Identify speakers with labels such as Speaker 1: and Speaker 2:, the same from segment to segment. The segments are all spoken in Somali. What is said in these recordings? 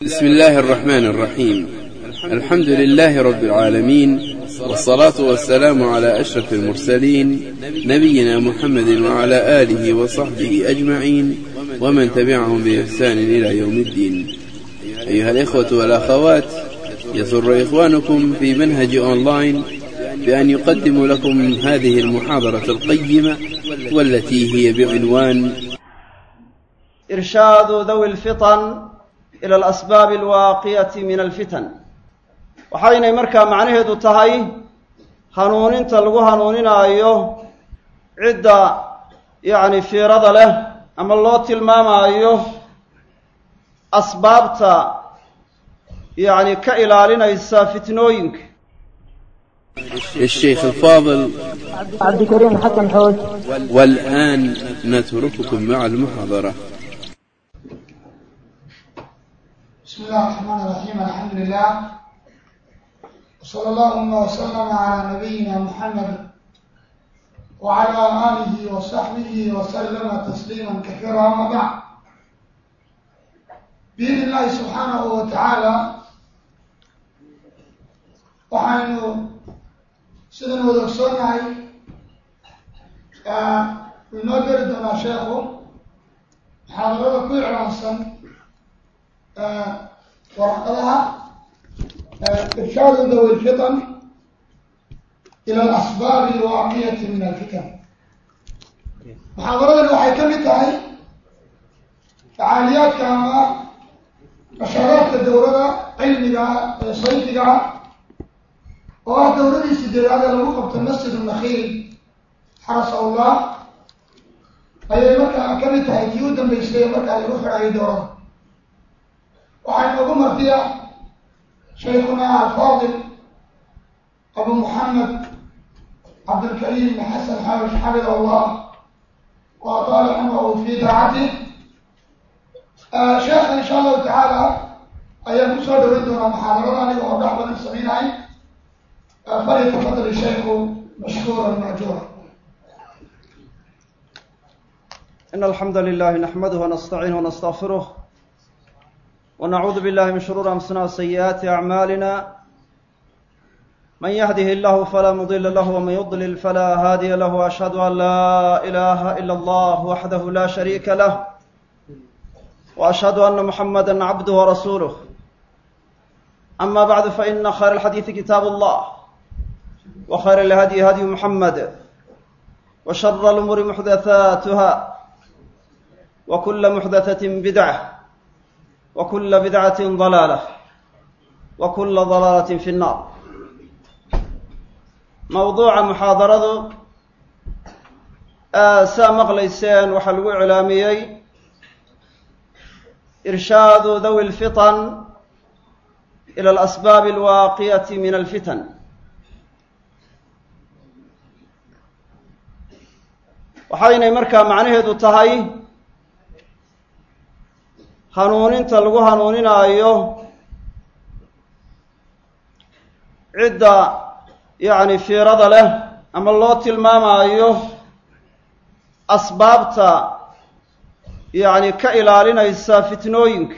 Speaker 1: بسم الله الرحمن الرحيم الحمد لله رب العالمين والصلاة والسلام على أشرف المرسلين نبينا محمد وعلى آله وصحبه أجمعين ومن تبعهم بإحسان إلى يوم الدين أيها الإخوة والأخوات يسر إخوانكم في منهج أونلاين بأن يقدم لكم هذه المحاضرة القيمة والتي هي بعنوان
Speaker 2: إرشاد ذوي الفطن إلى الأسباب الواقية من الفتن waxaynay markaa macnaheedu tahay hanuuninta lagu hanuuninaayo cidda yacni fiirada leh ama loo tilmaamaayo asbaabta yacni ka ilaalinaysa fitnooyinka
Speaker 1: الشيخ الفاضل
Speaker 3: عبد الكريم حسن حوج
Speaker 1: والآن نترككم مع المحاضرة
Speaker 4: بسم الله الرحمن الرحيم الحمد لله وصلى اللهم وسلم على نبينا محمد وعلى آله وصحبه وسلم تسليما كثيرا أما بعد بإذن الله سبحانه وتعالى waxaynu sidan wada ogsoonnahay inoo geli doonaa sheekhu muxaadarada ku iclaansan warqadaha irshaadu dawi lfitan ila alasbaabi alwaaqiyati min alfitan muxaadaradani waxay ka mid tahay facaaliyaadka ama nashaaraadka dowlada cilmiga ee sayfiga oo ah dowladii sideedaad ee lagu qabto masjid nakhiil xarasa allah ayay markaa ka mid tahay kii u dambeysay markaa lagu xidhayay dowlada waxaa inoogu martiya shaykhuna alfaadil abu muxamed cabdilkariim xasan xawish xafid allah wa ataala cumrahu fi daacatih sheekha insha allahu tacaala ayaan kusoo dhaweyn doonaa muxaadarada aniga oo dhax badan samaynahay فليتفضل الشيخ مشكورا ماجورا
Speaker 2: إن الحمد لله نحمده ونستعينه ونستغفره ونعوذ بالله من شرور أنفسنا وسيئات أعمالنا من يهده الله فلا مضل له ومن يضلل فلا هادي له وأشهد أن لا إله إلا الله وحده لا شريك له وأشهد أن محمدا عبده ورسوله أما بعد فإن خير الحديث كتاب الله وخير الهدي هدي محمد وشر الأمور محدثاتها وكل محدثة بدعة وكل بدعة ضلالة وكل ضلالة في النار موضوع محاضرة saa maqlayseen waxaa lagu iclaamiyey irshaadu dawi lfitan ila alasbaabi alwaaqiyati min alfitan waxaynay markaa macnaheedu tahay hanuuninta lagu hanuuninaayo cidda yacni fiirada leh ama loo tilmaamaayo asbaabta yacni ka ilaalinaysa fitnooyinka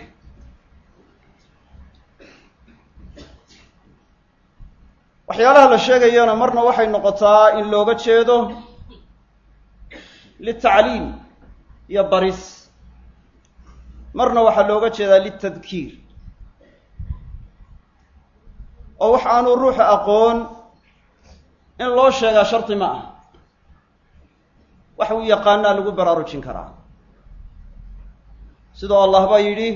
Speaker 2: waxyaalaha la sheegayana marna waxay noqotaa in looga jeedo litacliim iyo baris marna waxaa looga jeedaa litadkiir oo wax aanu ruuxa aqoon in loo sheegaa shardi ma ah wax uu yaqaanaa lagu baraarujin karaa sidoo allah baa yidhi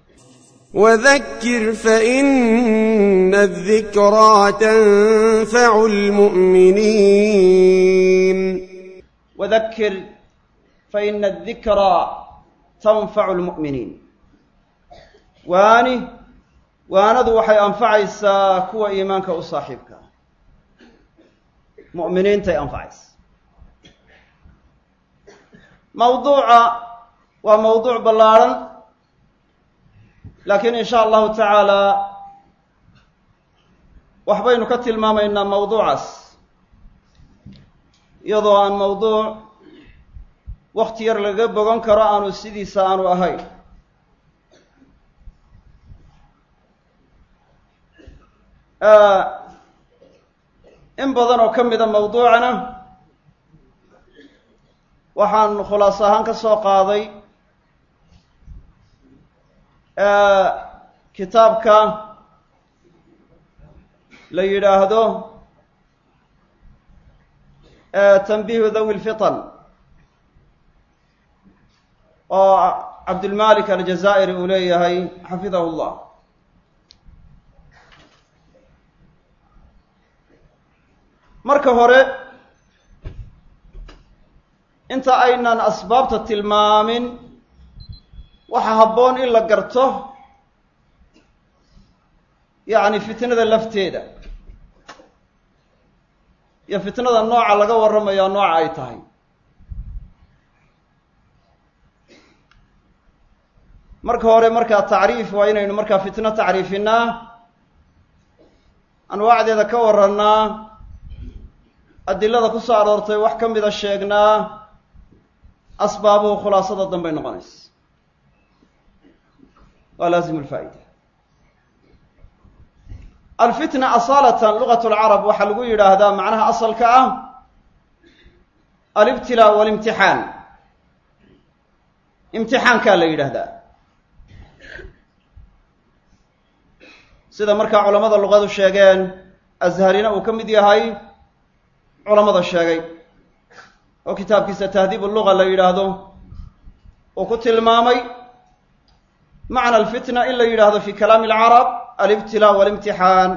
Speaker 5: وذكر فإن الذكرى تنفع المؤمنين
Speaker 2: wadakir faina adikraa tanfacu lmu'miniin waani waanadu waxay anfacaysaa kuwa iimaanka u saaxiibka mu'miniintay anfacaysa mawduuca waa mawduuc ballaarhan laakiin in sha allahu tacaala waxbaynu ka tilmaamaynaa mawduucaas iyadoo aan mawduuc wakti yar laga bogan karo aanu sidiisa aanu ahayn in badan oo ka mida mawduucana waxaan khulaas ahaan ka soo qaaday kitaabka la yidhaahdo tanbihu dhawi lfitan oo cabdulmalik aljazaa'iri uu leeyahay xafidahu llah marka hore inta aynan asbaabta tilmaamin waxa habboon in la garto yacni fitnada lafteeda iyo fitnada nooca laga warramayaa nooca ay tahay marka hore markaa tacriif waa inaynu markaa fitno tacriifinaa anwaacdeeda ka warrannaa adilada ku soo aroortay wax ka mida sheegnaa asbaabuhu khulaasada dambay noqonaysa waa laazim lfaa'ida alfitna asaalatan lugat lcarab waxaa lagu yidhaahdaa macnaha asalka ah alibtilaa walimtixaan imtixaankaa la yidhaahdaa sida markaa culamada luqadu sheegeen azharina uu ka mid yahay culamada sheegay oo kitaabkiisa tahdiib luga la yidhaahdo uu ku tilmaamay macna alfitna in la yidhaahdo fi kalaami alcarab alibtilaa walimtixaan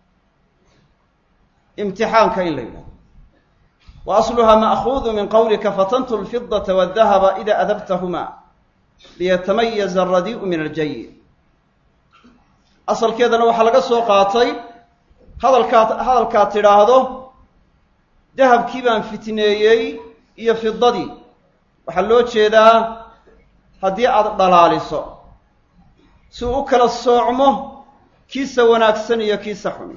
Speaker 2: imtixaanka in la yidhahdo wa asluha ma'kuudu min qawlika fatantu lfidata waadahaba ida adabtahuma liyatamayaza alradii'u min aljayi asalkeedana waxaa laga soo qaatay hadalkaad hadalkaad tidhaahdo dahabkii baan fitneeyey iyo fidadii waxaa loo jeedaa haddii aada dhalaaliso si uu u kala soocmo kiisa wanaagsan iyo kiisa xun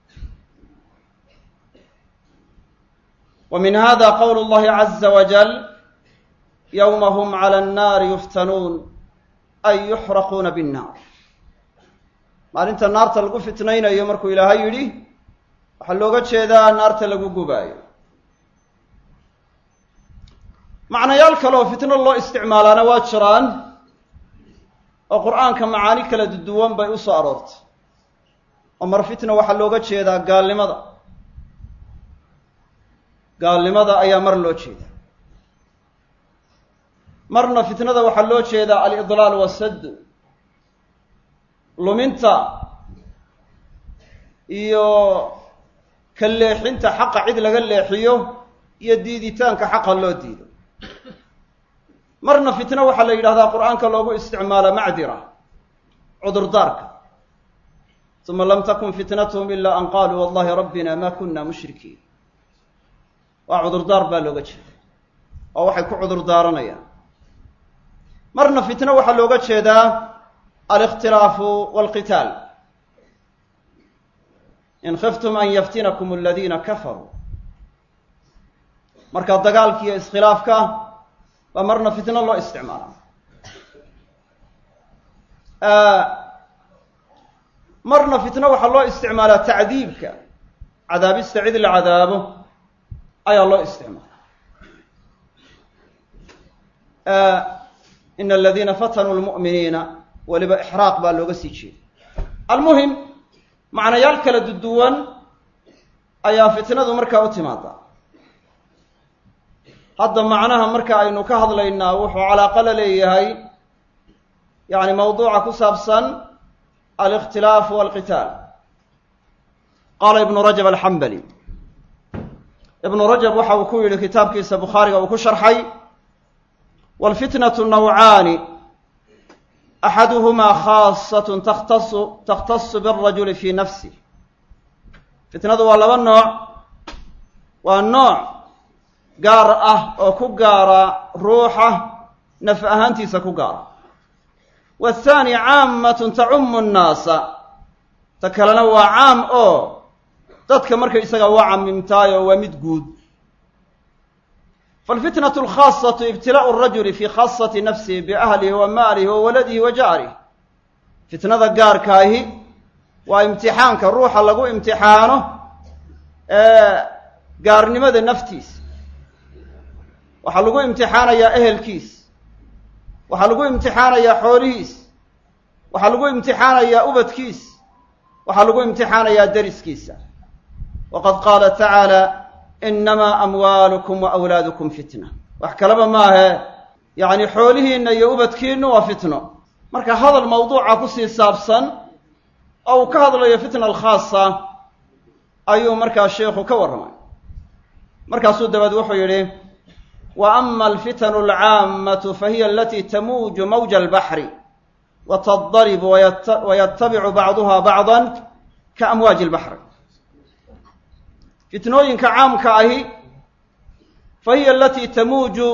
Speaker 2: wa min hada qowlu llahi caza wajal yowma hum cala annaari yuftanuun ay yuxraquuna binnaar maalinta naarta lagu fitnaynayo markuu ilaahay yidhi waxaa looga jeedaa naarta lagu gubaayo macnayaal kale oo fitno loo isticmaalaana waa jiraan oo qur-aanka macaani kala duwan bay u soo aroortay oo mar fitna waxaa looga jeedaa gaalnimada gaalnimada ayaa mar loo jeedaa marna fitnada waxaa loo jeedaa alidlaal wasaddu luminta iyo ka leexinta xaqa cid laga leexiyo iyo diiditaanka xaqa loo diido marna fitno waxaa la yidhahdaa qur-aanka loogu isticmaala macdira cudurdaarka uma lam takun fitnatuhum ila an qaluu wallahi rabbina ma kuna mushrikiin waa cudurdaar baa looga jeeda oo waxay ku cudur daaranayaan marna fitno waxaa looga jeedaa alikhtilaafu walqitaal in khiftum an yaftinakum aladiina kafaruu marka dagaalka iyo iskhilaafka baa marna fitno loo isticmaalaa marna fitno waxaa loo isticmaalaa tacdiibka cadaabista cid la cadaabo ayaa loo isticmaala ina aladiina fatanuu lmu'miniina weliba ixraaq baa looga sii jeeda almuhim macnayaal kala duduwan ayaa fitnadu markaa u timaadaa hadda macnaha marka aynu ka hadlaynaa wuxuu calaaqa la leeyahay yacni mawduuca ku saabsan alikhtilaafu walqitaal qaala ibnu rajab alxambali ibnu rajab waxa uu ku yidhi kitaabkiisa bukhaariga uu ku sharxay walfitnatu nawcaani axaduhumaa khaasatun takhtasu takhtasu birajuli fii nafsih fitnadu waa laba nooc waa nooc gaar ah oo ku gaara ruuxa naf ahaantiisa ku gaara waathaani caammatun tacumu nnaasa ta kalena waa caam oo dadka marka isaga waa camimtaayo waa mid guud falfitnatu alkhaasatu ibtilaa'u arajuli fii khaasati nafsihi biahlihi wa maalihi wa waladihi wa jaarih fitnada gaarkaahi waa imtixaanka ruuxa lagu imtixaano gaarnimada naftiisa waxaa lagu imtixaanayaa ehelkiis waxaa lagu imtixaanayaa xoolihiis waxaa lagu imtixaanayaa ubadkiis waxaa lagu imtixaanayaa deriskiisa waqad qaala tacaala inamaa amwaalukum wa awlaadukum fitna wax kaleba maahe yacni xoolihiinna iyo ubadkiinnu waa fitno marka hadal mawduuca kusii saabsan oo uu ka hadlayo fitna alkhaasa ayuu markaa sheikhu ka warramay markaasuu dabeed wuxuu yidhi wa ama alfitanu alcaammatu fahiya alatii tamuuju mawja albaxri wa tadaribu wayatabicu bacduha bacdan ka amwaaji albaxri fitnooyinka caamka ahi fahiya alatii tamuuju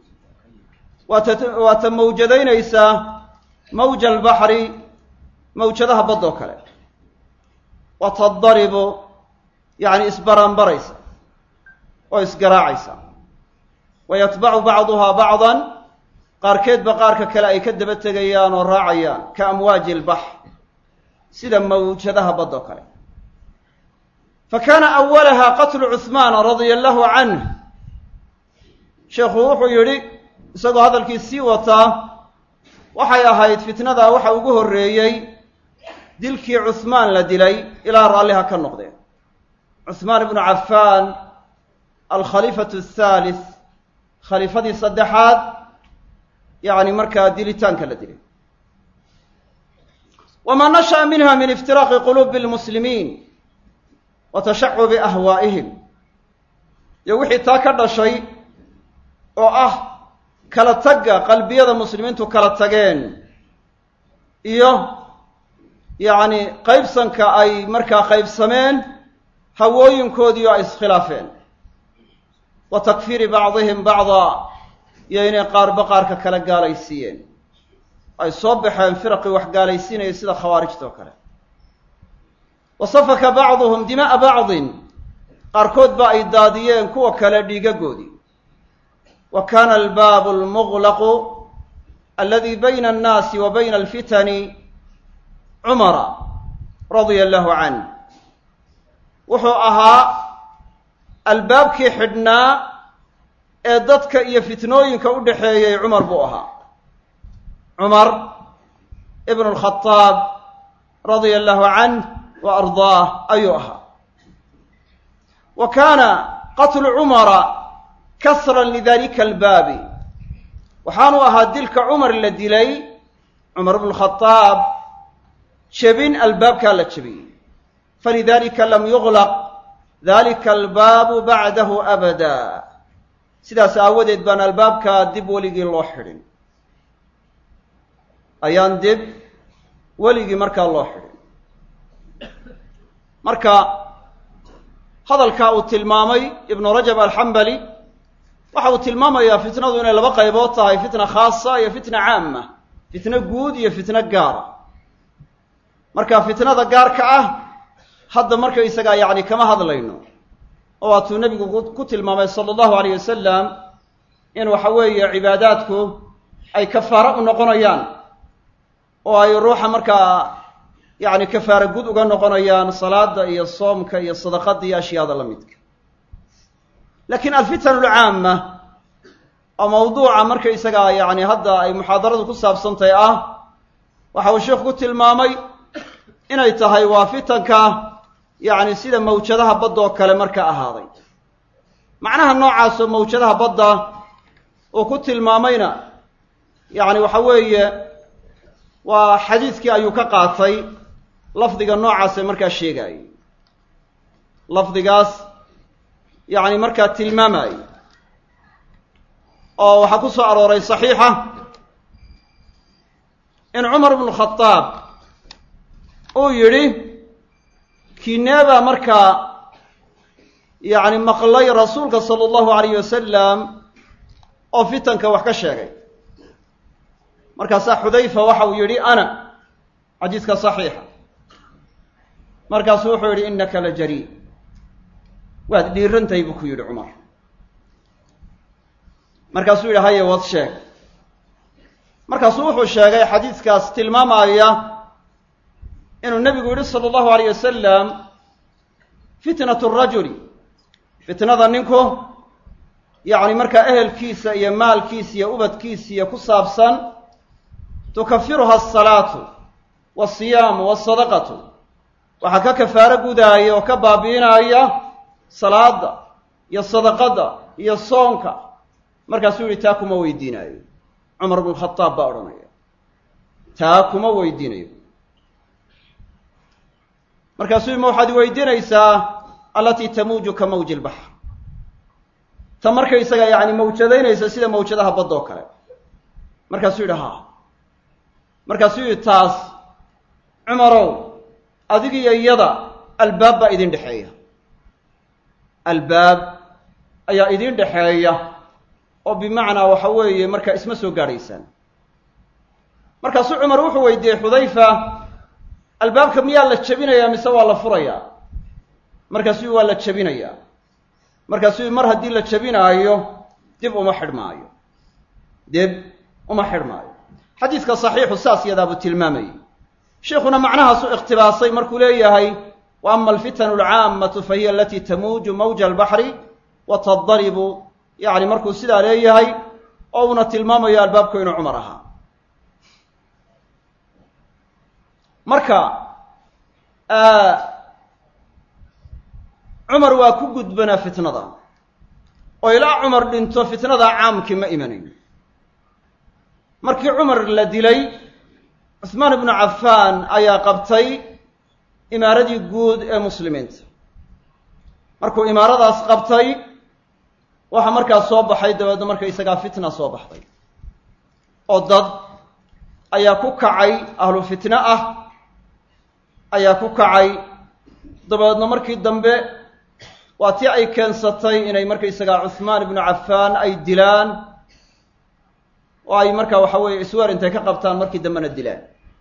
Speaker 2: waa ta mawjadaynaysaa mawja albaxri mawjadaha baddoo kale wa tadaribu yacni isbaranbaraysa oo isgaraacaysa wa yatbacu bacduhaa bacdan qaarkeedba qaarka kale ay ka daba tegayaan oo raacayaan ka amwaaji albaxr sida mawjadaha baddoo kale fa kaana awalaha qatlu cuhmaana radia allahu canh sheekhu wuxuu yidhi isagoo hadalkii sii wataa waxay ahayd fitnadaa waxa ugu horreeyey dilkii cuhmaan la dilay ilaa raalliha ka noqdeen cuhmaan ibnu cafaan alkhaliifatu athaalith khaliifadii saddexaad yacni markaa dilitaanka la dilay wamaa nasha'a minha min iftiraaqi quluubi lmuslimiin wa tashacubi ahwaa'ihim iyo wixii taa ka dhashay oo ah kala tagga qalbiyada muslimiintu kala tageen iyo yacni qaybsanka ay markaa qaybsameen hawooyinkoodii oo ay iskhilaafeen wa takfiiri bacdihim bacdaa iyo inay qaarba qaarka kala gaalaysiiyeen ay soo baxeen firaqii wax gaalaysiinaya sida khawaarijta oo kale wa safaka bacduhum dima'a bacdin qaarkood ba ay daadiyeen kuwa kale dhiigagoodii wa kaana albaabu almuglaqu aladi bayna annaasi wa bayna alfitani cumara radia allahu canh wuxuu ahaa albaabkii xidhnaa ee dadka iyo fitnooyinka u dhexeeyey cumar buu ahaa cumar ibnu alkhadaab radia allahu canh wa ardaah ayuu ahaa wa kaana qatlu cumara kasran lidalika albaabi waxaanu ahaa dilka cumar la dilay cumar ibnu lkhadaab jebin albaabkaa la jebiyey falidalika lam yuglaq dalika albaabu bacdahu abada sidaas aawadeed baan albaabkaa dib weligii loo xidhin ayaan dib weligii markaa loo xidhin marka hadalkaa uu tilmaamay ibnu rajab alxambali waxa uu tilmaamayaa fitnadu inay laba qaybood tahay fitna khaasa iyo fitna caama fitno guud iyo fitno gaara marka fitnada gaarka ah hadda markaysagaa yacni kama hadlayno oo waatuu nebigu ku tilmaamay sala allahu alayh wasalam in waxa weeye cibaadaadku ay kafaaro u noqonayaan oo ay ruuxa markaa yacni kafaara gud uga noqonayaan salaada iyo soomka iyo sadaqada iyo ashyaada la midka laakiin alfitan alcaama oo mawduuca markaysagaa yacni hadda ay muxaadaradu ku saabsantahay ah waxa uu sheikhu ku tilmaamay inay tahay waa fitanka yacni sida mawjadaha badda oo kale marka ahaaday macnaha noocaasoo mawjadaha badda uu ku tilmaamayna yacni waxa weeye waa xadiiskii ayuu ka qaatay lafdiga noocaase markaa sheegaayay lafdigaas yacni markaa tilmaamaayay oo waxaa ku soo arooray saxiixa in cumar ibnu khadaab uu yidhi kineebaa markaa yacni maqlay rasuulka sala allahu alayh wasalam oo fitanka wax ka sheegay markaasaa xudayfa waxa uu yidhi ana xadiiska saxiixa markaasuu wuxuu yidhi innaka la jarii waad dhiirantahay buu ku yidhi cumar markaasuu yidhi haye wad sheeg markaasuu wuxuu sheegay xadiiskaas tilmaamaya inuu nebigu yidhi sala allahu alayh wasalam fitnatu rajuli fitnada ninku yacni markaa ehelkiisa iyo maalkiisa iyo ubadkiisa iyo ku saabsan tukafiruha asalaatu wasiyaamu wasadaqatu waxaa ka kafaaro gudaaya oo ka baabi'inaya salaada iyo sadaqada iyo soonka markaasuu yihi taa kuma weydiinaayo cumar bnu khadaab baa odhanaya taa kuma weydiinayo markaasuu ima waxaad weydiinaysaa allatii tamuuju ka mawji lbaxr ta markaysaga yacni mawjadaynaysa sida mawjadaha badda oo kale markaasuu yidhi haa markaasuu yidhi taas cumarow adigiyo iyada albaab baa idin dhexeeya albaab ayaa idin dhexeeya oo bimacnaa waxa weeye markaa isma soo gaadhaysaan markaasuu cumar wuxuu weydiiyey xudayfa albaabka miyaa la jebinayaa mise waa la furayaa markaasuu waa la jebinayaa markaasuu mar haddii la jebinaayo dib uma xidhmaayo dib uma xidhmaayo xadiiska saxiixu saas yadaabuu tilmaamayay sheikuna macnahaasuu ikhtibaasay markuu leeyahay wa ama alfitanu alcaammatu fa hiya alatii tamuuju mawja albaxri wa tadaribu yacni markuu sidaa leeyahay oo uuna tilmaamayo albaabku inuu cumar ahaa marka cumar waa ku gudbanaa fitnada oo ilaa cumar dhinto fitnada caamkii ma imanayn markii cumar la dilay cusmaan ibnu cafaan ayaa qabtay imaaradii guud ee muslimiinta markuu imaaradaas qabtay waxaa markaas soo baxay dabeedna marka isagaa fitna soo baxday oo dad ayaa ku kacay ahlu fitne ah ayaa ku kacay dabeedna markii dambe waa tii ay keensatay inay markaysagaa cuhmaan ibnu cafaan ay dilaan oo ay markaa waxa weeye isweer intay ka qabtaan markii dambena dilaan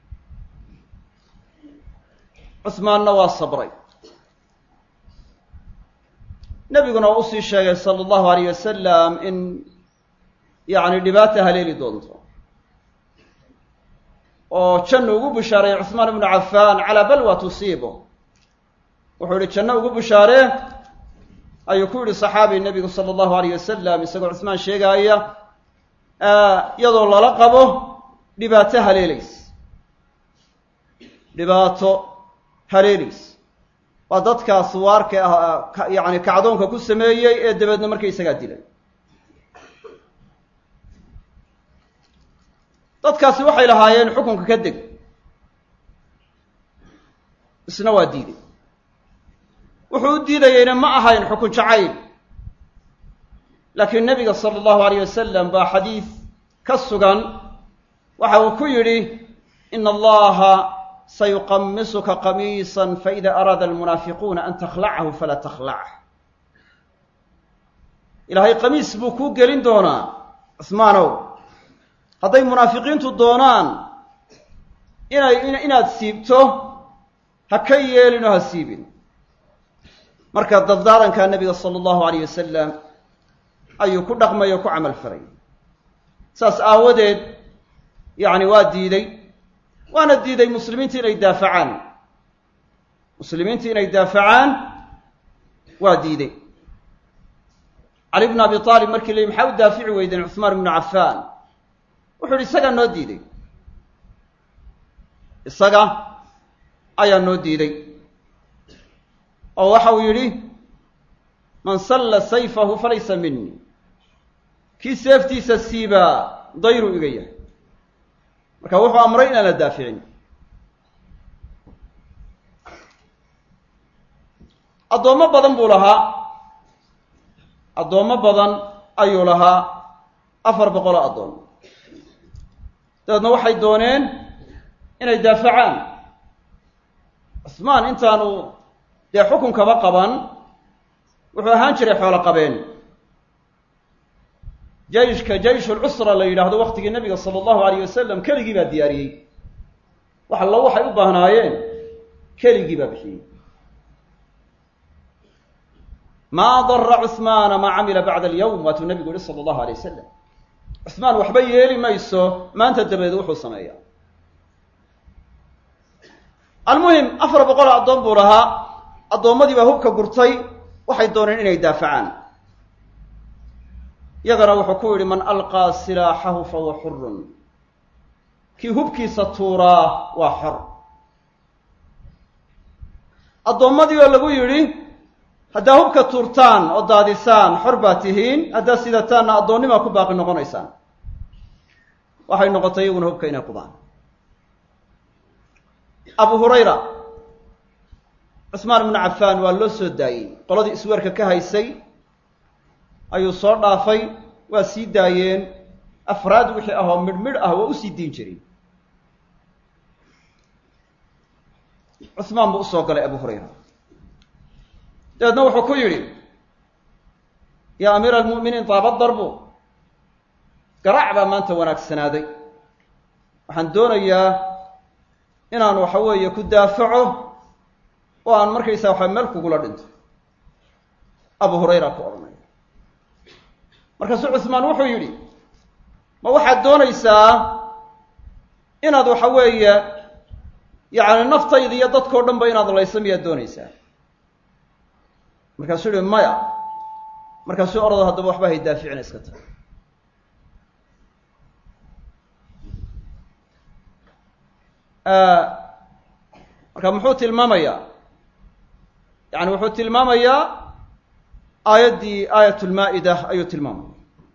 Speaker 2: cuhmaanna waa sabray nebiguna waa usii sheegay sala allahu alayh wasalam in yacni dhibaata haleeli doonto oo jannu ugu bishaareeyey cuhmaan ibnu cafaan calaa balwa tusiibo wuxuu yihi janno ugu bishaaree ayuu ku yihi saxaabi nebigu sala allahu alayh wasalam isagoo cuhmaan sheegaaya iyadoo lala qabo dhibaato haleelays dhibaato haleelays waa dadkaas waarka ah yacni kacdoonka ku sameeyey ee dabeedna markaysagaa dilay dadkaasi waxay lahaayeen xukunka ka deg isna waa diiday wuxuu u diidayeyna ma ahayn xukun jacayl laakiin nebiga sala allahu alayh wasalam baa xadiid ka sugan waxa uu ku yidhi ina allaha sayuqamisuka qamiisan faida araada almunaafiquuna an takhlacahu falaa takhlach ilaahay qamiis buu kuu gelin doonaa cuhmaanow hadday munaafiqiintu doonaan inay inaad siibto ha ka yeelin oo ha siibin marka dardaarankaa nebiga sala allahu alayh wasalam ayuu ku dhaqmay oo ku camal faray saas aawadeed yacni waa diiday waana diiday muslimiinta inay daafacaan muslimiinta inay daafacaan waa diiday cali bnu abi aalib markii layihi maxaa u daafici weydeen cuhmaan ibnu cafaan wuxuu yihi isagaa noo diiday isaga ayaa noo diiday oo waxa uu yidhi man salla sayfahu falaysa minii kii seeftiisa siibaa dayruu iga yahay marka wuxuu amray inaan la daaficin addoommo badan buu lahaa addoommo badan ayuu lahaa afar boqoloo addoon dabeedna waxay dooneen inay daafacaan cusmaan intaanu dee xukunkaba qaban wuxuu ahaan jiray xoolo qabeen jayshka jayshul cusra la yidhaahdo waktigii nabiga sala allahu alayh wasalam keligii baa diyaariyey wax allo waxay u baahnaayeen keligii baa bixiyey maa dara cuhmaana maa camila bacda alyawm waatuu nabigu yihi sala allahu alay wasalam cuhmaan waxba yeeli mayso maanta dabadeed wuxuu sameeyaa almuhim afar boqol oo addoon buu lahaa addoommadii baa hubka gurtay waxay dooneen inay daafacaan yagana wuxuu ku yidhi man alqaa silaaxahu fahuwa xurun kii hubkiisa tuuraa waa xor addoommadii oo lagu yidhi haddaa hubka tuurtaan oo daadisaan xor baa tihiin haddaa sidataanna addoonnimaa ku baaqi noqonaysaan waxay noqotay iyaguna hubka inay qubaan abu hurayra cusmaan ibnu cafaan waa loo soo daayey qoladii isweerka ka haysay ayuu soo dhaafay waa sii daayeen afraad wixii ahoo midh midh ah waa usii diin jiray cusmaan buu usoo galay abu hurayra dabeedna wuxuu ku yidhi yaa amiira almu'miniin daaba darbu garaac baa maanta wanaagsanaaday waxaan doonayaa inaan waxa weeye ku daafaco oo aan markaysaa waxa meel kugula dhinto abu hurayra ku odhanaya markaasuu cusmaan wuxuu yidhi ma waxaad doonaysaa inaad waxa weeye yacni naftayda iyo dadkao dhan ba inaad layso miyaad doonaysaa markaasuu yihi maya markaasuu orado haddaba waxba hay daaficina iska tahay marka muxuu tilmaamayaa yani wuxuu tilmaamayaa aayaddii aayat lmaa'ida ayuu tilmaamaya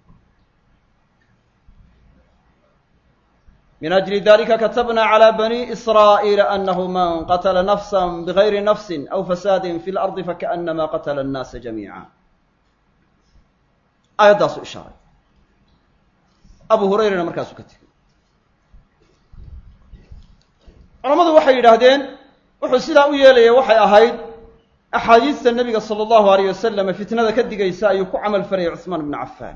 Speaker 2: min ajli dalika katabna calى bani israa'iila anahu man qatla nafsa bgayri nafsi aw fasaadi fi lardi fakaأnama qatla الnaasa jamiica aayaddaasu ishaaray abu hurayrana markaasuu ka tegay culamadu waxay yidhaahdeen wuxuu sidaa u yeelaya waxay ahayd axaadiista nebiga sala allahu alayh wasalam fitnada ka digaysa ayuu ku camal falayay cuثmaan bnu cafaan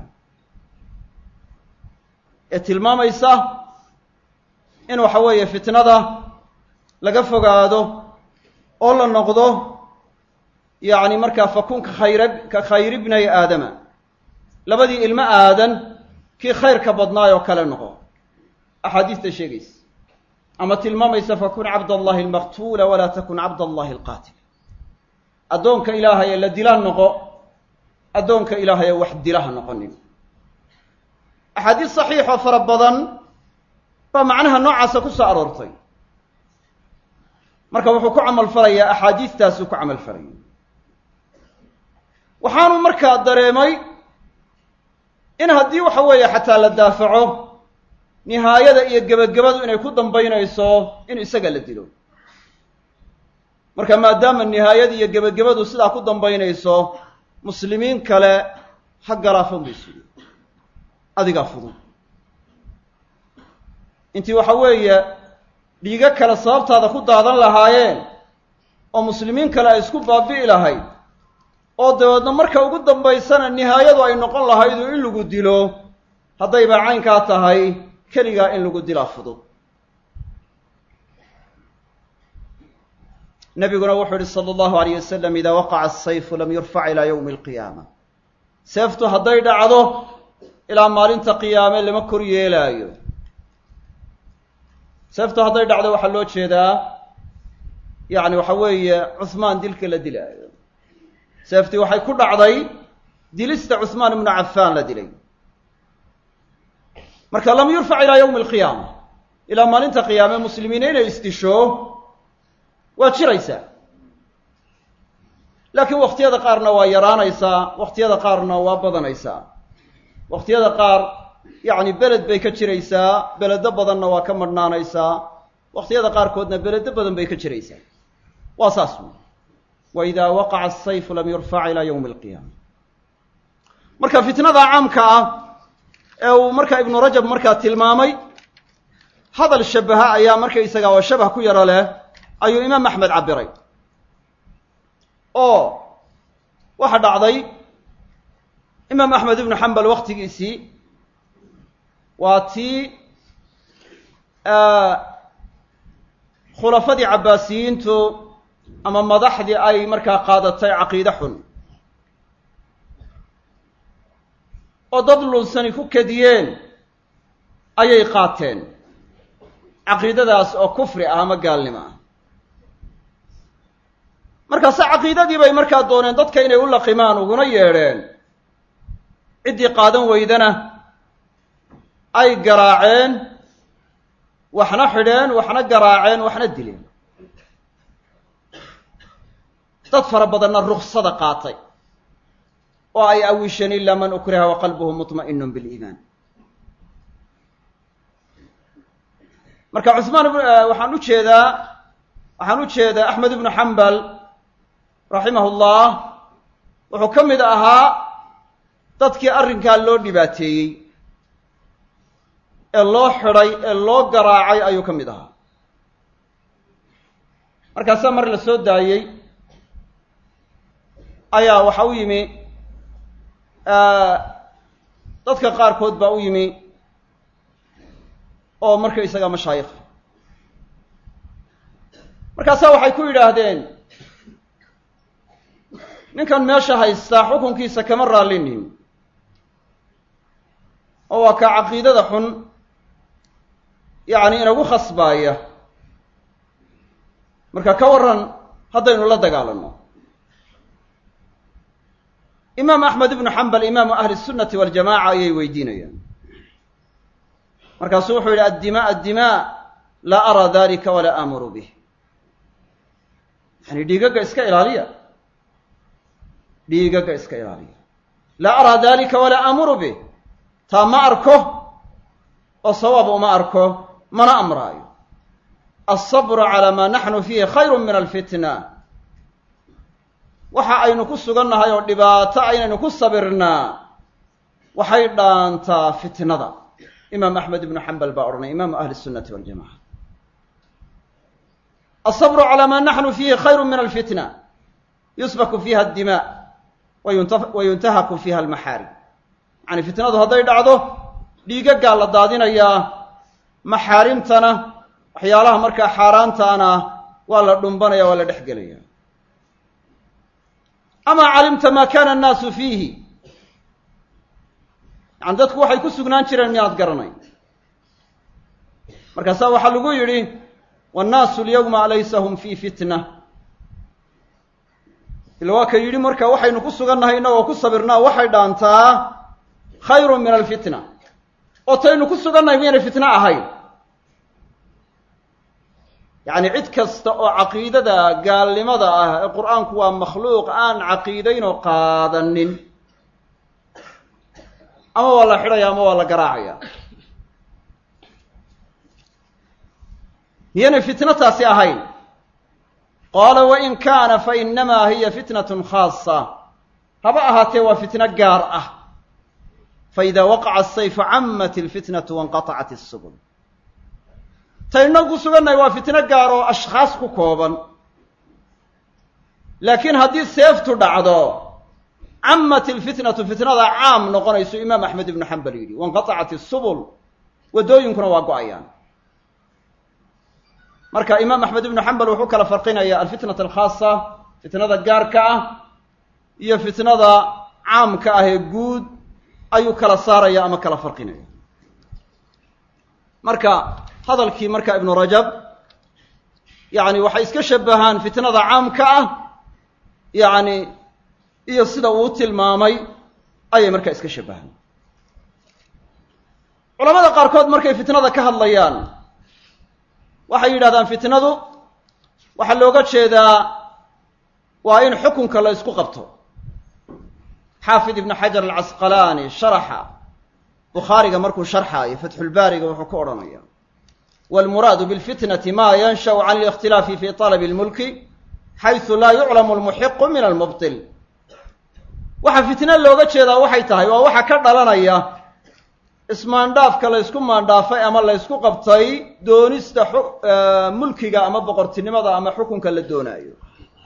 Speaker 2: ee tilmaamaysa in waxa weeye fitnada laga fogaado oo la noqdo yacni markaa fakun ka khayra ka khayri bnay aadama labadii ilmo aadan kii khayrka badnaay oo kale noqo axaadiista sheegaysa ama tilmaamaysa fakun cabd allahi almaqtuula walaa takun cabd allahi alqaatil addoonka ilaahaye la dila noqo addoonka ilaahaye wax dilaha noqonin axaadiis saxiixoo fara badan baa macnaha noocaasa ku soo aroortay marka wuxuu ku camal falayaa axaadiistaasuu ku camal falaya waxaanu markaa dareemay in haddii waxa weeye xataa la daafaco nihaayada iyo gebagabadu inay ku dambaynayso in isaga la dilo marka maadaama nihaayada iyo gebagabadu sidaa ku dambaynayso muslimiin kale ha galaafan baysu adigaa fudud intii waxa weeye dhiigo kale sababtaada ku daadan lahaayeen oo muslimiin kale ay isku baabi'i lahayd oo dabeedna marka ugu dambaysana nihaayadu ay noqon lahaydu in lagu dilo haddayba caynkaa tahay keligaa in lagu dilaa fudud nabiguna wuxuu yihi sala allahu alayh wasalam idaa waqaca asayfu lam yurfac ilaa yowmi alqiyaama seeftu hadday dhacdo ilaa maalinta qiyaame lama kor yeelaayo seeftu hadday dhacdo waxaa loo jeedaa yacni waxa weeye cuhmaan dilka la dilaayo seeftii waxay ku dhacday dilista cuhmaan ibnu cafaan la dilay marka lam yurfac ilaa yowmi alqiyaama ilaa maalinta qiyaame muslimiina inay isdisho waa jiraysaa laakiin wakhtiyada qaarna waa yaraanaysaa wakhtiyada qaarna waa badanaysaa wakhtiyada qaar yacni beled bay ka jiraysaa beledo badanna waa ka madhnaanaysaa wakhtiyada qaarkoodna beledo badan bay ka jiraysaa waa saas wy wa idaa waqaca asayfu lam yurfac ilaa yowmi alqiyaama marka fitnada caamka ah ee uu marka ibnu rajab markaa tilmaamay hadal shabaha ayaa markaysaga oo shabah ku yaro leh ayuu imaam axmed cabiray oo waxa dhacday imaam axmed ibnu xambal waktigiisii waa tii khulafadii cabbaasiyiintu ama madaxdii ay markaa qaadatay caqiide xun oo dad lunsani ku kadiyeen ayay qaateen caqiidadaas oo kufri ah ama gaalnimo ah markaase caqiidadii bay markaa dooneen dadka inay u laqimaan uguna yeedheen ciddii qaadan weydana ay garaaceen waxna xidheen waxna garaaceen waxna dileen dad fara badanna ruksada qaatay oo ay awisheen ilaa man ukriha wa qalbuhu muطma'inun biliimaan marka cusmaan waxaan u jeedaa waxaan u jeedaa axmed ibnu xambal raximah ullah wuxuu ka mid ahaa dadkii arrinkaa loo dhibaateeyey ee loo xidhay ee loo garaacay ayuu ka mid ahaa markaasaa mar la soo daayey ayaa waxa u yimi dadka qaarkood baa u yimi oo markaysaga mashaayikh markaasaa waxay ku yidhaahdeen ninkan meesha haystaa xukunkiisa kama raallinin oo waa kaa caqiidada xun yacni inagu khasbaaya marka ka warran haddaynu la dagaalanno imaam axmed ibnu xambal imaamu ahli sunnati waljamaca ayay weydiinayaan markaasuu wuxuu yidhi addimaa addimaa laa araa dalika walaa aamuru bih yani dhiigagga iska ilaaliya dhiigagga iska ilaaliya laa araa dalika walaa aamuru bih taa ma arko oo sawaab uma arko mana amraayo alsabru calaa maa naxnu fiihi khayru min alfitna waxa aynu ku sugannahay oo dhibaato aynaynu ku sabirnaa waxay dhaantaa fitnada imaam axmed ibnu xambal baa odhanay imaamu ahli sunnati waljamaca alsabru calaa maa naxnu fiihi khayru min alfitna yusbaku fiiha addima wa yuntahaku fiiha almaxaarim yani fitnadu hadday dhacdo dhiigaggaa la daadinayaa maxaarimtana waxyaalaha markaa xaaraantaana waa la dhumbanaya waa la dhex gelaya amaa calimta maa kana annaasu fiihi yani dadku waxay ku sugnaan jireen miyaad garanayn markaasaa waxaa lagu yidhi wannaasu alyawma laysa hum fii fitna ila waa ka yidhi marka waxaynu ku sugannahay innagoo ku sabirnaa waxay dhaantaa khayrun min alfitna oo taynu ku sugannahay miyaynay fitno ahayn yacni cid kasta oo caqiidada gaalnimada ah ee qur-aanku waa makhluuq aan caqiidayn oo qaadanin ama waa la xidhaya ama waa la garaacaya miyaynay fitno taasi ahayn qaala wain kaana fainamaa hiya fitnatun khaasa haba ahaatee waa fitno gaar ah faida waqaca asayfu camat ilfitnatu wanqatacat isubul taynu ku sugannahay waa fitno gaar oo ashkhaas ku kooban laakiin haddii seeftu dhacdo camat ilfitnatu fitnada caam noqonayso imaam axmed ibnu xambal yidhi wanqatacat isubul waddooyinkuna waa go-ayaan marka imaam axmed ibnu xambal wuxuu kala farqinaya alfitnat alkhaasa fitnada gaarka ah iyo fitnada caamka ah ee guud ayuu kala saaraya ama kala farqinaya marka hadalkii marka ibnu rajab yacni waxay iska shabahaan fitnada caamka ah yacni iyo sida uu tilmaamay ayay markaa iska shabahaan culamada qaarkood markay fitnada ka hadlayaan waxay yidhahdaan fitnadu waxaa looga jeedaa waa in xukunka la ysku qabto xaafid ibnu xajar alcasqalaani sharaxa bukhaariga markuu sharxaayo fatxulbaariga wuxuu ku odhanaya wاlmuraadu bاlfitnati ma yanshأu can اlikhtilaafi fi طalb اlmulki xayثu laa yuclamu اlmuxiqu min almubطil waxa fitno looga jeedaa waxay tahay waa waxa ka dhalanaya ismaandhaafka la ysku maandhaafay ama la ysku qabtay doonista mulkiga ama boqortinimada ama xukunka la doonaayo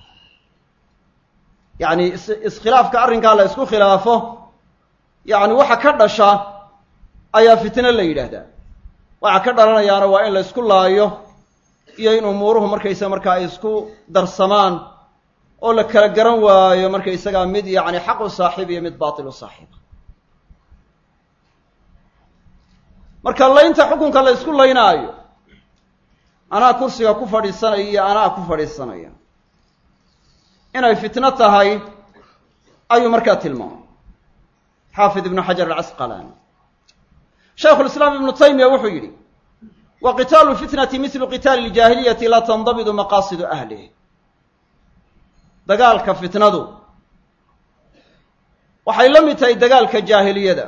Speaker 2: yacni iskhilaafka arrinkaa la ysku khilaafo yacni waxa ka dhasha ayaa fitno la yidhaahdaa waxa ka dhalanayaana waa in la ysku laayo iyo in umuuruhu markaysa markaa ay isku darsamaan oo la kala garan waayo markaysagaa mid yacni xaq u saaxiib iyo mid baatil u saaxiiba marka laynta xukunka la ysku laynaayo anaa kursiga ku fadhiisanaya iyo anaa ku fadhiisanaya inay fitno tahay ayuu markaa tilmaamay xaafid ibnu xajar alcasqalaani shaykhulislaam ibnu taymiya wuxuu yidhi wa qitaalu lfitnati mislu qitaali ljaahiliyati laa tandabidu maqaasidu ahlih dagaalka fitnadu waxay la mid tahay dagaalka jaahiliyada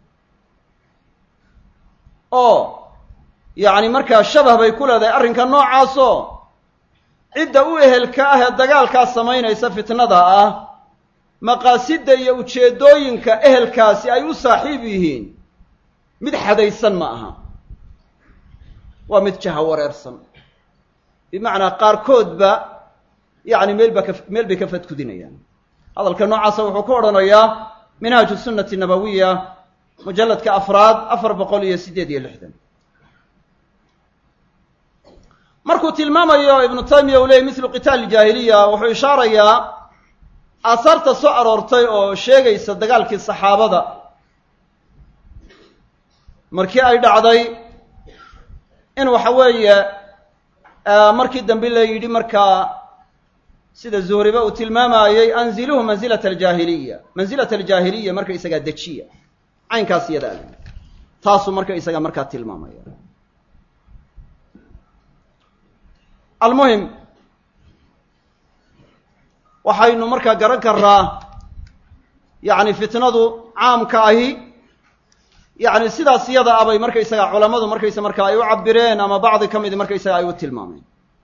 Speaker 2: oo yacni markaa shabah bay ku leedahay arrinka noocaasoo cidda u ehelka ah ee dagaalkaa samaynaysa fitnada ah maqaasidda iyo ujeeddooyinka ehelkaasi ay u saaxiib yihiin mid xadaysan ma aha waa mid jaha wareersan bimacnaa qaarkoodba yacni meelba ka meel bay ka fadkudinayaan hadalka noocaasa wuxuu ku odhanayaa minhaaju sunnati nabawiya mujalladka afraad afar boqol iyo siddeed iyo lixdan markuu tilmaamayo ibnu taymiya uu leeyay mislu qitaal jaahiliya wuxuu ishaarayaa aasaarta soo aroortay oo sheegaysa dagaalkii saxaabada markii ay dhacday in waxa weeye markii dambe la yidhi markaa sida zuhriba uu tilmaamayey anziluhu mansilata aljaahiliya mansilata aljaahiliya marka isagaa dejiya caynkaas iyada al taasuu marka isaga markaa tilmaamaya almuhim waxaynu markaa garan karnaa yacni fitnadu caamka ahi yacni sidaas iyada abay markaysaga culammadu markaysa markaa ay u cabireen ama bacdi ka midi markaysaga ay u tilmaameen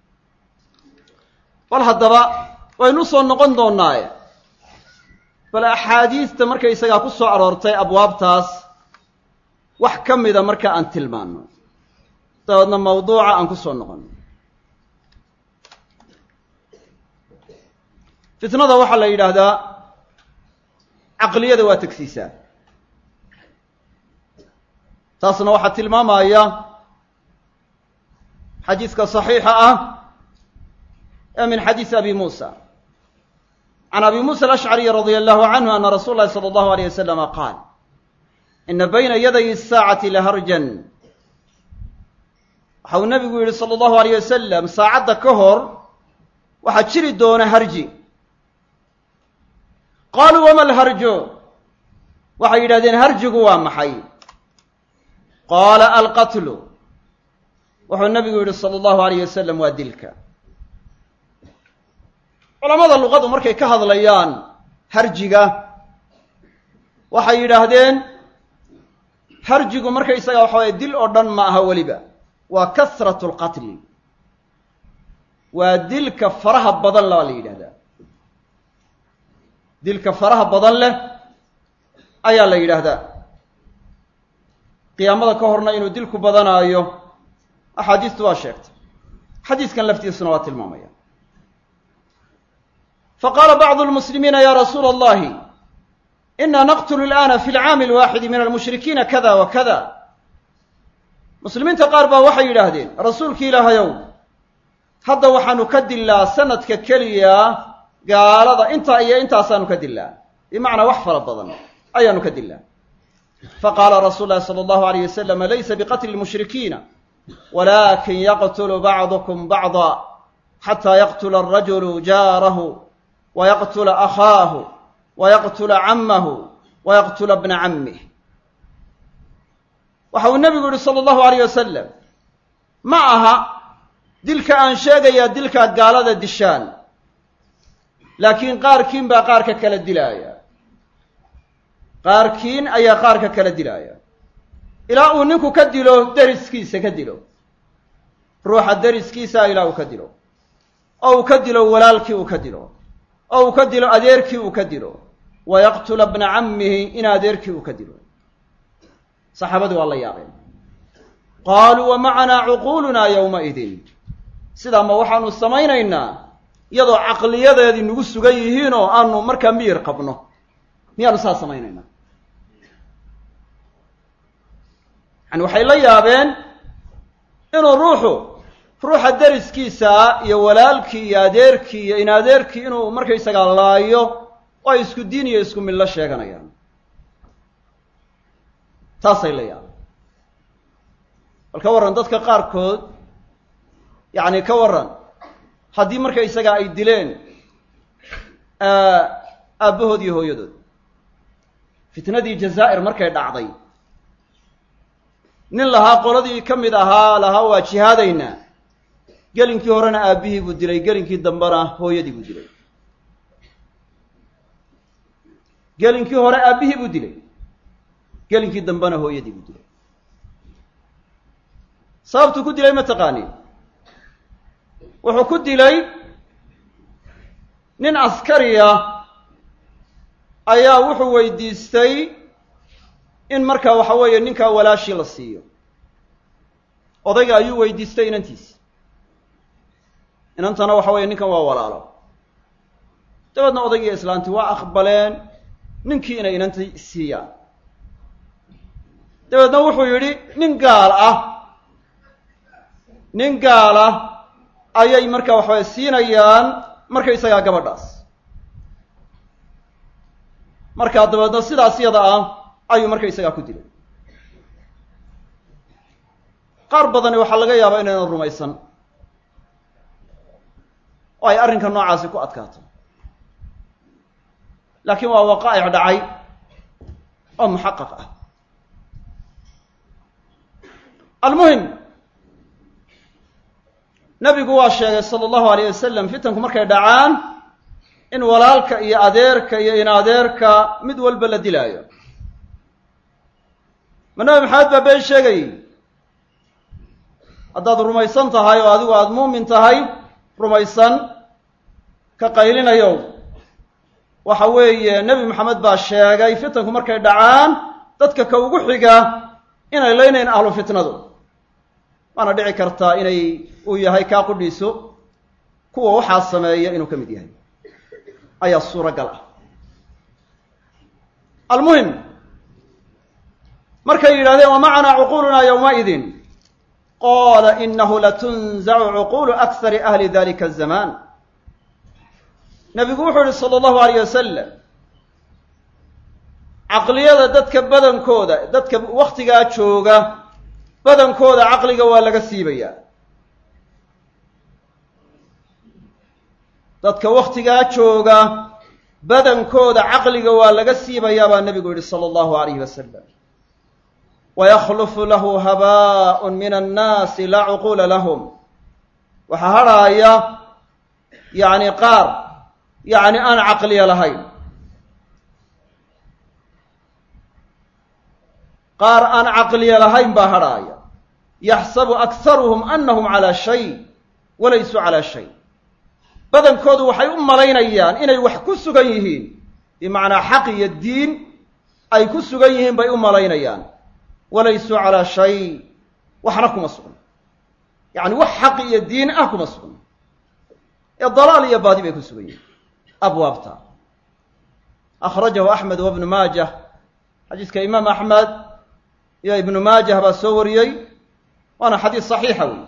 Speaker 2: bal haddaba waynu soo noqon doonaaye bal axaadiista markaysagaa ku soo aroortay abwaabtaas wax ka mida marka aan tilmaano dabeedna mawduuca aan ku soo noqono fitnada waxaa la yidhaahdaa caqliyada waa tegsiisaa taasna waxaa tilmaamaya xadiiska صaxiixa ah ee min xadiisi abi musa can abi musa alashcariy radia allahu canhu ana rasuula lahi salى allahu alayh wasalama qaal ina bayna yaday الsaacati laharjan waxa uu nabigu yihi salى allahu alayh wasalam saacadda ka hor waxaa jiri doona harji qaaluu wama alharju waxay yidhahdeen harjigu waa maxay qaala alqatlu wuxuu nabigu yidhi sala allahu alayh wasalam waa dilka culamada luqadu markay ka hadlayaan harjiga waxay yidhaahdeen harjigu markaysaga waxa waye dil oo dhan ma aha weliba waa kasratu lqatli waa dilka faraha badan la la yidhahdaa dilka faraha badan leh ayaa la yidhaahdaa qiyaamada ka horna inuu dilku badanaayo axaadiistu waa sheegtay xadiiskan laftiisuna waa tilmaamaya faqaala bacdu lmuslimiina ya rasuula allahi ina naqtulu alana fi lcaami alwaaxidi min almushrikiina kada wa kada muslimiinta qaar baa waxay yidhaahdeen rasuulki ilaahayow hadda waxaanu ka dillaa sanadka keliya gaalada intaa iyo intaasaanu ka dillaa bimacnaa wax fara badan ayaanu ka dillaa faqaala rasuulu lahi sala allahu alayh wasalam laysa biqatli lmushrikiina walakin yaqtulu bacdukum bacda xataa yaqtula alrajulu jaarahu wayaqtula akhaahu wayaqtula cammahu wayaqtula bna cammih waxa uu nebigu yihi sala allahu alayh wasalam ma aha dilka aan sheegayaa dilkaad gaalada dishaan laakiin qaarkiin baa qaarka kala dilaaya qaarkiin ayaa qaarka kala dilaaya ilaa uu ninku ka dilo deriskiisa ka dilo ruuxa deriskiisa ilaa uu ka dilo oo uu ka dilo walaalkii uu ka dilo oo uu ka dilo adeerkii uu ka dilo wa yaqtula bna cammihi in adeerkii uu ka dilo saxaabadii waa la yaabeen qaaluu wa macanaa cuquulunaa yowmaidin sidaa ma waxaanu samaynaynaa iyadoo caqliyadeedii nagu sugan yihiinoo aanu markaa miyir qabno miyaanu saa samaynaynaa yani waxay la yaabeen inuu ruuxu ruuxa deriskiisaa iyo walaalkii iyo adeerkii iyo in adeerkii inuu markaysagaa laayo oo ay isku diin iyo isku millo sheeganayaan taasay la yaabeen bal ka warran dadka qaarkood yacni ka warran haddii markaysagaa ay dileen aabbahood iyo hooyadood fitnadii jazaa'ir markay dhacday nin lahaa qoladii ka mid ahaa lahaa waa jihaadaynaa gelinkii horena aabbihii buu dilay gelinkii dambena hooyadii buu dilay gelinkii hore aabbihii buu dilay gelinkii dambena hooyadii buu dilay sababtuu ku dilay ma taqaanin wuxuu ku dilay nin askariya ayaa wuxuu weydiistay in markaa waxa weeye ninkaa walaashii la siiyo odayga ayuu weydiistay inantiisi inantana waxa weeye ninkan waa walaalo dabeedna odaygiiyo islaantii waa aqbaleen ninkii inay inantii siiyaan dabeedna wuxuu yidhi nin gaal ah nin gaal ah ayay markaa waxaweye siinayaan markaysagaa gabadhaas markaa dabeedna sidaas yada ah ayuu markaysagaa ku dilay qaar badani waxaa laga yaabaa inaynan rumaysan oo ay arrinka noocaasi ku adkaato laakiin waa waqaa'ic dhacay oo muxaqaq ah almuhim nabigu waa sheegay sala allahu alayh wasalam fitanku markay dhacaan in walaalka iyo adeerka iyo in adeerka mid walba la dilaayo ma nabi maxamed baa been sheegayy haddaad rumaysan tahay oo adigu aada muumin tahay rumaysan ka qaylinayow waxa weeye nebi maxamed baa sheegay fitanku markay dhacaan dadka ka ugu xiga inay leynayn ahlu fitnadu waana dhici kartaa inay uu yahay kaa qudhiiso kuwa waxaa sameeya inuu ka mid yahay ayaa suuragal ah almuhim markay yidhahdeen wamacanaa cuquulunaa yowmaidin qaala inahu latunzacu cuquulu akhari ahli dalika azamaan nebigu wuxuu yihi sala allahu alayh wasalam caqliyada dadka badankooda dadka wakhtigaa jooga badankooda caqliga waa laga siibayaa dadka wakhtigaa jooga badankooda caqliga waa laga siibayaa baa nebigu yihi sala allahu alayhi wasalam wayakhlufu lahu habaaءun min annaasi laa cuquula lahum waxaa hadhaaya yacni qaar yacni aan caqliya lahayn qaar aan caqliya lahayn baa hadhaaya yaxsabu akharuhum anahum calaa shay walaysuu calaa shay badankoodu waxay u malaynayaan inay wax ku sugan yihiin bimacnaa xaq iyo diin ay ku sugan yihiin bay u malaynayaan walaysuu calaa shay waxna kuma sugna yacni wax xaq iyo diin ah kuma sugna ee dalaal iyo baadi bay ku sugan yihiin abwaabta akhrajahu axmed wa ibnu maajah xadiiska imaam axmed iyo ibnu maajah baa soo wariyey waana xadiis saxiixa wey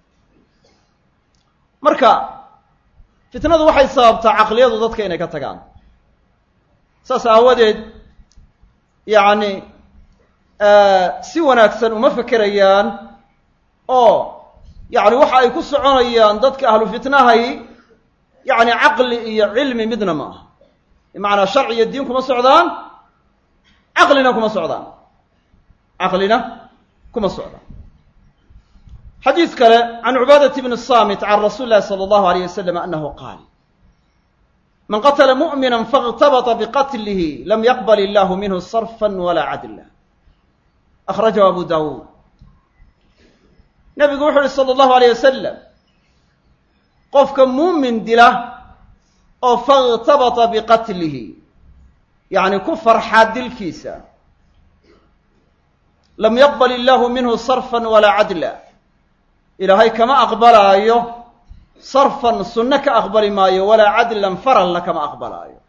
Speaker 2: marka fitnadu waxay sababtaa caqliyadu dadka inay ka tagaan saas aawadeed yacni si wanaagsan uma fekerayaan oo yacni waxa ay ku soconayaan dadka ahlu fitnahay yacni caqli iyo cilmi midna ma aha bimacnaa sharci iyo diin kuma socdaan caqlina kuma socdaan caqlina kuma socdaan xadiis kale can cubaadati bni samit can rasuuli lahi sala allahu alayh wasalam anahu qaal man qatla mu'mina faاktabطa biqatlihi lam yaqbal illahu minhu sarfa wala cadla akhrajahu abu dawuud nebigu wuxu uhi sala allahu alayh wasalam qofka muumin dila oo faاktabطa biqatlihi yacni ku farxaa dilkiisa lam yaqbal illahu minhu sarfa walaa cadla ilaahay kama aqbalaayo sarfan sunno ka aqbali maayo walaa cadlan faralna kama aqbalaayo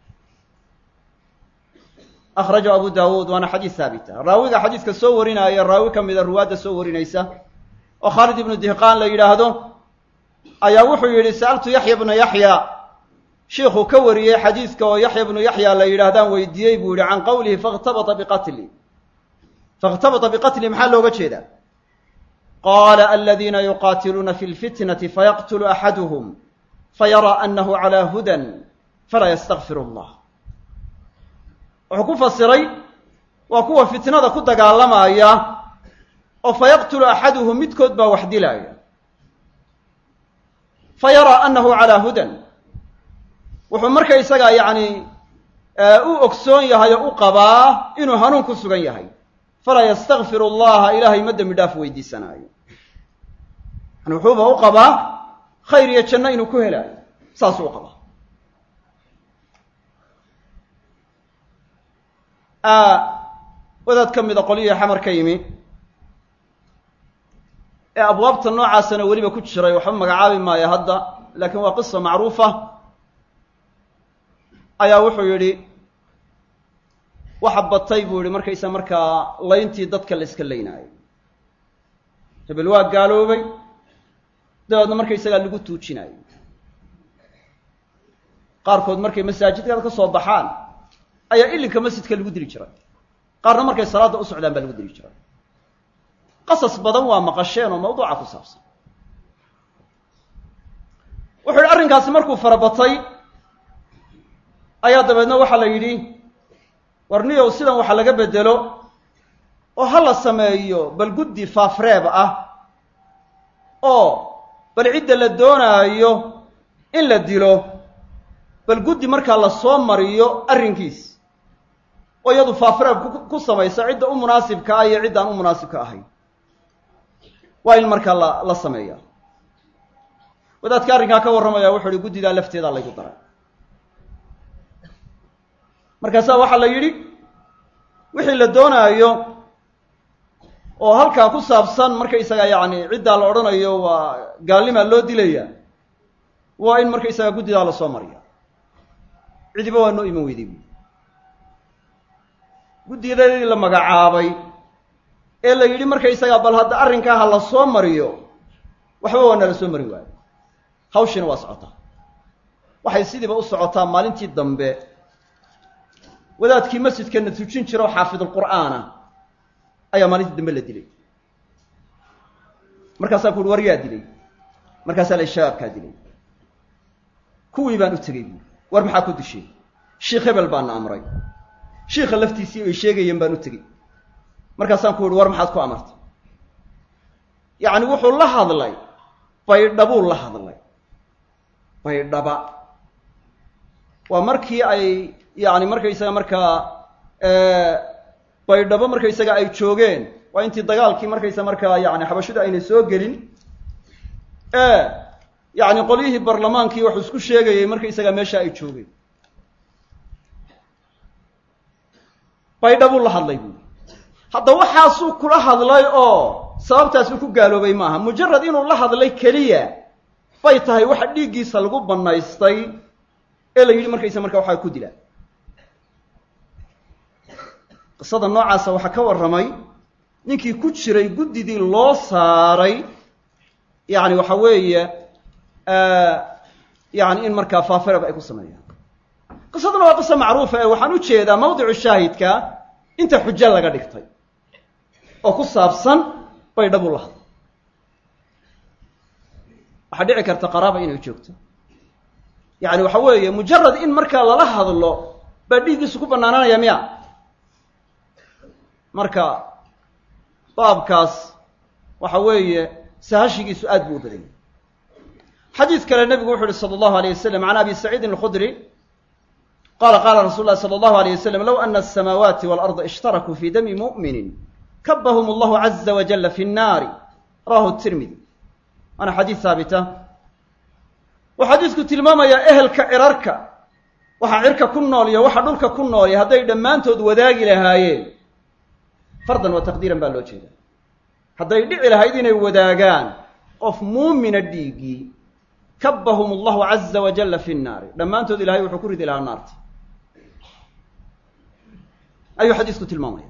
Speaker 2: akhrajahu abu dawuud waana xadiis haabita raawiga xadiiska soo warinaya raawi ka mida ruwaadda soo warinaysa oo khaalid ibnu dihqaan la yidhaahdo ayaa wuxuu yidhi sa'altu yaxya bna yaxya shiikhuu ka wariyey xadiiska oo yaxya bnu yaxya la yidhaahdaan weydiiyey buu yihi can qowlihi fakhtabata biqatli fakhtabata biqatli maxaa looga jeedaa qaala aladiina yuqaatiluuna fi lfitnati fayaqtulu axaduhum fayaraa anahu calaa hudan falaa yastakfiru allah wuxuu ku fasiray waa kuwa fitnada ku dagaalamaya oo fa yaqtulu axaduhum midkood baa wax dilaaya fa yaraa annahu calaa hudan wuxuu marka isagaa yacni u ogsoon yahay oo u qabaa inuu hanuun ku sugan yahay falaa yastakfiru allaha ilaahay ma dembi dhaaf weydiisanaayo yani wuxuuba u qabaa khayr iyo janno inuu ku helaayo saasuu u qabaa wadaad ka mida qolyihii xamar ka yimi ee abwaabta noocaasana weliba ku jiray waxba magacaabi maayo hadda laakiin waa qisa macruufa ayaa wuxuu yidhi waxa batay buu yihi markaysa markaa layntii dadka la iska laynaayo hebel waa gaaloobay dabeedna markaysagaa lagu tuujinayo qaarkood markay masaajidkada ka soo baxaan ayaa ilinka masjidka lagu dili jiray qaarna markay salaadda u socdaan baa lagu dili jiray qasas badan waa maqasheen oo mawduuca ku saabsan wuxuu yidhi arrinkaasi markuu farabatay ayaa dabeedna waxaa la yidhi warniyow sidan waxa laga bedelo oo ha la sameeyo bal guddi faafreeb ah oo bal cidda la doonaayo in la dilo bal guddi markaa la soo mariyo arrinkiis oo iyadu faafreeb ku samaysa cidda u munaasibka ah iyo ciddaan u munaasibka ahayn waa in markaa la la sameeya wadaadka arrinkaa ka warramaya wuxuu ihi guddidaa lafteedaa laygu daray markaasaa waxaa la yidhi wixii la doonaayo oo halkaa ku saabsan markaysaga yacni ciddaa la odhanayo waa gaalnimaa loo dilaya waa in markaysaga guddidaa lasoo mariya cidiba waa noo iman weyday buui guddidadii la magacaabay ee la yidhi markaysaga bal hadda arrinkaa ha la soo mariyo waxba waa nala soo mari waayo hawshiina waa socotaa waxay sidiiba u socotaa maalintii dambe wadaadkii masjidkana tujin jira oo xaafidulqur'aana ayaa maalintii dambe la dilay markaasaa ku uhi war yaa dilay markaasaa la shabaabkaa dilay kuwii baan u tegey buui war maxaa ku dishay shiikh hebel baana amray shiikha laftiisii ay sheegayeen baan u tegey markaasaan ku uhi war maxaad ku amartay yacni wuxuu la hadlay baydhabuu la hadlay baydhaba waa markii ay yacni markaysaga markaa baydhabo markaysaga ay joogeen waa intii dagaalkii markaysa markaa yani xabashidu aynay soo gelin ee yacni qolyihii barlamaankii waxuu isku sheegayay markaysaga meesha ay joogeen baydhabuu la hadlay buui hadda waxaasuu kula hadlay oo sababtaasuu ku gaaloobay maaha mujarad inuu la hadlay keliya bay tahay waxa dhiiggiisa lagu bannaystay ee la yidhi markaysa markaa waxaa ku dilaa qisada noocaasa waxaa ka warramay ninkii ku jiray guddidii loo saaray yacni waxa weeye yani in markaa faafirab ay ku sameeyaan qisaduna waa qiso macruufa ee waxaan u jeedaa mawdicu shaahidka inta xujo laga dhigtay oo ku saabsan baydhabu la hadlo waxaa dhici karta qaraaba inay joogto yacni waxa weeye mujarad in markaa lala hadlo baa dhiiggiisu ku bannaananaya miya marka baabkaas waxa weeye sahashigiisu aad buu u badanyay xadiid kale nebigu wuxu uhi sala allahu alayh wasalam can abi saciidin alkhudri qala qala rasul llahi sala allahu alayh wasalam low ana asamaawaati waalarda ishtarakuu fi dami mu'minin kabahum allahu caza wajalla fi nnaari rawahu tirmidi waana xadiid haabita wuu xadiidku tilmaamayaa ehelka cirarka waxa cirka ku nool iyo waxa dhulka ku noolya hadday dhammaantood wadaagi lahaayeen fardan wa taqdiiran baa loo jeeda hadday dhici lahayd inay wadaagaan qof muumina dhiiggii kabahum allahu caza wajalla fi nnaari dhammaantood ilahay wuxuu ku ridi lahaa naarta ayuu xadiisku tilmaamaya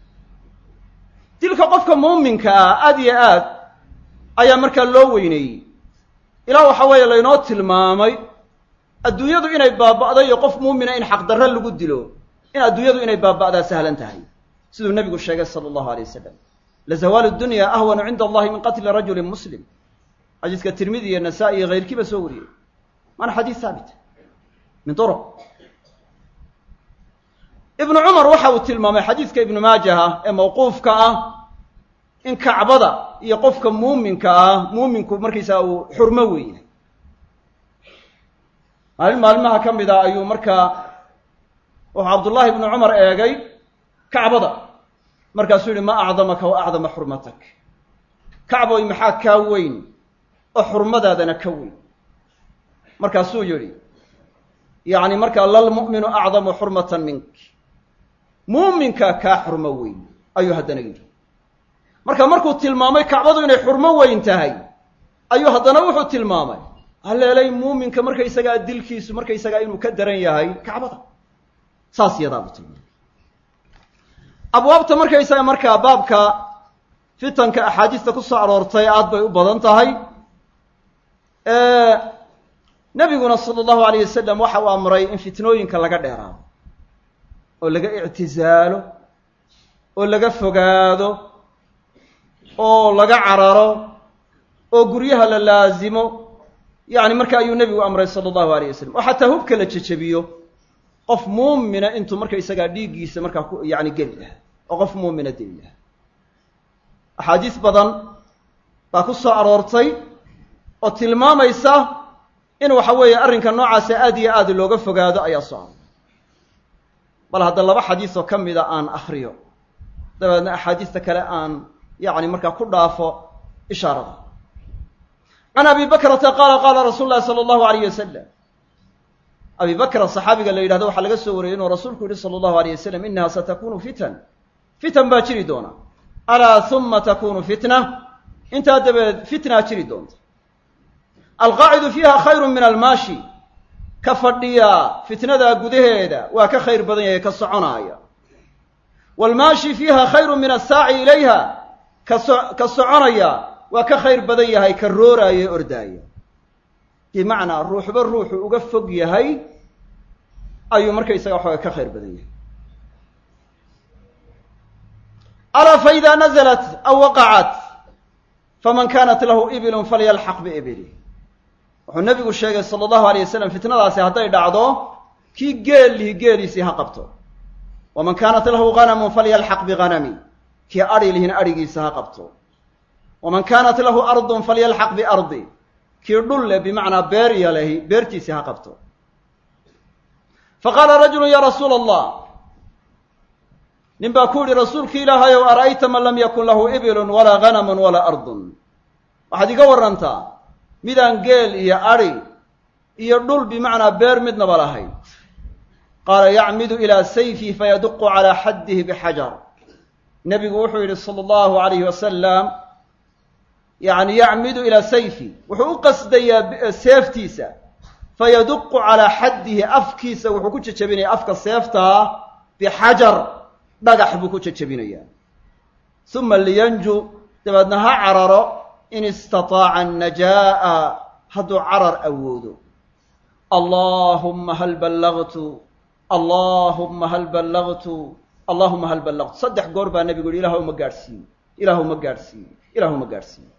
Speaker 2: dilka qofka muuminka ah aad iyo aad ayaa markaa loo weyneeyey ilaa waxa weeye laynoo tilmaamay adduunyadu inay baaba'day iyo qof muumina in xaqdarre lagu dilo in adduunyadu inay baaba'daa sahlan tahay siduu nebigu sheegay sala allahu alay wasalam lazawaalu dunya ahwanu cinda allahi min qatli rajulin muslim xadiiska tirmidi iyo nasaa-i iyo hayrkiiba soo wariyey waana xadiis haabita min duruq ibnu cumar waxa uu tilmaamay xadiidka ibnu maajaha ee mawquufka ah in kacbada iyo qofka muuminka ah muuminku markaysaga uu xurmo weeyahay maalin maalmaha ka mid a ayuu markaa wuxuu cabdullaahi ibnu cumar eegay kacbada markaasuu yihi ma acdamaka wa acdama xurmatak kacboy maxaa kaa weyn oo xurmadaadana ka weyn markaasuu yidhi yacni markaa lalmu'minu acdamu xurmatan mink muuminkaa kaa xurmo weyn ayuu haddana yidhi marka markuu tilmaamay kacbadu inay xurmo weyn tahay ayuu haddana wuxuu tilmaamay haleelay muuminka markaysagaa dilkiisu markaysagaa inuu ka daran yahay kacbada saas yadaa buu tilmaamay abwaabta markaysaga markaa baabka fitanka axaadiista ku soo aroortay aad bay u badan tahay nebiguna sala allahu alayh wasalam waxa uu amray in fitnooyinka laga dheeraado oo laga ictisaalo oo laga fogaado oo laga cararo oo guryaha la laasimo yacni marka ayuu nebigu amray sala allahu alayh wasalam oo xataa hubka la jejebiyo qof muumina intuu markaysagaa dhiiggiisa markaa ku yacni geli lahaa oo qof muumina deli lahaa axaadiis badan baa ku soo aroortay oo tilmaamaysa in waxa weeye arrinka noocaasa aad iyo aad looga fogaado ayaa soo aroray bal hadda laba xadiis oo ka mida aan akriyo dabeedna axaadiista kale aan yacni markaa ku dhaafo ishaarada can abi bakrata qaala qaala rasuulu llahi sala allahu alayh wasalam abi bakra saxaabiga la yidhahdo waxaa laga soo wariyey inuu rasuulku yihi sala allahu alayh wasalam inaha satakunu fitan fitan baa jiri doona alaa huma takunu fitna intaa dabadeed fitnaa jiri doonta alqaacidu fiiha khayru min almaashi ka fadhiyaa fitnadaa gudaheeda waa ka khayr badan yahay ka soconaaya waalmaashi fiiha khayru min assaaci ilayha kaso ka soconaya waa ka khayr badan yahay ka rooraaya e ordaaya bimacnaa ruuxba ruuxu uga fog yahay ayuu markaysaga waxooga ka khayr badan yahay alaa fa idaa nazalat aw waqacat faman kanat lahu ibilun falyalxaq biibilih wuxuu nebigu sheegay sala allahu alayh wasalam fitnadaasi hadday dhacdo kii geel lihi geeliisii ha qabto waman kaanat lahu ganamun falyalxaq biganami kii adhi lihina adhigiisa ha qabto waman kaanat lahu ardun falyalxaq biardi kii dhul leh bimacnaa beer iyo lehi beertiisii ha qabto faqaala rajulu ya rasuula allah nin baa ku yidhi rasuulki ilaahayow ara'ayta man lam yakun lahu ibilun walaa ganamun walaa ardun waxaad iga warrantaa midaan geel iyo adhi iyo dhul bimacnaa beer midnaba lahayn qaala yacmidu ilaa sayfi fayaduqu calaa xaddihi bixajar nebigu wuxuu yidhi sala allahu alayhi wasalam yacni yacmidu ilaa sayfi wuxuu u qasdayaa seeftiisa fayaduqu calaa xaddihi afkiisa wuxuu ku jejebinaya afka seeftaa bixajar dhagax buu ku jejebinayaa uma liyanju dabeedna ha cararo in istataaca annajaa'a hadduu carar awoodo allaahumma hal ballagtu allaahumma hal ballagtu allaahuma hal ballagtu saddex goor baa nebigu yihi ilaahuma gaadhsiiye ilaahuma gaadhsiiye ilaahuma gaadhsiiye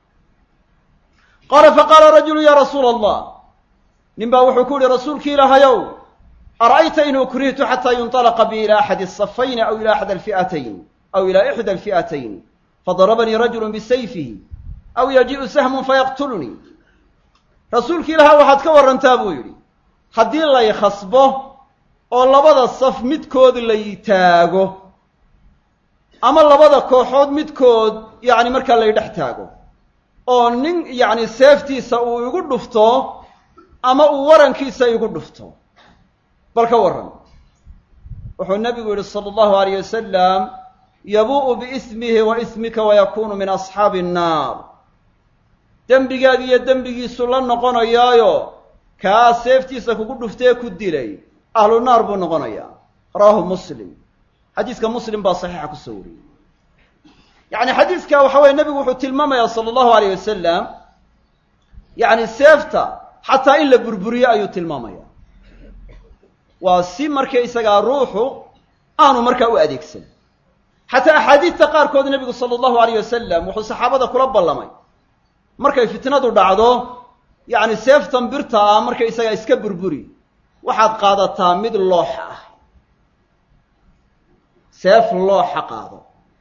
Speaker 2: qaala faqaala rajulu ya rasuula allah nin baa wuxuu ku yihi rasuulki ilaahayow ara'ayta in ukrihtu xataa yunطalaqa bi ila axadi الصafayni aw ila axad alfi'atayn aw ila ixda alfi'atayn fadarabanii rajulu bisayfihi aw yaji'u sahmun fayaqtulnii rasuulki ilaaha waxaad ka warrantaa buu yidhi haddii lay khasbo oo labada saf midkood lay taago ama labada kooxood midkood yacni markaa lay dhex taago oo nin yacni seeftiisa uu igu dhufto ama uu warankiisa igu dhufto bal ka warran wuxuu nebigu yidhi sala allahu alayh wasalam yabuu'u biismihi wa ismika wayakunu min asxaabi annaar dembigaagi iyo dembigiisu la noqonayaayo kaa seeftiisa kugu dhuftee ku dilay ahlu naar buu noqonayaa rawaahu muslim xadiiska muslim baa saxiixa ku soo wariyey yacni xadiiska waxa weye nebigu wuxuu tilmaamayaa sala allahu alayh wasalam yacni seefta xataa in la burburiyo ayuu tilmaamaya waa si markaysagaa ruuxu aanu markaa u adeegsan xataa axaadiista qaarkood nebigu sala allahu alayh wasalam wuxuu saxaabada kula ballamay markay fitnadu dhacdo yacni seeftan birta ah markaysagaa iska burburi waxaad qaadataa mid looxa ah seef looxa qaado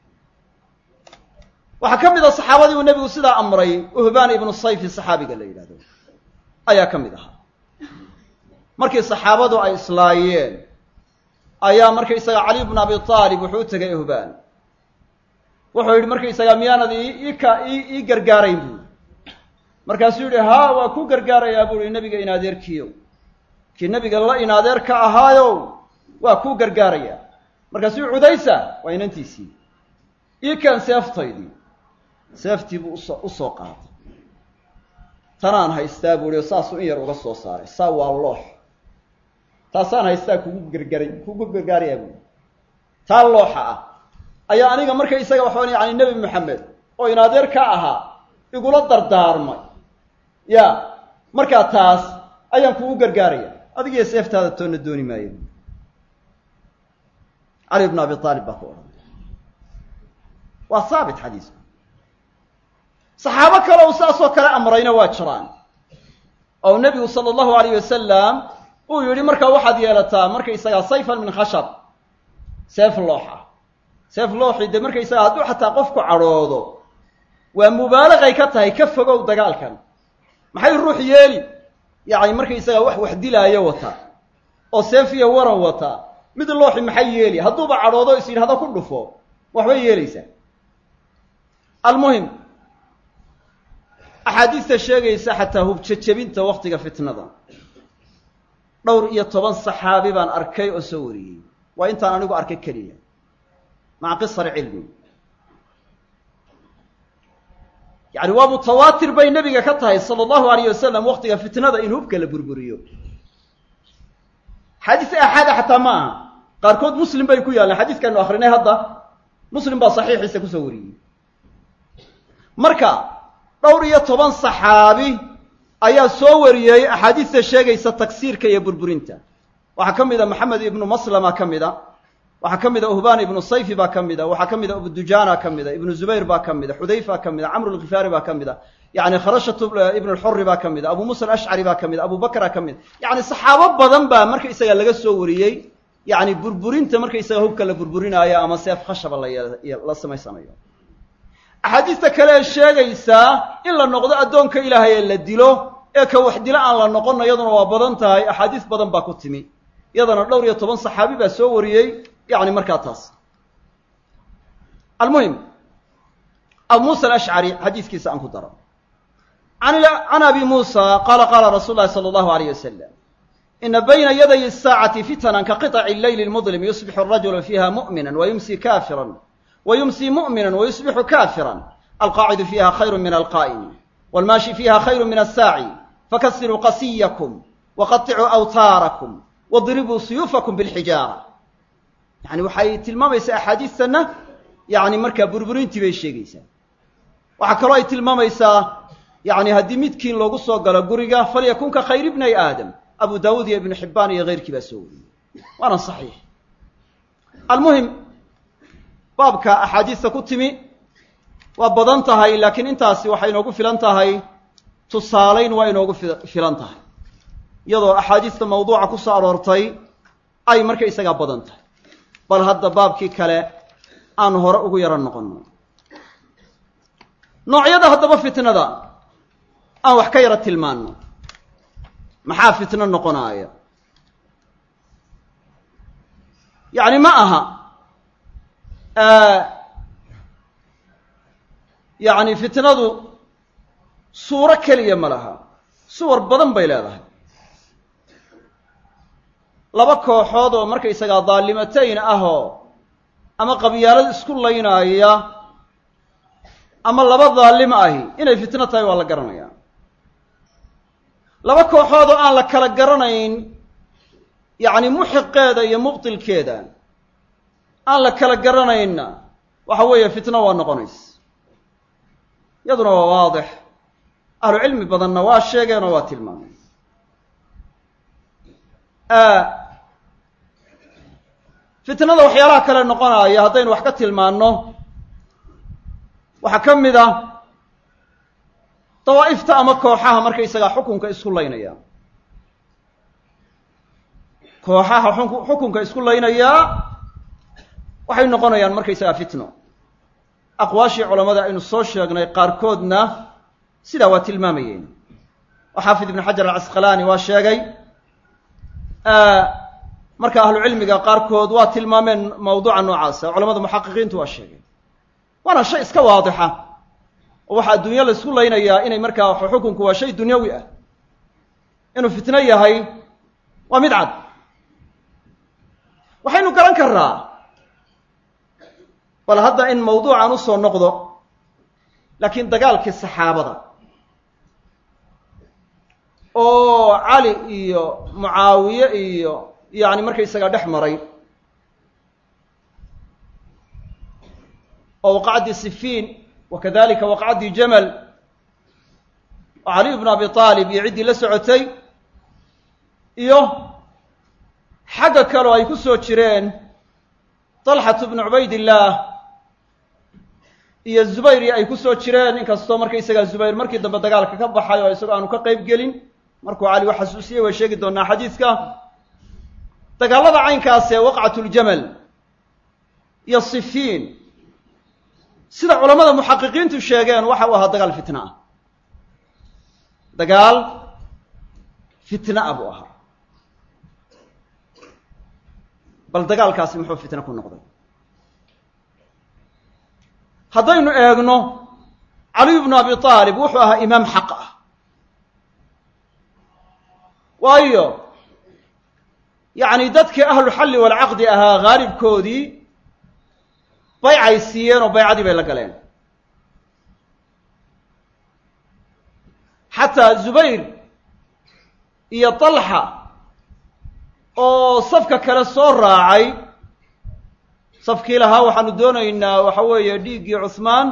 Speaker 2: waxaa ka mid a saxaabadii uu nebigu sidaa amray uhbaan ibnu sayfi saxaabiga la yidhahdo ayaa ka mid ahaa markii saxaabadu ay islaayeen ayaa markaysaga cali bnu abi aalib wuxuu u tegay uhbaan wuxuu yidhi markaysaga miyaanad iika ii gargaarayn buui markaasuu yidhi haa waa ku gargaarayaa buu ihi nebiga inadeerkiiyow kii nebiga la inadeer ka ahaayow waa kuu gargaarayaa markaasuu cudaysa waa inantiisii ii keen seeftaydii seeftii buu uso u soo qaatay tanaan haystaa buu ihi oo saasuu in yar uga soo saaray saa waa loox taasaan haystaa kugu gargaray kugu gargaarayaa buui taa looxa ah ayaa aniga marka isaga waxaan yani nebi maxamed oo inadeer ka ahaa igula dardaarmay ya markaa taas ayaan kugu gargaaraya adigiyo seeftaada toonna dooni maayo cali bn abi aalib baa ku odhan waa haabit xadiisku saxaabo kale uu saasoo kale amrayna waa jiraan oo nebigu sala allahu alayh wasalam uu yidhi markaa waxaad yeelataa markaysagaa sayfan min khashab seef looxa seef looxi dee markaysaga hadduu xataa qofku cadhoodo waa mubaalaqay ka tahay ka fogow dagaalkan maxay ruux yeeli yacni markaysaga wax wax dilaayo wata oo seef iyo waran wata mid looxi maxay yeeli hadduuba cadhoodo is yidhahdo ku dhufo waxbay yeelaysaa almuhim axaadiista sheegaysa xataa hubjejebinta waktiga fitnada dhowr iyo toban saxaabi baan arkay oo soo wariyey waa intaan anigu arkay keliya maca qisar cilmi yani waa mutawaatir bay nebiga ka tahay sala allahu alayh wasalam waktiga fitnada in hubka la burburiyo xadiis aaxaada xataa ma aha qaarkood muslim bay ku yaalleen xadiiskaanu akrinay hadda muslim baa saxiixiisa kusoo wariyey marka dhowr iyo toban saxaabi ayaa soo wariyey axaadiista sheegaysa tagsiirka iyo burburinta waxaa ka mid a maxamed ibnu maslama ka mid a waxaa ka mid a uhbaan ibnu sayfi baa ka mid a waxaa ka mid a abudujana ka mid a ibnu zubayr baa ka mid a xudayfa ka mid a camr lkhifaari baa ka mid a yani kharashat ibn lxuri baa ka mid a abu musa alashcari baa ka mid a abu bakra ka mid a yani saxaabo badan baa markaysaga laga soo wariyey yani burburinta markaysaga hubka la burburinaayo ama seef khashaba la samaysanayo axaadiista kale ee sheegaysaa in la noqdo addoonka ilaahay ee la dilo ee ka wax dilo aan la noqono iyaduna waa badan tahay axaadiis badan baa ku timi iyadana dhowr iyo toban saxaabi baa soo wariyey yani markaa taas almuhim abu musa alashcari xadiiskiisa aan ku daro can abi musa qaala qaala rasuul lahi sala allahu alayh wasalam ina bayna yaday الsaacati fitnan kaqiطci leyli اlmudlim yusbixu الrajulu fiiha mu'mina wayumsi kafira wayumsi mu'mina wayusbixu kafira alqaacidu fiiha khayru min alqaa'imi wاlmaashi fiiha khayru min asaaci fakasiruu qasiyakum waqaطicuu awtaarakum wadribuu suyuufakum biاlxijaara yani waxay tilmaamaysaa axaadiistanna yani markaa burburintii bay sheegaysaa waxaa kaloo ay tilmaamaysaa yani haddii midkiin loogu soo galo guriga falyakun ka khayr ibnay aadam abu daawuud iyo ibnu xibbaan iyo keyrkii baa soo wariyey waana saxiix almuhim baabka axaadiista ku timi waa badan tahay laakiin intaasi waxay inoogu filan tahay tusaalayn waa inoogu filan tahay iyadoo axaadiista mawduuca ku soo aroortay ay marka isagaa badan tahay bal hadda baabkii kale aan hore ugu yaro noqonno noocyada haddaba fitnada aan wax ka yaro tilmaanno maxaa fitno noqonaaya yacni ma aha yacni fitnadu suuro keliya ma laha suwar badan bay leedahay laba kooxood oo markaysagaa daalimatayn ahoo ama qabyaalad isku laynaaya ama laba daalim ahi inay fitno tahay waa la garanayaa laba kooxood oo aan la kala garanayn yacni muxiqeeda iyo mubtilkeeda aan la kala garanaynna waxa weeye fitno waa noqonaysa iyaduna waa waadix ahlu cilmi badanna waa sheegeen oo waa tilmaameen fitnada waxyaalaha kale noqonaya haddaynu wax ka tilmaanno waxaa ka mid ah dawaa'ifta ama kooxaha markaysagaa xukunka isku laynaya kooxaha xukunka isku laynayaa waxay noqonayaan markaysagaa fitno aqwaashii culammada aynu soo sheegnay qaarkoodna sidaa waa tilmaamayeen oo xaafid ibnu xajar alcasqalaani waa sheegay marka ahlucilmiga qaarkood waa tilmaameen mawduuca noocaasa culamada muxaqiqiintu waa sheegeen waana shay iska waadixa oo waxaa adduunyo la isku laynayaa inay markaa xukunku waa shay dunyawi ah inuu fitno yahay waa mid cad waxaynu garan karraa bal hadda in mawduucan usoo noqdo laakiin dagaalkii saxaabada oo cali iyo mucaawiye iyo yani markaysagaa dhex maray oo waqacdii sifiin wa kadalika waqacdii jamal oo caliy bnu abi aalib iyo ciddii la socotay iyo xagga kaleo ay ku soo jireen talxatu bnu cubaydillaah iyo zubayri ay ku soo jireen inkastoo markaysagaa zubayr markii dambe dagaalka ka baxay oo isagoo aanu ka qayb gelin markuu cali wax xasuusiyey way sheegi doonaa xadiiska dagaalada caynkaasee waqcatuljamal iyo sifiin sida culammada muxaqiqiintu sheegeen waxa uu ahaa dagaal fitna ah dagaal fitna ah buu ahaa bal dagaalkaasi muxuu fitna ku noqday haddaynu eegno caliy bnu abi aalib wuxuu ahaa imaam xaq ah waayo yacni dadkii ahluxalli walcaqdi ahaa haalibkoodii baycay siiyeen oo baycadii bay la galeen xataa zubayr iyo talxa oo safka kale soo raacay safkii lahaa waxaanu doonaynaa waxa weeye dhiiggii cuhmaan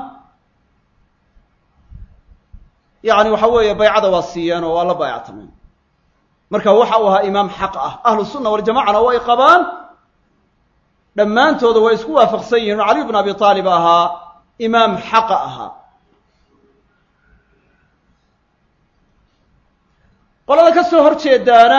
Speaker 2: yacni waxa weeye baycada waa siiyeen oo waa la baayactameen marka waxa uu ahaa imaam xaq ah ahlu sunna waljamacana way qabaan dhammaantooda way isku waafaqsan yihin oo caliy bn abi aalib ahaa imaam xaqa ahaa qolada ka soo hor jeedaana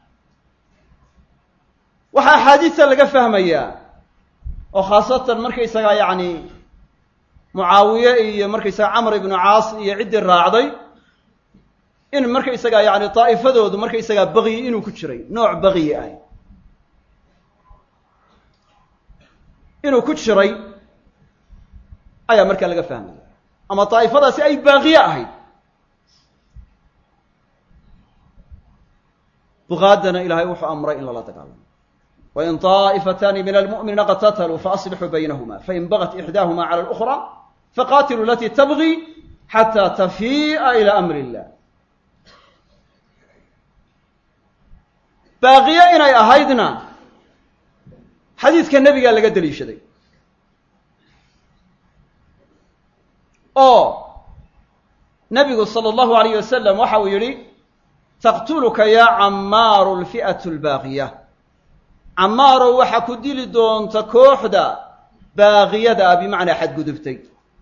Speaker 2: waxaa axaadiista laga fahmayaa oo khaasatan markaysagaa yacni mucaawiye iyo markaysaga camr ibnu caas iyo ciddii raacday in markaysagaa yacni daa'ifadoodu markaysagaa bagyi inuu ku jiray nooc bagyi ah inuu ku jiray ayaa markaa laga fahmaya ama daa'ifadaasi ay baaqiye ahayd buqaadana ilaahay wuxuu amray in lala dagaalamo wain طaa'ifataani min almu'miniina qatataluu faaslixuu baynahuma fain bagat ixdaahuma cala اlأkhra faqatiluu alatii tabغi xataa tafii'a ilى amri اllah baaqiye inay ahaydna xadiidka nebigaa laga deliishaday oo nebigu salى اllahu alayh wasalam waxa uu yidhi taqtuluka yaa camaaru alfi'atu albaaqiya camaarow waxaa ku dili doonta kooxda baaqiyada ah bimacnaa xadgudubtay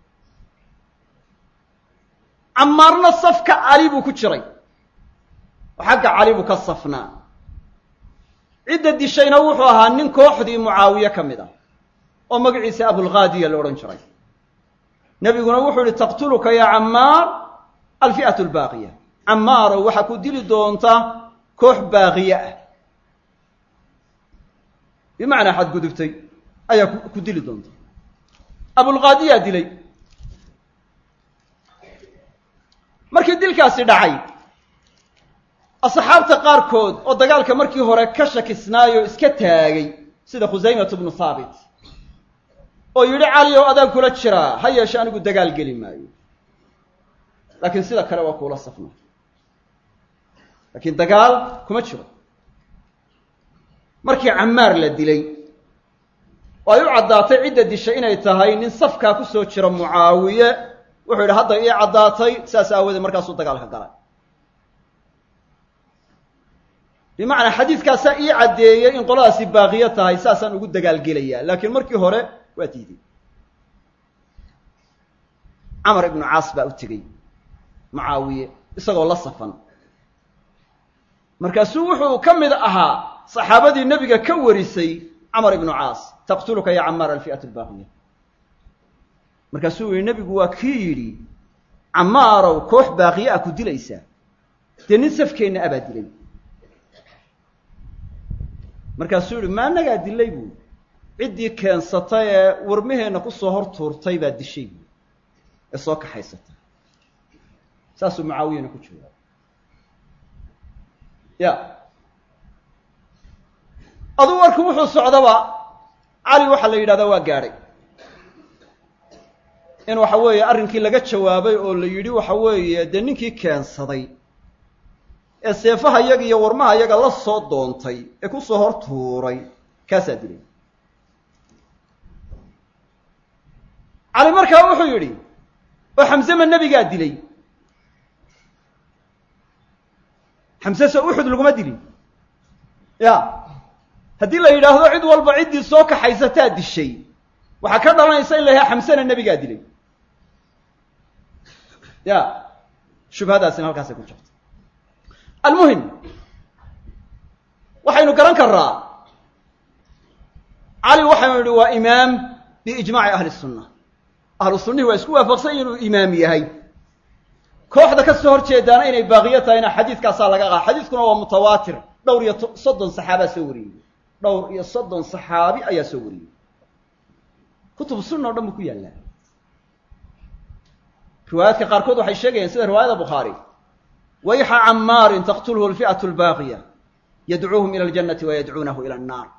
Speaker 2: camaarna safka cali buu ku jiray oo xagga cali buu ka safnaa cidda dishayna wuxuu ahaa nin kooxdii mucaawiye ka mid ah oo magaciisa abulghaadiya la odhan jiray nebiguna wuxuu yihi taqtuluka yaa camaar alfi'atu albaaqiya camaarow waxaa ku dili doonta koox baaqiye ah bimacnaa xadgudubtay ayaa ku dili doonta abulqaadiyaa dilay markii dilkaasi dhacay asxaabta qaarkood oo dagaalka markii hore ka shakisnaayoo iska taagay sida khusaymatu bnu haabit oo yidhi cali ow adaan kula jiraa ha yeeshe anigu dagaal geli maayo laakiin sida kale waa kuula safna laakiin dagaal kuma jiro markii camaar la dilay oo ay u caddaatay cidda dishay inay tahay nin safkaa ku soo jira mucaawiye wuxuu yidhi hadda ii caddaatay saas aawoodee markaasuu dagaalka galay bimacnaa xadiidkaasaa ii caddeeyey in qoladaasi baaqiyo tahay saasaan ugu dagaalgelayaa laakiin markii hore waa diiday camar ibnu caas baa u tegey mucaawiye isagoo la safan markaasuu wuxuu ka mid ahaa saxaabadii nebiga ka warisay camar ibnu caas taqtuluka ya camaar alfi'atu albaaqiya markaasuu yihi nebigu waa kii yidhi camaarow koox baaqiye ah ku dilaysaa dee nin safkeenna abaa dilay markaasuu yihi ma annagaa dilay buu ciddii keensatay ee warmaheenna kusoo hor tuurtay baa dishay buu ee soo kaxaysatay saasuu mucaawiyana ku jooga ya aduu warku wuxuu socdaba cali waxaa la yidhahdaa waa gaadhay in waxa weeye arrinkii laga jawaabay oo la yidhi waxa weeye dee ninkii keensaday ee seefaha yaga iyo warmaha yaga la soo doontay ee kusoo hor tuuray kaasaa dilay cali markaa wuxuu yidhi oo xamse ma nebigaa dilay xamse se uxud laguma dilin ya haddii la yidhaahdo cid walba ciddii soo kaxaysataa dishay waxaa ka dhalanaysa in la yahay xamsena nebigaa dilay ya shubhadaasina halkaasay ku jirta almuhim waxaynu garan karaa cali waxaynu idhi waa imaam biijmaaci ahli sunna ahlu sunnihi waa isku waafaqsan inuu imaam yahay kooxda ka soo hor jeedaana inay baaqiyo tahayna xadiidkaasaa laga qaada xadiidkuna waa mutawaatir dhowr iyo soddon saxaabaa soo wariyey dhowr iyo soddon saxaabi ayaa soo wariyey kutubu sunna o dhan buu ku yaallaa riwaayaadka qaarkood waxay sheegayaan sida riwaayada bukhaari wayxa camaarin taqtulhu alfi'atu albaaqiya yadcuuhum ila aljannati wa yadcuunahu ila annaar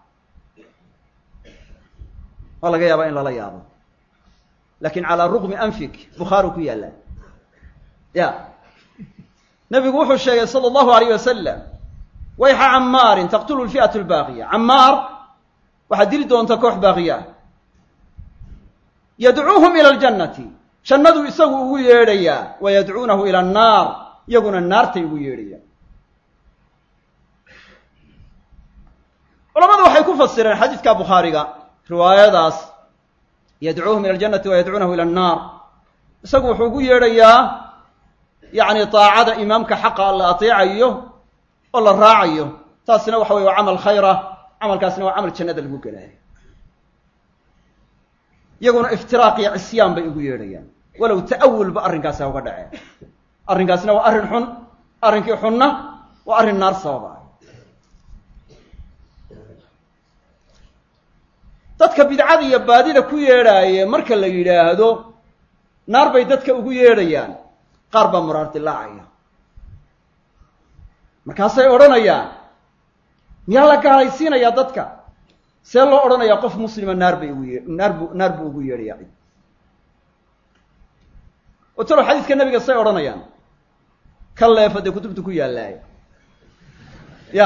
Speaker 2: waa laga yaabaa in lala yaabo lakin calaa rugmi anfik bukhaari ku yaallaa ya nabigu wuxuu sheegay sala allahu alayh wasalam wayxa camaarin taqtulhu alfi'atu albaaqiya camaar waxaad dili doonta koox baaqiya ah yadcuuhum ila aljannati jannaduu isagu ugu yeedhayaa wa yadcuunahu ila annaar iyaguna naartay ugu yeedhayaan culamadu waxay ku fasireen xadiidka bukhaariga riwaayadaas yadcuuhum ila aljannati wa yadcuunahu ila annaar isagu wuxuu ugu yeedhayaa yacni daacada imaamka xaqa la ateecayo oo la raacayo taasina waxa weye waa camal khayra camalkaasina waa camal jannada lagu gelaayo iyaguna iftiraaq iyo cisyaan bay ugu yeedhayaan walow ta'awulba arrinkaasi ha uga dhaceen arrinkaasina waa arrin xun arrinkii xunna waa arrin naar sababa dadka bidcada iyo baadida ku yeedhaaye marka la yidhaahdo naar bay dadka ugu yeedhayaan qaar baa muraardilaacaya markaasay odhanayaan miyaa la gaalaysiinayaa dadka see loo odhanayaa qof muslima naar bay ugu yee naar bu naar buu ugu yeedhayaa cid oo talow xadiiska nebiga say odhanayaan ka leefa dee kutubta ku yaallaayo ya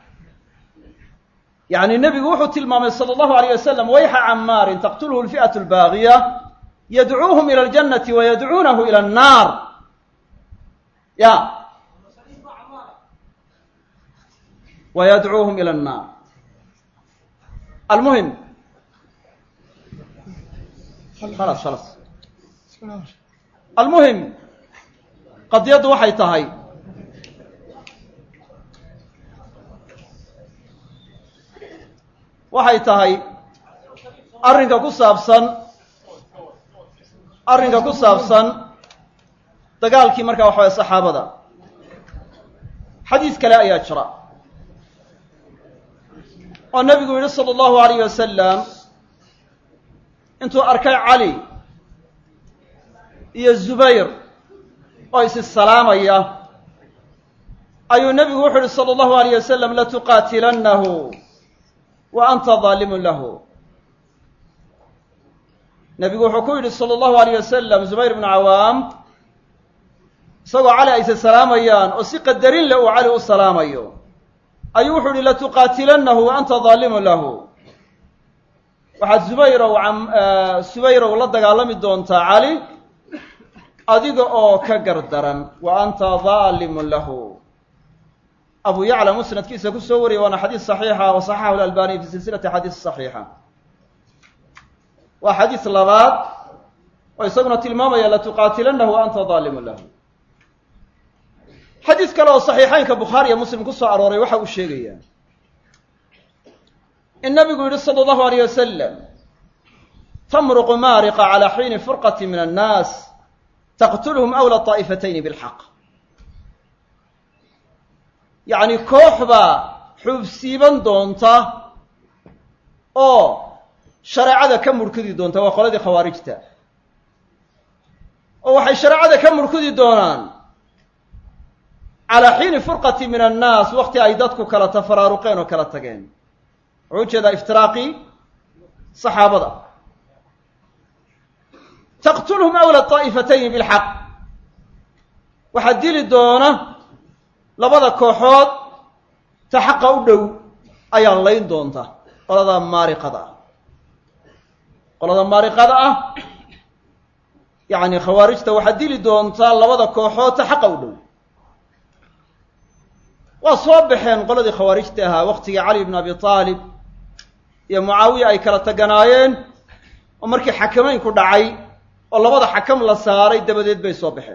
Speaker 2: yacni nebigu wuxuu tilmaamay sala allahu alayh wasalam wayxa camaarin taqtulhu alfi'atu albaaqiya yadcuuhum ila aljannati wa yadcuunahu ila annaar ya wa yadcuuhum ila annaar almuhim khalas khalas almuhim qadiyaddu waxay tahay waxay tahay arrinka ku saabsan arrinka ku saabsan dagaalkii markaa waxa waye saxaabada xadiis kale ayaa jira oo nebigu yihi sala allahu alayh wasalam intuu arkay cali iyo zubayr oo isi salaamaya ayuu nebigu wuxu uhi sala allahu alayh wasalam latuqaatilannahu wa anta daalimun lahu nebigu wuxuu ku yidhi sala allahu alayh wasalam zubayr bnu cawaam isagoo cali ayse salaamayaan oo si qadarin leh uu cali u salaamayo ayuu wuxuu yihi latuqaatilannahu wa anta daalimun lahu waxaad zubayrow subayrow la dagaalami doontaa cali adiga oo ka gardaran wa anta daalimun lahu abu yacla musnadkiisa ku soo wariyay waana xadiis saxiixa wa saxaxahu lalbaniy fi silsilati xadiis saxiixa waa xadiis labaad oo isaguna tilmaamaya latuqaatilannahu wa anta daalimun lahu xadiis kale oo saxiixeynka bukhaari iyo muslim ku soo arooray waxa uu sheegayaa in nabigu yidhi sala allahu alayh wasalam tamruqu maariqa calaa xiini furqati min annaas taqtuluhum awla طaa'ifatayni bilxaq yacni koox baa xuubsiiban doonta oo shareecada ka murkudi doonta waa qoladii khawaarijta oo waxay shareecada ka murkudi doonaan calaa xiini furqati min annaas wakti ay dadku kala tafaraaruqeen oo kala tageen wuxuu ujeedaa iftiraaqii saxaabada taqtulhum awla طaa'ifatayni bilxaq waxaa dili doona labada kooxood ta xaqa u dhow ayaa layn doonta qolada maariqada ah qolada maariqada ah yacni khawaarijta waxaa dili doontaa labada kooxood ta xaqa u dhow waa soo baxeen qoladii khawaarijta ahaa waktigii cali bn abi aalib iyo mucaawiya ay kala taganaayeen oo markii xakamaynku dhacay oo labada xakam la saaray dabadeed bay soo baxeen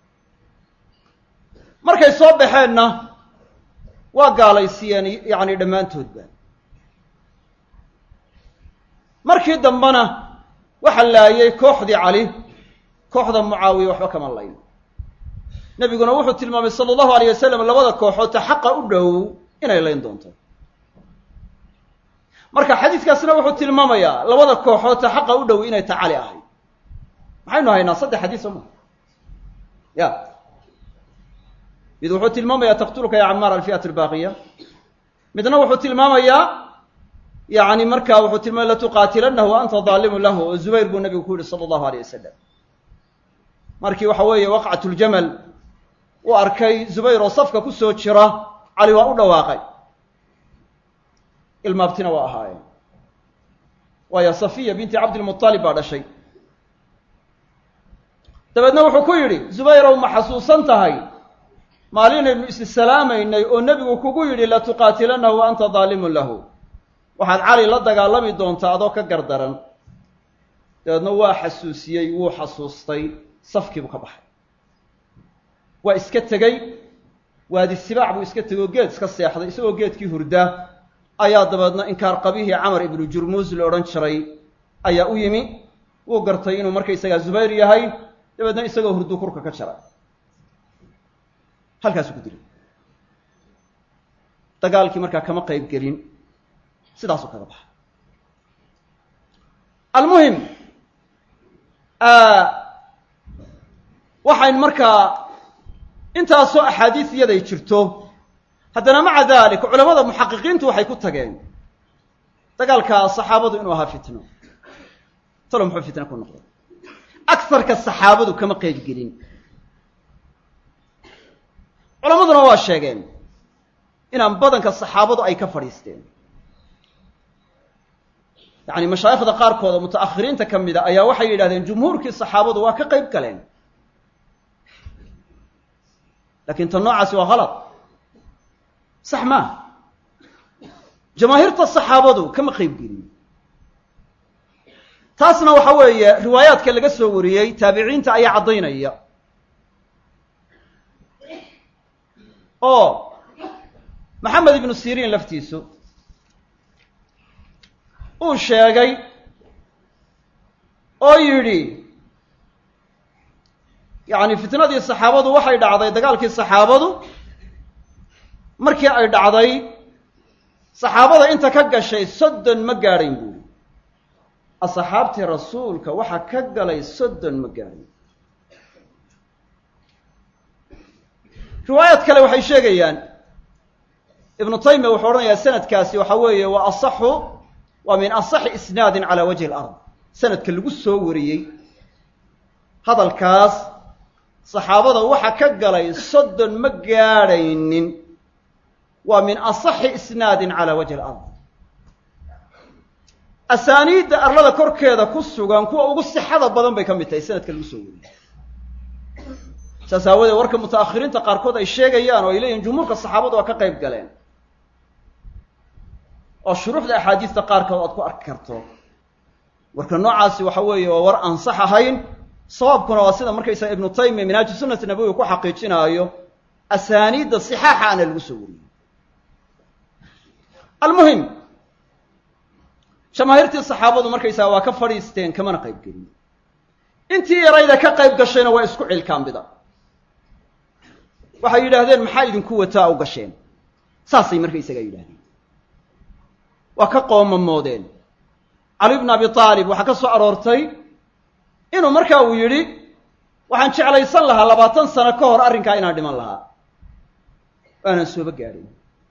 Speaker 2: markay soo baxeenna waa gaalaysiiyeen yacni dhammaantoodba markii dambena waxa laayay kooxdii cali kooxda mucaawiya waxba kama layn nebiguna wuxuu tilmaamay sala allahu alayh wasalam labada kooxood ta xaqa u dhow inay layn doonto marka xadiiskaasna wuxuu tilmaamayaa labada kooxood ta xaqa u dhow inay ta cali ahayd maxaynu haynaa saddex xadiis soo maa ya mid wuxuu tilmaamayaa taqtuluka ya camaar alfi'at albaaqiya midna wuxuu tilmaamayaa yani markaa wuxuu tilmaamay latuqaatilanahu wa anta daalimun lahu oo zubayr buu nabigu ku yihi sala allahu alayh wasalam markii waxa weeye waqcat ljamal uu arkay zubayr oo safka ku soo jira cali waa u dhawaaqay ilmaabtina waa ahaayeen waayo safiya binti cabdilmuطalib baa dhashay dabeedna wuxuu ku yidhi zubayrow ma xasuusan tahay maalinaynu issalaamaynay oo nebigu kugu yidhi latuqaatilanahu wa anta daalimun lahu waxaad cali la dagaalami doontaa adoo ka gardaran dabeedna waa xasuusiyey wuu xasuustay safkiibuu ka baxay waa iska tegey waadi sibaac buu iska tegey oo geed iska seexday isagoo geedkii hurda ayaa dabeedna inkaar qabihii camar ibnu jurmuus la odhan jiray ayaa u yimi wuu gartay inuu markaysagaa zubayr yahay dabeedna isagoo hurdu kurka ka jara halkaasuu ku dilay dagaalkii markaa kama qayb gelin sidaasuu kaga baxay almuhim waxayn markaa intaasoo axaadiis iyaday jirto haddana maca dalik culamada muxaqiqiintu waxay ku tageen dagaalka saxaabadu inuu ahaa fitno talo muxuu fitno ku noqday agarka saxaabadu kama qeyb gelin culamaduna waa sheegeen inaan badanka saxaabadu ay ka fadhiisteen yacni mashaayikhda qaarkood oo muta'akhiriinta ka mida ayaa waxay yidhahdeen jumhuurkii saxaabadu waa ka qayb galeen lakin tan noocaasi waa halad sax maaha jamaahiirta saxaabadu kama qayb gelin taasna waxa weeye riwaayaadka laga soo wariyey taabiciinta ayaa caddaynaya oo maxamed ibnu siriin laftiisu uu sheegay oo yidhi yacni fitnadii saxaabadu waxay dhacday dagaalkii saxaabadu markii ay dhacday saxaabada inta ka gashay soddon ma gaadhayn buuri asxaabtii rasuulka waxaa ka galay soddon ma gaadhayn riwaayaad kale waxay sheegayaan ibnu taymiya wuxuu odhanayaa sanadkaasi waxa weeye waa asaxu waa min asaxi isnaadin calaa wajhi alard sanadka lagu soo wariyey hadalkaas saxaabada waxa ka galay soddon ma gaadhaynin waa min asaxi isnaadin calaa wajhi alard asaaniidda arlada korkeeda ku sugan kuwa ugu sixada badan bay ka mid tahay sanadka lagu soo wariyey saas aawadeed warka muta'akhiriinta qaarkood ay sheegayaan oo ay leeyihin jumhuurka saxaabadu waa ka qayb galeen oo shuruuxda axaadiista qaarkood aad ku arki karto warka noocaasi waxa weeye waa war aan sax ahayn sababkuna waa sida markaysaga ibnu taymiya minhaaju sunnati nabowiga ku xaqiijinaayo asaaniidda sixaaxa ana lagu soo wariyey almuhim jamaahiirtii saxaabadu markaysaga waa ka fadhiisteen kamana qayb gelin intii yarayda ka qayb gashayna waa isku cilkaambida waxay yidhaahdeen maxaa idinku wataa u gasheen saasay markaysaga yidhahdeen waa ka qoomamoodeen cali bn abi aalib waxaa ka soo aroortay inuu marka uu yidhi waxaan jeclaysan lahaa labaatan sano ka hor arrinkaa inaan dhiman lahaa aanan sooba gaadhin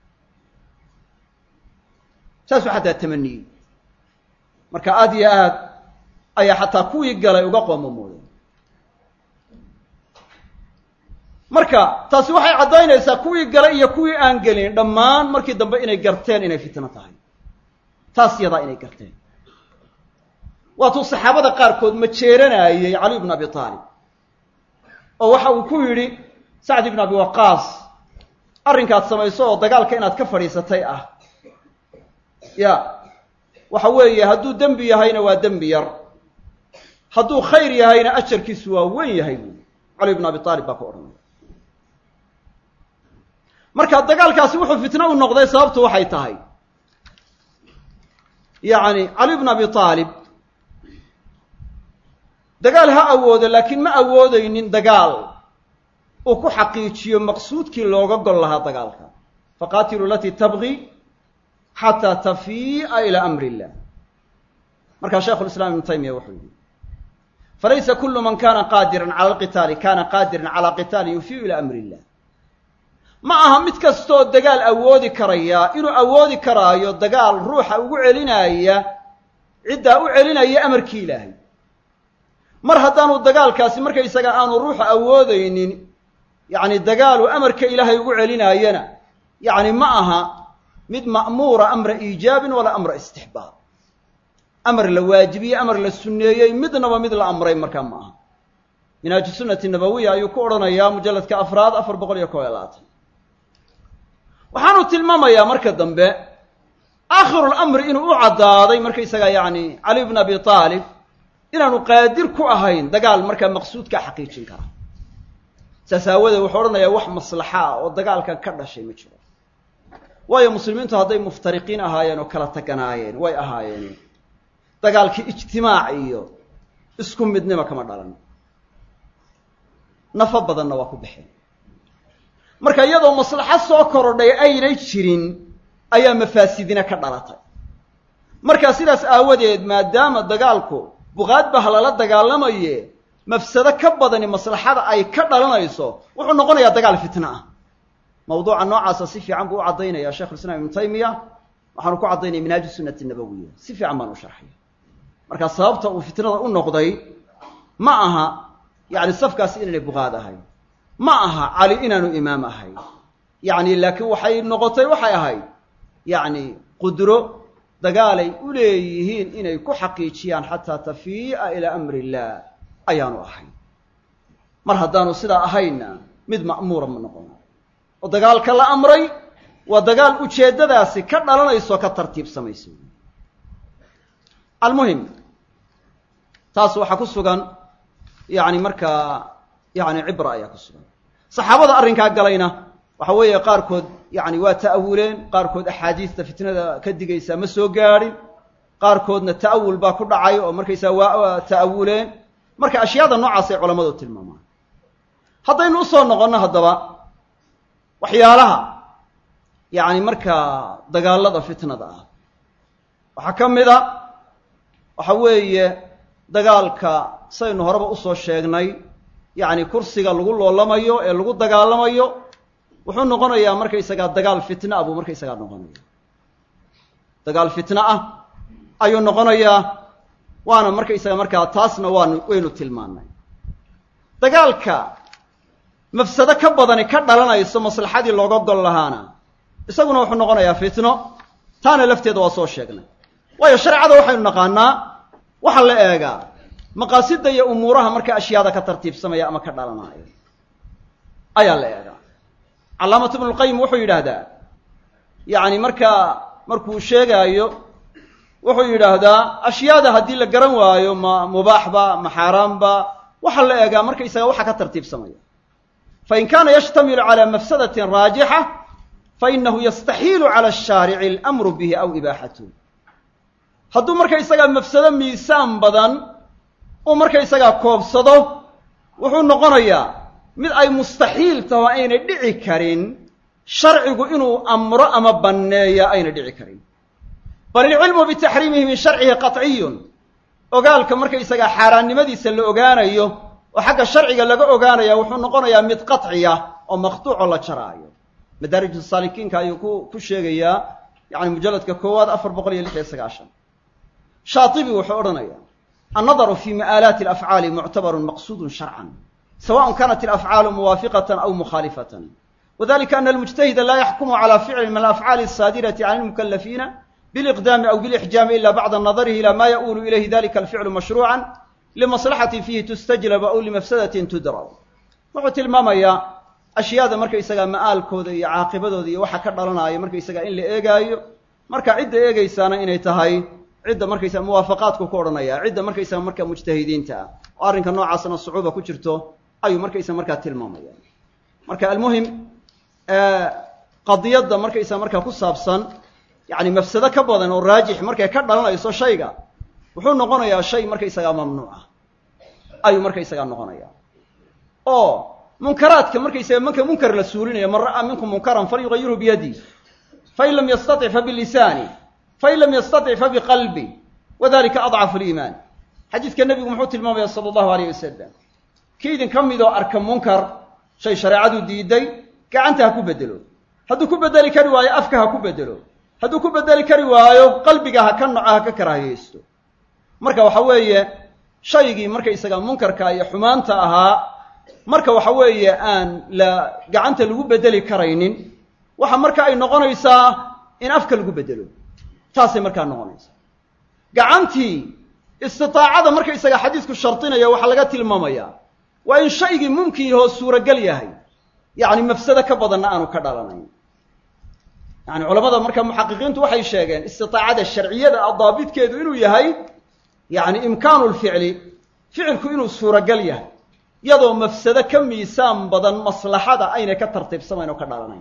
Speaker 2: saasuu xataa tamaniyey marka aada iyo aad ayaa xataa kuwii galay uga qoomamoodeen marka taasi waxay caddaynaysaa kuwii galay iyo kuwii aan gelin dhammaan markii dambe inay garteen inay fitno tahay taas yadaa inay garteen waatuu saxaabada qaarkood ma jeeranayey cali bn abi aalib oo waxa uu ku yidhi sacd ibn abi waqaas arrinkaad samayso oo dagaalka inaad ka fadhiisatay ah ya waxa weeye hadduu dembi yahayna waa dembi yar hadduu khayr yahayna ajarkiisu waa weyn yahay buuli cali bn abi aalib baa ku odhanaya marka dagaalkaasi wuxuu fitno u noqday sababtu waxay tahay yacni cali bn abi aalib dagaal ha awoodo laakiin ma awoodeynin dagaal uu ku xaqiijiyo maqsuudkii looga gol lahaa dagaalka faqaatilu alatii tabgi xataa tafii'a ilaa amri illah markaa shaikhu lislaam ibnu taymiya wuxuu yihi falaysa kulu man kana qaadiran cala alqitaali kana qaadiran cala qitaalin yufiiu ilaa amri illah ma aha mid kastoo dagaal awoodi karaya inuu awoodi karaayo dagaal ruuxa ugu celinaya ciddaa u celinaya amarkii ilaahay mar haddaanu dagaalkaasi markaysaga aanu ruuxa awoodeynin yacni dagaalu amarka ilaahay ugu celinaayana yacni ma aha mid ma'muura amra iijaabin walaa amra istixbaab amar la waajibiyey amar la sunneeyey midnaba mid la amray markaa ma aha minhaaju sunnati nabawiya ayuu ku odhanayaa mujalladka afraad afar boqol iyo kob iyo labaatan waxaanu tilmaamayaa marka dambe aakhirulamri inuu u caddaaday markaysaga yacni cali bn abi aalib inaanu qaadir ku ahayn dagaal markaa maqsuudkaa xaqiijin kara saas aawadeed wuxuu odhanayaa wax maslaxa ah oo dagaalkan ka dhashay ma jiro waayo muslimiintu hadday muftariqiin ahaayeen oo kala taganaayeen way ahaayeen dagaalkii ijtimaac iyo isku midnima kama dhalan nafo badanna waa ku baxeen marka iyadoo maslaxo soo korodhay aynay jirin ayaa mafaasidina ka dhalatay marka sidaas aawadeed maadaama dagaalku buqaad ba ha lala dagaalamaye mafsado ka badani maslaxada ay ka dhalanayso wuxuu noqonayaa dagaal fitna ah mawduuca noocaasa si fiican buu u caddaynaya sheikhulislaam ibnu taymiya waxaanu ku caddaynaya minhaaju sunnati nabawiya si fiican baan u sharxaya marka sababta uu fitnada u noqday ma aha yacni safkaasi inaanay buqaad ahayn ma aha cali inaanu imaam ahayn yacni laakiin waxay noqotay waxay ahayd yacni qudro dagaalay u leeyihiin inay ku xaqiijiyaan xataa tafii'a ilaa amri illah ayaanu ahayn mar haddaanu sidaa ahaynna mid ma'muura ma noqon oo dagaalka la amray waa dagaal ujeeddadaasi ka dhalanayso ka tartiibsamayso almuhim taas waxaa ku sugan yacni markaa yacni cibra ayaa ku sugan saxaabada arrinkaa galayna waxa weeye qaarkood yacni waa ta'awuleen qaarkood axaadiista fitnada ka digaysaa ma soo gaadhin qaarkoodna ta'awul baa ku dhacay oo markaysaa waa ta'awuleen marka ashyaada noocaas ay culammadu tilmaamaan haddaynu usoo noqonno haddaba waxyaalaha yacni markaa dagaalada fitnada ah waxaa ka mid a waxa weeye dagaalka saynu horeba usoo sheegnay yacni kursiga lagu loolamayo ee lagu dagaalamayo wuxuu noqonayaa markaysagaa dagaal fitna ah buu markaysagaa noqonaya dagaal fitna ah ayuu noqonayaa waana markaysaga markaa taasna waanu waynu tilmaanay dagaalka mafsado ka badani ka dhalanayso maslaxadii looga gol lahaana isaguna wuxuu noqonayaa fitno taana lafteeda waa soo sheegnay waayo shareecada waxaynu naqaanaa waxaa la eegaa maqaasida iyo umuuraha marka ashyaada ka tartiibsamaya ama ka dhalanaayo ayaa la eegaa calaamatu ibnulqayim wuxuu yidhaahdaa yacni markaa markuu sheegaayo wuxuu yidhaahdaa ashyaada haddii la garan waayo ma mubaaxba ma xaaraamba waxaa la eegaa markaysaga waxa ka tartiibsamaya fain kaana yashtamilu calى mafsadatin raajixa fainahu yastaxiilu calى الshaarici اlamru bihi aw ibaaxatuh hadduu markaysagaa mafsado miisaan badan uu markaysagaa koobsado wuxuu noqonayaa mid ay mustaxiil taho aynay dhici karin sharcigu inuu amro ama banneeya aynay dhici karin bal ilcilmu bitaxriimihi min sharcihi qatciyun ogaalka markaysagaa xaaraannimadiisa la ogaanayo oo xagga sharciga laga ogaanaya wuxuu noqonayaa mid qaطciya oo maqtuuco la jaraayo madaarij saalikiinka ayuu ku ku sheegayaa yani mujalladka koowaad afar boqol iyo lix iyo sagaashan shaatibi wuxuu odhanaya annadaru fi ma'aalaati alafcaali muctabarun maqsuudun sharcan sawaءn kanat alafcaalu muwaafiqatan aw mukhaalifatan wadalika ana almujtahida laa yaxkumu calى ficli min alafcaali الsaadirati can اlmukalafiina biliqdaami aw bilixjaami ila bacda nadarihi ila ma yaؤulu ilayhi dalika alficlu mashruucan limaslaxatin fiihi tustajlab aw limafsadatin tudrab wuxuu tilmaamayaa ashyaada markaysagaa ma'aalkooda iyo caaqibadooda iyo waxa ka dhalanaayo markaysagaa in la eegaayo marka cidda eegaysaana inay tahay cidda markaysaga muwaafaqaadku ku odhanaya cidda markaysaga marka mujtahidiinta ah oo arrinka noocaasna sucuuba ku jirto ayuu markaysa markaa tilmaamaya marka almuhim qadiyadda markaysaga markaa ku saabsan yani mafsado ka badan oo raajix markay ka dhalanayso shayga wuxuu noqonayaa shay markaysagaa mamnuuc ah ayuu markaysagaa noqonaya oo munkaraadka markaysaga marka munkar la suulinayo man ra'aa minkum munkaran falyugayirhu biyadi fain lam yastatic fabilisaani fain lam yastatic fabiqalbi wadalika adcafu liimaan xadiidka nebigu muxuu tilmaamaya sala allahu alayh wasalam kii idin ka midoo arka munkar shay shareecadu diiday gacanta ha ku bedelo hadduu ku bedeli kari waayo afka ha ku bedelo hadduu ku bedeli kari waayo qalbiga ha ka noco ha ka karaahiyeysto marka waxa weeye shaygii markaysaga munkarka iyo xumaanta ahaa marka waxa weeye aan la gacanta lagu bedeli karaynin waxa marka ay noqonaysaa in afka lagu bedelo taasay markaa noqonaysaa gacantii istitaacada markaysaga xadiisku shardinaya waxaa laga tilmaamayaa waa in shaygii mumkin yahoo suuragal yahay yacni mafsado ka badanna aanu ka dhalanayn yani culamada marka muxaqiqiintu waxay sheegeen istitaacada sharciyada a daabitkeedu inuu yahay yani imkaanu lficli ficilku inuu suuragal yahay iyadoo mafsado ka miisaan badan maslaxada aynay ka tartiibsamayn oo ka dhalanayn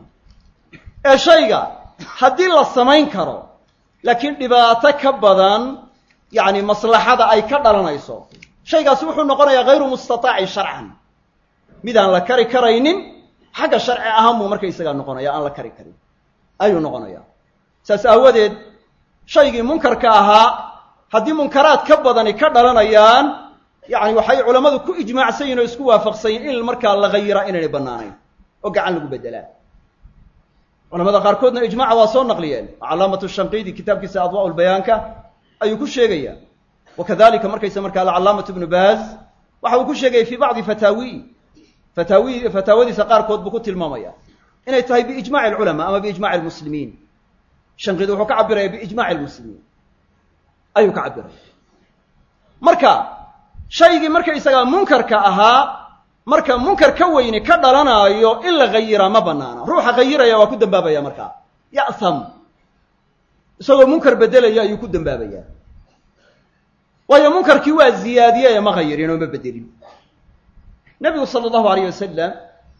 Speaker 2: ee shayga haddii la samayn karo laakiin dhibaato ka badan yani maslaxada ay ka dhalanayso shaygaasi wuxuu noqonayaa hayru mustataacin sharcan midaan la kari karaynin xagga sharci ahaan buu markaysagaa noqonaya aan la kari karin ayuu noqonaya saas aawadeed shaygii munkarka ahaa haddii munkaraad ka badani ka dhalanayaan yani waxay culammadu ku ijmaacsan yihin oo isku waafaqsan yihin in markaa la hayiraa inaynay bannaanayn oo gacan lagu bedelaa culamada qaarkoodna ijmaca waa soo naqliyeen calaamatu shanqiidi kitaabkiisa adwaa lbayaanka ayuu ku sheegaya wakadalika markaysa markaa alcalaamatu ibnu baaz waxa uu ku sheegaya fii bacdi fataawi fataawi fataawadiisa qaarkood buu ku tilmaamaya inay tahay biijmaci alculamaa ama biijmaci almuslimiin shanqiidi wuxuu ka cabiraya biijmaci almuslimiin ayuu ka cabiraya marka shaygii markaysagaa munkarka ahaa marka munkar ka weyni ka dhalanaayo in la hayiraa ma banaana ruuxa hayiraya waa ku dambaabaya markaa ya'ham isagoo munkar bedelaya ayuu ku dambaabaya waayo munkarkii waa ziyaadiyeye ma hayirin oo ma bedelin nebigu sala allahu alayh wasalam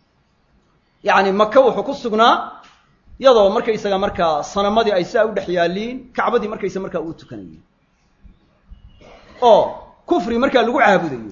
Speaker 2: yacni maka wuxuu ku sugnaa iyadoo markaysaga markaa sanamadii ay sidaa u dhex yaaliin kacbadii markaysa markaa uu tukanayay oo kufri markaa lagu caabudayo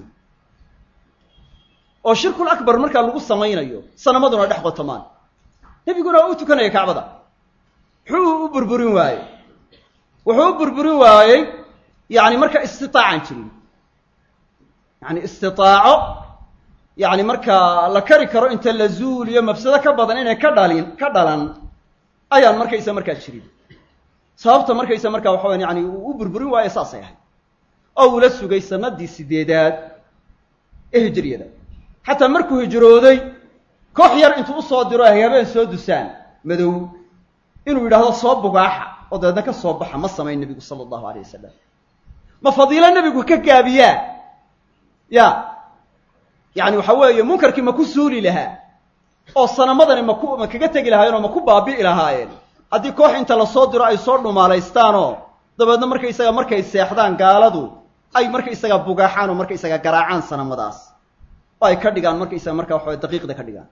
Speaker 2: oo shirkul akbar markaa lagu samaynayo sanamaduna dhex qotomaan nebiguna waa u tukanaya kacbada muxuu u burburin waayey wuxuu u burburin waayey yani marka istitaacan jirin yani istitaaco yani markaa la kari karo inta la zuuliyo mafsado ka badan inay ka dhalin ka dhalan ayaan markaysa markaa jirin sababta markaysa markaa waxa waya yani uu u burburin waayo saasay ahayd oo uu la sugay sanadii sideedaad ee hijriyada xataa markuu hijrooday koox yar intuu usoo diro ay habeen soo dusaan madow inuu yidhaahdo soo bugaaxa oo dabeedna ka soo baxa ma samayn nebigu sala allahu alayh wasalam ma fadiilo nebigu ka gaabiyaa ya yani waxa weeye munkarkii ma ku suuli lahaa oo sanamadani maku ma kaga tegi lahaayeen oo ma ku baabi'i lahaayeen haddii koox inta lasoo diro ay soo dhumaalaystaanoo dabeedna markaysaga markay seexdaan gaaladu ay markaysaga bugaaxaan oo markaysaga garaacaan sanamadaas oo ay ka dhigaan markaysaga markaa waxawa daqiiqda ka dhigaan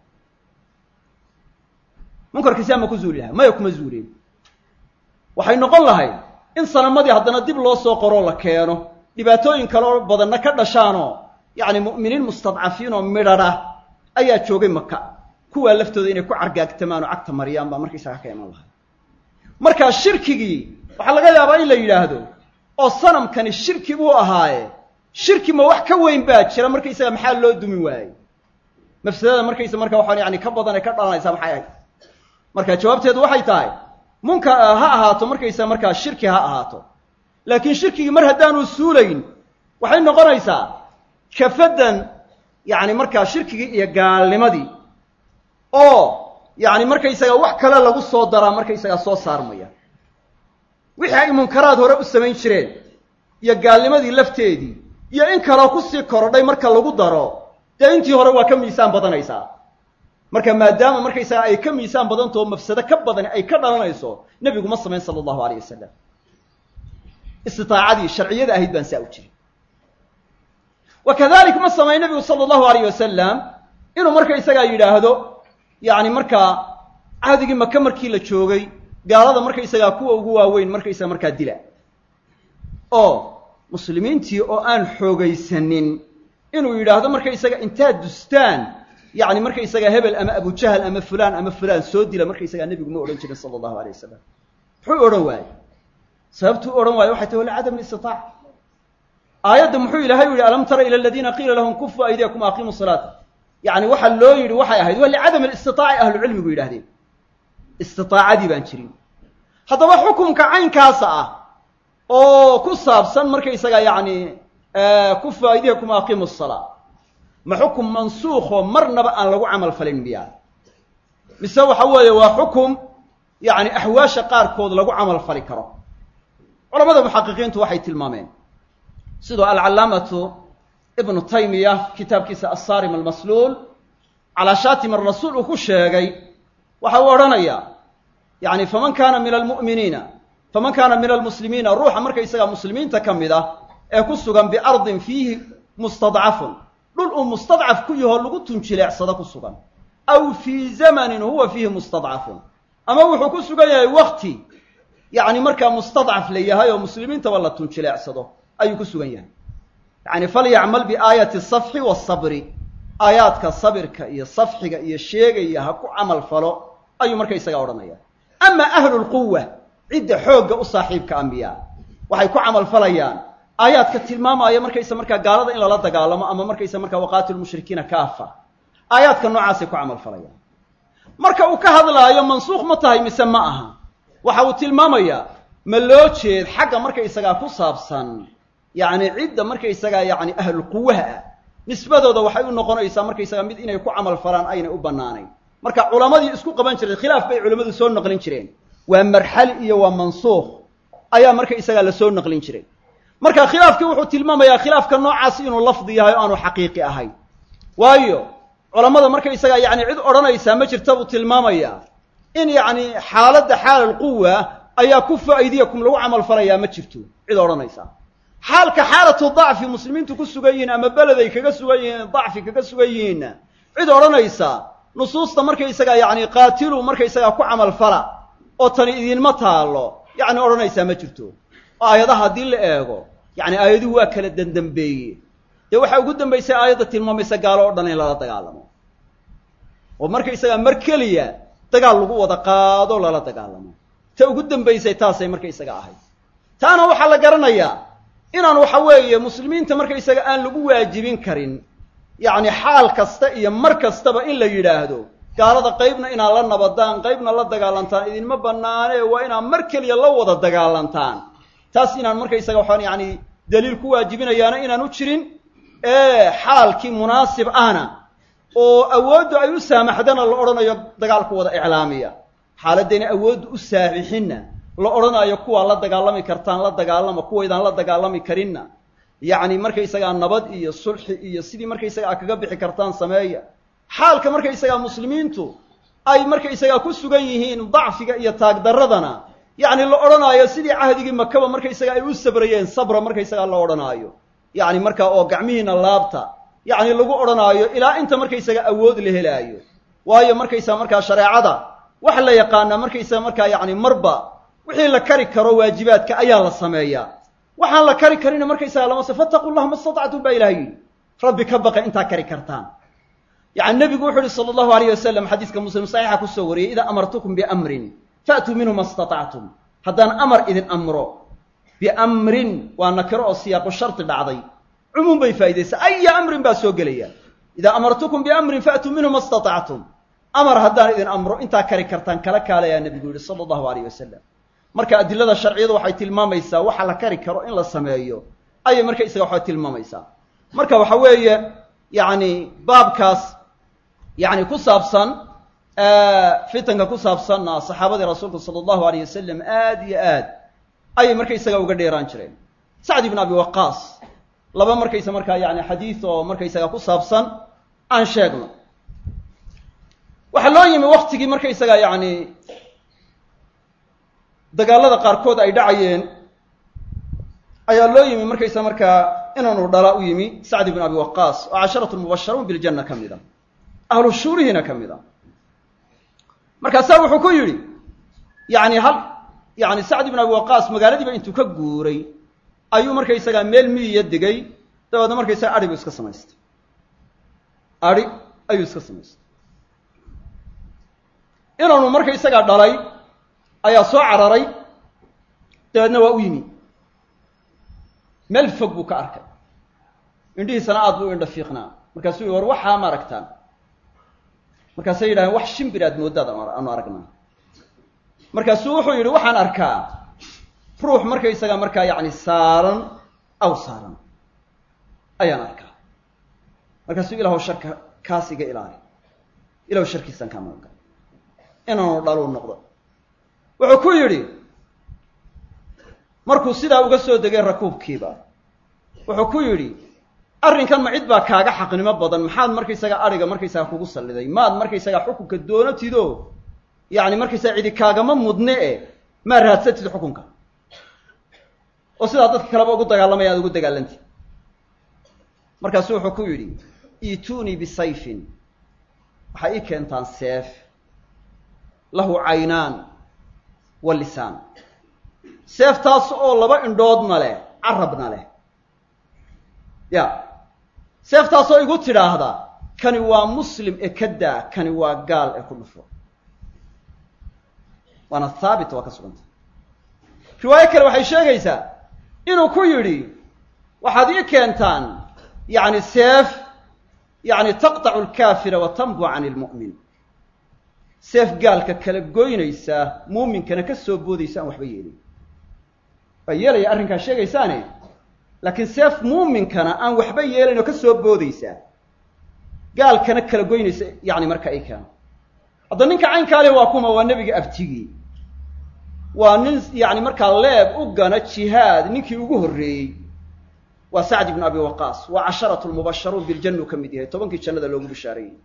Speaker 2: munkarkii siaa ma ku zuuli lahaa maya kuma zuuleen waxay noqon lahayd in sanamadii haddana dib loo soo qoroo la keeno dhibaatooyin kaloo badanna ka dhashaanoo yacni mu'miniin mustadcafiin oo midhadha ayaa joogay maka kuwaa laftooda inay ku cargaagtamaan oo cagta mariyaan baa markaysaga ka iman lahay marka shirkigii waxaa laga yaabaa in la yidhaahdo oo sanamkani shirki buu ahaaye shirki ma wax ka weyn baa jira markaysaga maxaa loo dumi waayey mafsadada markaysa marka waxaan yani ka badan ee ka dhalanaysaa maxay ahayd marka jawaabteedu waxay tahay munka ha ahaato markaysa markaa shirki ha ahaato laakiin shirkigii mar haddaanu suulayn waxay noqonaysaa kafadan yacni markaa shirkigii iyo gaalnimadii oo yacni markaysaga wax kale lagu soo daraa markaysagaa soo saarmaya wixii ay munkaraad hore u samayn jireen iyo gaalnimadii lafteedii iyo in kaloo kusii korodhay marka lagu daro dee intii hore waa ka miisaan badanaysaa marka maadaama markaysaga ay ka miisaan badantao mafsado ka badan ay ka dhalanayso nebigu ma samayn sala allahu alayh wasalam istiaacadii sharciyada ahayd baan saa u jirin wa kadalik ma samayn nebigu sala allahu alayh wasalam inuu markaysagaa yidhaahdo yacni markaa cahdigii maka markii la joogay gaalada markaysagaa kuwa ugu waaweyn markaysaga markaa dila oo muslimiintii oo aan xoogaysanin inuu yidhaahdo markaysaga intaad dustaan yacni markaysaga hebel ama abujahal ama fulaan ama fulaan soo dila markaysagaa nebigu ma odhan jirin sala allahu alayh wasalam muxuu odhan waaye sababtuu odhan waayo waxay tahi wa licadam listiaaca aayadda muxuu ilaahay u yihi alam tara ila aladiina qiila lahum kufu aydiyakum aqimu salaata yacni waxa loo yidhi waxay ahayd waa licadam alistitaaci ahlucilmigu yidhahdeen istiaacadii baan jirin haddaba xukumka caynkaasa ah oo ku saabsan markaysaga yacni kufu aydiyakum aqimu salaa ma xukum mansuukhoo marnaba aan lagu camal falin miyaa mise waxa weeye waa xukum yacni axwaasha qaarkood lagu camal fali karo culamada muxaqiqiintu waxay tilmaameen sidoo alcallaamatu ibnu taymiya kitaabkiisa assarim almasluul calaa shaatim arasuul uu ku sheegay waxa uu odhanayaa yacni faman kaana min almu'miniina faman kaana min almuslimiina ruuxa markaysagaa muslimiinta ka mid ah ee ku sugan biardin fiihi mustadcafun dhul uu mustadcaf ku yahoo lagu tunjileecsado ku sugan aw fii zamanin huwa fiihi mustadcafun ama wuxuu ku sugan yahay wakti yacni markaa mustadcaf la yahay oo muslimiintaba la tunjileecsado ayuu ku sugan yahay yacni falyacmal biaayati asafxi waasabri aayaadka sabirka iyo safxiga iyo sheegaya ha ku camal falo ayuu markaysagaa odhanaya ama ahlu lquwa cidda xoogga u saaxiibka ambiyaa waxay ku camal falayaan aayaadka tilmaamaya markaysa markaa gaalada in lala dagaalamo ama markaysa markaa waqaatilu mushrikiina kaafa aayaadka noocaasay ku camal falayaan marka uu ka hadlaayo mansuukh ma tahay mise ma aha waxa uu tilmaamayaa ma loo jeed xagga markaysagaa ku saabsan yacni cidda markaysagaa yacni ahlulquwaha ah nisbadooda waxay u noqonaysaa markaysagaa mid inay ku camal falaan aynay u bannaanayn marka culammadii isku qaban jirtay khilaaf bay culammadu soo naqlin jireen waa marxali iyo waa mansuukh ayaa markaysagaa la soo naqlin jiray marka khilaafkii wuxuu tilmaamayaa khilaafka noocaas inuu lafdi yahay o aanu xaqiiqi ahayn waayo culammada markaysagaa yacni cid odhanaysaa ma jirta buu tilmaamayaa in yacni xaaladda xaalalquwa ayaa kufa aydiyakum lagu camal falayaa ma jirto cid odhanaysaa xaalka xaalatu dacfi muslimiintu ku sugan yihiin ama beleday kaga sugan yihiin dacfi kaga sugan yihiinna cid odhanaysa nusuusta markaysagaa yacni qaatilu markaysagaa ku camal fala oo tani idinma taallo yacni odhanaysaa ma jirto oo aayadaha haddii la eego yacni aayaduhu waa kala dendambeeye dee waxaa ugu dambaysay aayadda tilmaamaysa gaalo o dhan in lala dagaalamo oo markaysagaa mar keliya dagaal lagu wada qaado lala dagaalamo ta ugu dambaysay taasay markaysaga ahayd taana waxaa la garanayaa inaan waxa weeye muslimiinta markaysaga aan lagu waajibin karin yacni xaal kasta iyo mar kastaba in la yidhaahdo gaalada qaybna inaad la nabadaan qaybna la dagaalantaan idinma bannaane waa inaad mar keliya la wada dagaalantaan taas inaan markaysaga waxaan yacni daliil ku waajibinayaana inaan u jirin ee xaalkii munaasib ahna oo awooddu ay u saamaxdana la odhanayo dagaalku wada iclaamiya xaaladayna awooddu u saamixinna la odhanayo kuwaa la dagaalami kartaan la dagaalama kuwaydaan la dagaalami karinna yacni markaysagaa nabad iyo sulxi iyo sidii markaysagaa kaga bixi kartaan sameeya xaalka markaysagaa muslimiintu ay markaysagaa ku sugan yihiin dacfiga iyo taagdarradana yacni la odhanaayo sidii cahdigii makaba markaysagaa ay u sabrayeen sabra markaysagaa la odhanaayo yacni markaa oo gacmihiina laabta yacni lagu odhanaayo ilaa inta markaysagaa awood la helaayo waayo markaysaa markaa shareecada waxa la yaqaanaa markaysaga markaa yacni marba wixii la kari karo waajibaadka ayaa la sameeyaa waxaan la kari karina markaysaga lama se fattaqu llaha ma statactum baa ilahay yidhi rabbi ka baqa intaa kari kartaan yacni nebigu wuxu uhi sala allahu alayh wasalam xadiiska muslim saxiixa kusoo wariyey idaa amartukum biamrin faatuu minhu ma statactum haddaan amar idin amro biamrin waa nakiro oo siyaaqu shardi dhacday cumuum bay faa'idaysaa aya amrin baa soo gelaya idaa amartukum biamrin faatuu minhu ma statactum amar haddaan idin amro intaa kari kartaan kala kaalayaa nebigu yihi sala allahu alayh wasalam marka adilada sharciyadu waxay tilmaamaysaa waxa la kari karo in la sameeyo ayay marka isaga waxaa tilmaamaysaa marka waxa weeye yacni baabkaas yacni ku saabsan fitanka ku saabsanna saxaabadii rasuulka sala allahu alayh wasalam aad iyo aad ayay markaysaga uga dheeraan jireen sacd ibn abi waqaas laba markaysa markaa yani xadiid oo markaysaga ku saabsan aan sheegno waxaa loo yimi waktigii markaysaga yacni dagaalada qaarkood ay dhacayeen ayaa loo yimi markaysa markaa inaanu dhala u yimi sacd ibn abi waqaas oo casharatu mubasharuun biljanna ka mid a ahlu shuurihiina ka mid a markaasaa wuxuu ku yidhi yani hal yani sacd ibn abi waqaas magaaladiiba intuu ka guuray ayuu markaysagaa meel miyiya degay dabeedna markaysaga adhi buu iska samaystay adhi ayuu iska samaystay inaanu markaysagaa dhalay ayaa soo cararay dabeedna waa u yimi meel fog buu ka arkay indhihiisana aad buu indha fiiqnaa markaasuu yihi war waxaa ma aragtaan markaasay yidhahdeen wax shimbir aad mooddaad aanu aragnaa markaasuu wuxuu yidhi waxaan arkaa ruux markaysaga markaa yacni saaran aw saaran ayaan arkaa markaasuu ilahow sharka kaas iga ilaali ilahow sharkiisaan kaa magan gala inaanu dhaluu noqdo wuxuu ku yidhi markuu sidaa uga soo degay rakuubkiiba wuxuu ku yidhi arrinkan ma cid baa kaaga xaqnimo badan maxaad markaysaga adhiga markaysaga kugu salliday maad markaysaga xukunka doonatido yacni markaysaga cidi kaagama mudne e maa raadsatid xukunka oo sidaa dadka kaleba ugu dagaalamaya aad ugu dagaalantid markaasu wuxuu ku yidhi iituunii bisayfin waxay ii keentaan seef lahu caynaan wa lisaan seeftaas oo laba indhoodna leh carabna leh ya seeftaasoo igu tidhaahda kani waa muslim ee ka daa kani waa gaal ee ku dhufo waana haabit waa ka suganta riwaayo kale waxay sheegaysaa inuu ku yidhi waxaad ii keentaan yacni seef yacni taqtacu alkaafira wa tanbu can ilmu'min seef gaalka kala goynaysa muuminkana ka soo boodaysa aan waxba yeelin waa yeelaya arrinkaa sheegaysaane laakiin seef muuminkana aan waxba yeelayn oo ka soo boodaysaa gaalkana kala goynaysa yacni marka ay keeno hadda ninka caynkaale waa kuma waa nebiga abtigii waa nin yacni markaa leeb u gana jihaad ninkii ugu horreeyey waa sacd ibnu abi waqaas waa casharatu lmubasharuun biljanna u ka mid yahay tobankii jannada loogu bishaareeyey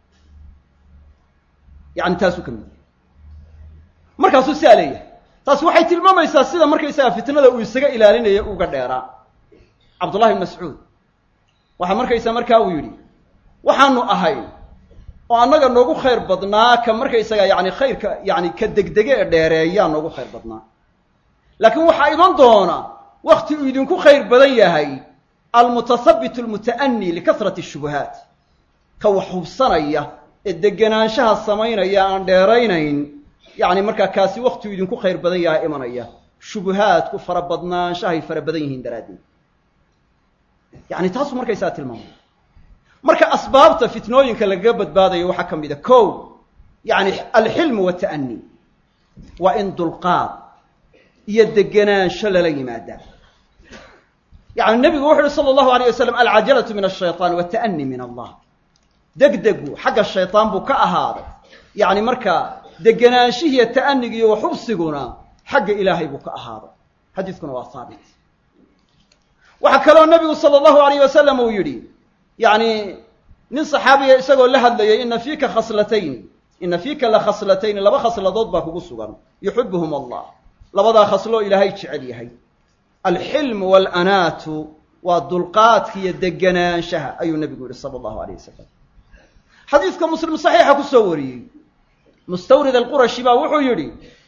Speaker 2: yani taasuu ka mid yahay markaasuu siaa leeyahay taasi waxay tilmaamaysaa sida markaysaga fitnada uu isaga ilaalinaya uga dheeraa cabdullahi ibn mascuud waxaa markaysa markaa uu yidhi waxaanu ahay oo annaga noogu khayr badnaa ka markaysaga yani khayrka yani ka degdege ee dheereeyaa noogu khayr badnaa laakiin waxaa iman doona wakti uu idinku khayr badan yahay almutasabit almuta'ani likasrati shubuhaat ka wax hubsanaya ee degenaanshaha samaynaya aan dheeraynayn yacni markaa kaasi waktiuu idinku khayr badan yahay imanaya shubuhaadku fara badnaanshahay fara badan yihiin daraaddeed yacni taasuu markaysaa tilmaamaya marka asbaabta fitnooyinka lagaga badbaadayo waxaa ka mid a kow yacni alxilmu wata'ani waa in dulqaad iyo degenaansho lala yimaadaa yacni nebigu wuxu uhi sala allahu alayh wasalam alcajalatu min ashayطaan wata'ani min allah degdegu xagga shayطaan buu ka ahaaday yacni markaa degenaanshihiiyo ta'anigiiyo waxubsiguna xagga ilaahay buu ka ahaaday xadiiskuna waa haabit waxaa kaloo nebigu sala allahu alayh wasalam uu yidhi yacni nin saxaabiya isagoo la hadlayay ina fiika khaslatayni ina fiika la khaslatayni laba khasladood baa kugu sugan yuxibuhum allah labadaa khasloo ilaahay jecel yahay alxilmu waalanaatu waa dulqaadka iyo degenaanshaha ayuu nebigu yihi sala allahu alayh wasalam xadiiska muslim saxiixa ku soo wariyey mustawrid alqurashi baa wuxuu yidhi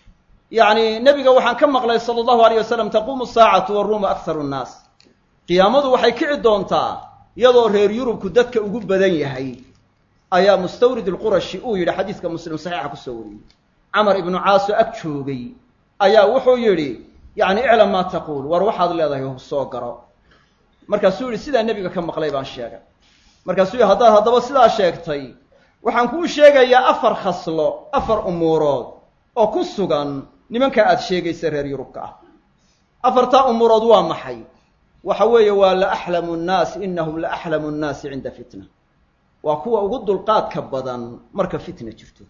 Speaker 2: yacni nebiga waxaan ka maqlay sala allahu alayh wasalam taquumu saacatu waruumu akharu nnaas qiyaamadu waxay kici doontaa iyadoo reer yurubku dadka ugu badan yahay ayaa mustawrid alqurashi uu yidhi xadiiska muslim saxiixa kusoo wariyey camar ibnu caaso ag joogay ayaa wuxuu yidhi yacni iclam maa taquul war waxaad leedahay soo garo markaasuu yidhi sidaa nebiga ka maqlay baan sheegay markaasuu yidhi haddaad haddaba sidaa sheegtay waxaan kuu sheegayaa afar khaslo afar umuurood oo ku sugan nimanka aad sheegaysa reer yurubka ah afartaa umuurood waa maxay waxa weeye waa la axlamu nnaas inahum la axlamu nnaasi cinda fitna waa kuwa ugu dulqaadka badan marka fitna jirto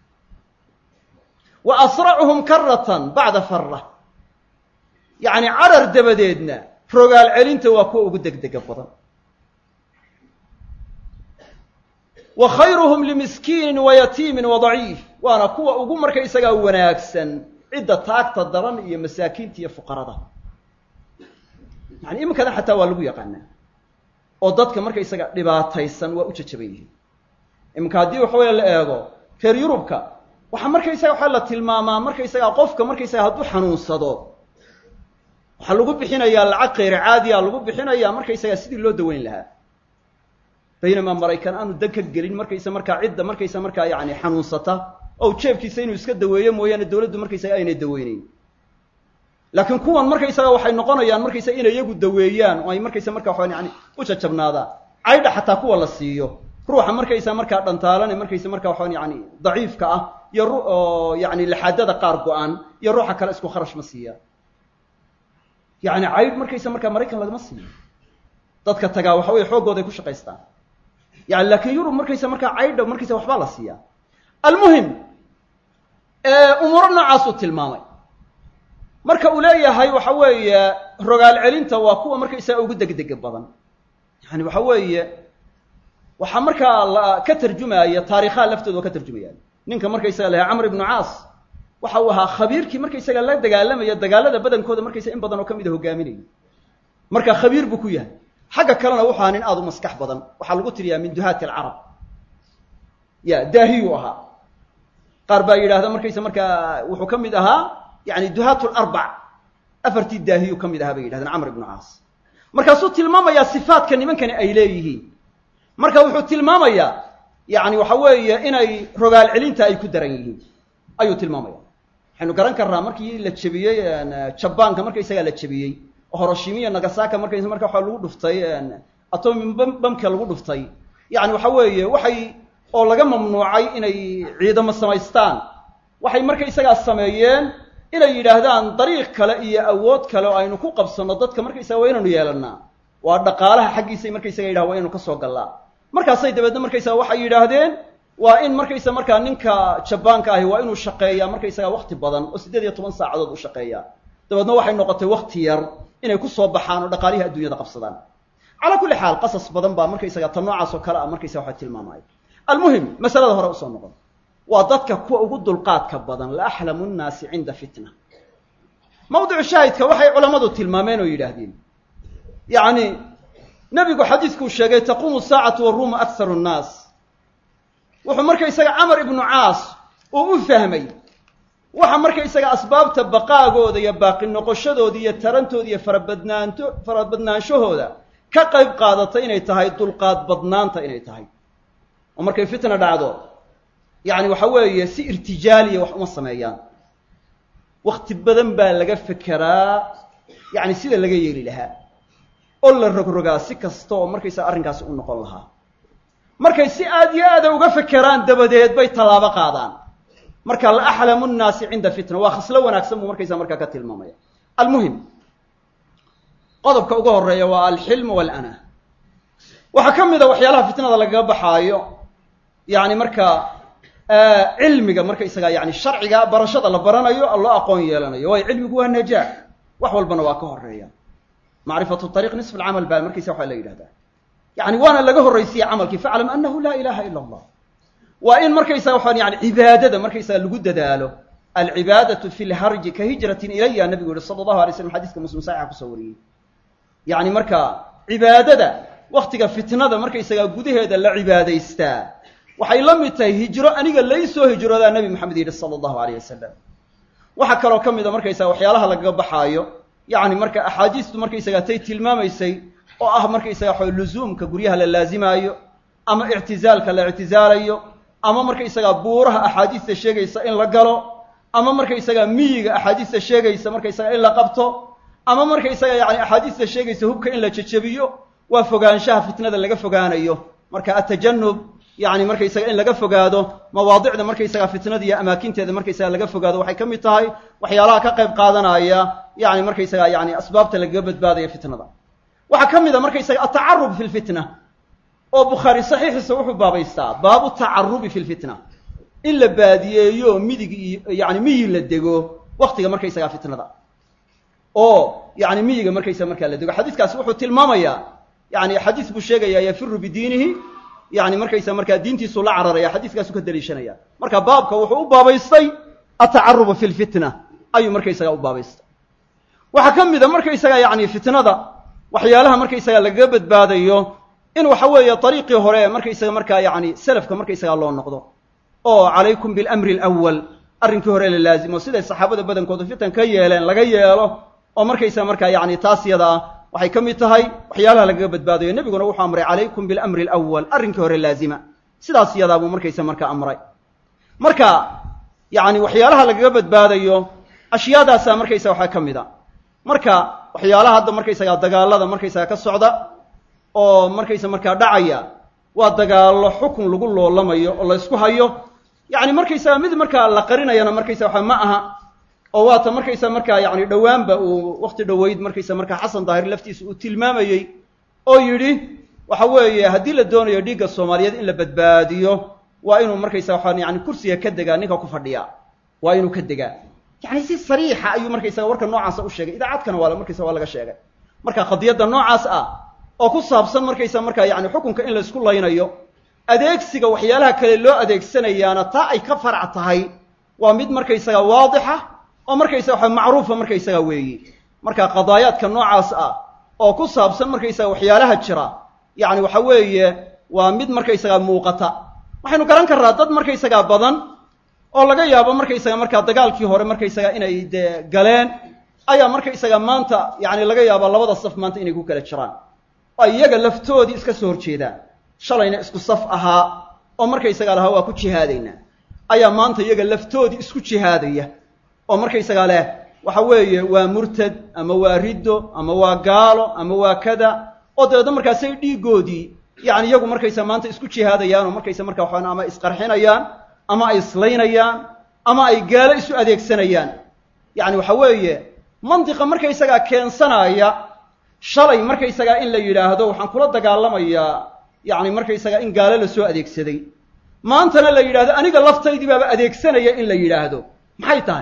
Speaker 2: wa asracuhum karatan bacda fara yacni carar dabadeedna rogaal celinta waa kuwa ugu degdega badan wa khayruhum limiskiinin wa yatiimin wa daciif waana kuwa ugu markaysagaa wanaagsan cidda taagta daran iyo masaakiinta iyo fuqarada yani iminkadan xataa waa lagu yaqaanaa oo dadka markaysaga dhibaataysan waa u jajaban yihiin iminka haddii waxa weeye la eego reer yurubka waxaa markaysaga waxaa la tilmaamaa markaysaga qofka markaysaga hadduu xanuunsado waxaa lagu bixinayaa lacag kayr caadiya lagu bixinayaa markaysaga sidii loo daweyn lahaa baynamaa maraykan aanu dan ka gelin markaysa markaa cidda markaysa markaa yani xanuunsata oo jeebkiisa inuu iska daweeyo mooyaane dawladdu markaysaga aynay daweyneyn laakiin kuwan markaysaga waxay noqonayaan markaysa inay iyagu daweeyaan oo ay markaysa markaa waxaan yani u jajabnaadaan caydha xataa kuwa la siiyo ruuxa markaysa markaa dhantaalane markaysa markaa waxaan yani daciifka ah iyo ru oo yani laxaadada qaar go-an iyo ruuxa kale isku kharash ma siiyaan yani caydh markaysa markaa maraykan lagama siiyo dadka tagaa waxa weye xooggooda ay ku shaqaystaan yani laakiin yurub markaysa markaa caydha markaysa waxbaa la siiyaa almuhim umuuro noocaasuu tilmaamay marka uu leeyahay waxa weeye rogaal celinta waa kuwa markaysaga ugu degdega badan yani waxa weeye waxaa markaa la ka tarjumaya taarikhaha laftooda waa ka tarjumayaan ninka markaysaga lahaa camr ibnu caas waxa uu ahaa khabiirkii markaysaga la dagaalamaya dagaalada badankooda markaysa in badan oo ka mid a hogaaminaya marka khabiir buu ku yahay xagga kalena wuxu ahaa nin aada u maskax badan waxaa lagu tiriyaa min duhaati alcarab ya daahiyuu ahaa qaar baa yidhaahda markaysa markaa wuxuu ka mid ahaa yani duhaat larbac afartii daahiyuu ka mid ahaa bay yidhahdeen camr ibnu caas markaasuu tilmaamayaa sifaadka nimankani ay leeyihiin marka wuxuu tilmaamayaa yani waxa weeye inay rogaal celinta ay ku daran yihiin ayuu tilmaamaya waxaynu garan karnaa markii la jebiyey jabaanka markaysagaa la jebiyey oo horoshimiya nagasaka markaysa marka waa lagu dhuftay atomi bamka lagu dhuftay yani waxa weeye waxay oo laga mamnuucay inay ciidamo samaystaan waxay markaysagaa sameeyeen inay yidhaahdaan dariiq kale iyo awood kale oo aynu ku qabsanno dadka markaysaga waa inaynu yeelanaa waa dhaqaalaha xaggiisay markaysaga yidhaha waa inaynu ka soo gallaa markaasay dabeedna markaysaga waxay yidhaahdeen waa in markaysa markaa ninka jabaanka ahi waa inuu shaqeeyaa markaysaga wakti badan oo siddeed iyo toban saacadood u shaqeeyaa dabeedna waxay noqotay wakti yar inay ku soo baxaan oo dhaqaalihii adduunyada qabsadaan calaa kulli xaal qasas badan baa markaysaga tan noocaas oo kale ah markaysaga waxa tilmaamaya almuhim masalada hore usoo noqon waa dadka kuwa ugu dulqaadka badan la axlamu nnaasi cinda fitna mawdicu shaahidka waxay culammadu tilmaameen oo yidhaahdeen yacni nebigu xadiiskuu sheegay taquumu saacatu waruumu akharu nnaas wuxuu markaysaga camar ibnu caas uu u fahmay waxa markaysaga asbaabta baqaagooda iyo baaqi noqoshadooda iyo tarantooda iyo farabadnaanto farabadnaanshahooda ka qayb qaadatay inay tahay dulqaad badnaanta inay tahay oo markay fitna dhacdo yacni waxa weeye si irtijaaliya wax uma sameeyaan wakti badan baa laga fekeraa yacni sida laga yeeli lahaa oo la rogrogaa si kasta oo markaysaga arrinkaasi u noqon lahaa markay si aad iyo aada uga fekeraan dabadeed bay tallaabo qaadaan marka la axlamu nnaasi cinda fitna waa khaslo wanaagsan buu markaysaa markaa ka tilmaamaya almuhim qodobka ugu horeeya waa alxilm walana waxaa ka mid a waxyaalaha fitnada lagaga baxaayo yani markaa cilmiga markaysaga yani sharciga barashada la baranayo loo aqoon yeelanayo waayo cilmigu waa najaax wax walbana waa ka horeeya macrifatu ariiq nisf alcamal baa markaysa waxaa la yidhahdaa yani waana laga horraysiye camalkii faclam anahu laa ilaha ila allah waa in markaysaga waxaan yani cibaadada markaysaga lagu dadaalo alcibaadatu fi lharji ka hijratin ilaya nabigu yihi sala allahu alay slam xadiiska muslim saxixa kusoo wariyey yani marka cibaadada waktiga fitnada markaysaga gudaheeda la cibaadaystaa waxay la mid tahay hijro aniga laysoo hijroodaa nabi maxamed yidhi sala allahu alayh wasalam waxaa kaloo ka mida markaysaga waxyaalaha lagaga baxaayo yacni marka axaadiistu markaysaga tay tilmaamaysay oo ah markaysaga waxa luzuumka guryaha la laazimaayo ama ictizaalka la ictizaalayo ama markaysaga buuraha axaadiista sheegaysa in la galo ama markaysaga miyiga axaadiista sheegaysa markaysaga in la qabto ama markaysaga yani axaadiista sheegaysa hubka in la jejebiyo waa fogaanshaha fitnada laga fogaanayo marka atajanub yani markaysaga in laga fogaado mawaadicda markaysaga fitnada iyo amaakinteeda markaysaga laga fogaado waxay ka mid tahay waxyaalaha ka qayb qaadanaya yani markaysaga yani asbaabta lagaga badbaadaya fitnada waxaa ka mid a markaysaga atacarub fi lfitna oo bukhaari saxiixiisa wuxuu baabaystaa baabu tacarubi fi lfitna in la baadiyeeyo midig iyo yani miyi la dego waktiga markaysaga fitnada oo yani miyiga markaysaga markaa la dego xadiiskaasi wuxuu tilmaamayaa yani xadiis buu sheegaya yafiru bidiinihi yani markaysa markaa diintiisu la cararaya xadiiskaasu ka daliishanaya marka baabka wuxuu u baabaystay atacaruba fi lfitna ayuu markaysaga u baabaystay waxaa ka mid a markaysaga yani fitnada waxyaalaha markaysaga lagaga badbaadayo in waxa weeye ariiqii hore markaysaga markaa yani selafka markaysaga loo noqdo oo calaykum bilamri alawal arrinkii hore la laazimo siday saxaabada badankoodu fitan ka yeeleen laga yeelo oo markaysaga markaa yani taas yada ah waxay ka mid tahay waxyaalaha lagaga badbaadayo nebiguna wuxuu amray calaykum bilamri alawal arrinkii hore laazima sidaas yadaa buu markaysa marka amray marka yani waxyaalaha lagaga badbaadayo ashyaadaasaa markaysa waxaa ka mid a marka waxyaalaha hadda markaysaga dagaalada markaysaga ka socda oo markaysa markaa dhacaya waa dagaallo xukun lagu loolamayo oo la ysku hayo yani markaysaga mid markaa la qarinayana markaysa waxa ma aha oo waata markaysa markaa yani dhowaanba uu wakti dhoweyd markaysa markaa xasan daahir laftiisa uu tilmaamayey oo yidhi waxa weeye haddii la doonayo dhiigga soomaaliyeed in la badbaadiyo waa inuu markaysa waxaa yani kursiga ka degaa ninka ku fadhiya waa inuu ka degaa yani si sariixa ayuu markaysaga warka noocaasa u sheegay idaacadkana waa markaysa waa laga sheegay marka qadiyadda noocaas ah oo ku saabsan markaysa markaa yani xukunka in la isku laynayo adeegsiga waxyaalaha kale loo adeegsanayaana taa ay ka farac tahay waa mid markaysaga waadixa oo markaysaga waxa macruufa markaysaga weeyi marka qadaayaadka noocaas ah oo ku saabsan markaysaga waxyaalaha jira yani waxa weeye waa mid markaysaga muuqata waxaynu garan karraa dad markaysaga badan oo laga yaabo markaysaga markaa dagaalkii hore markaysaga inay dee galeen ayaa markaysaga maanta yani laga yaaba labada saf maanta inay ku kala jiraan oo iyaga laftoodii iska soo horjeedaan shalayna isku saf ahaa oo markaysaga lahaa waa ku jihaadaynaa ayaa maanta iyaga laftoodii isku jihaadaya oo markaysaga leh waxa weeye waa murtad ama waa riddo ama waa gaalo ama waa kada oo dabeedna markaasay dhiiggoodii yani iyagu markaysa maanta isku jihaadayaan oo markaysa markaa waxaan ama isqarxinayaan ama ay islaynayaan ama ay gaalo isu adeegsanayaan yani waxa weeye mantiqa markaysagaa keensanaya shalay markaysagaa in la yidhaahdo waxaan kula dagaalamayaa yani markaysagaa in gaalo lasoo adeegsaday maantana la yidhahdo aniga laftaydii baaba adeegsanaya in la yidhaahdo maxay tahay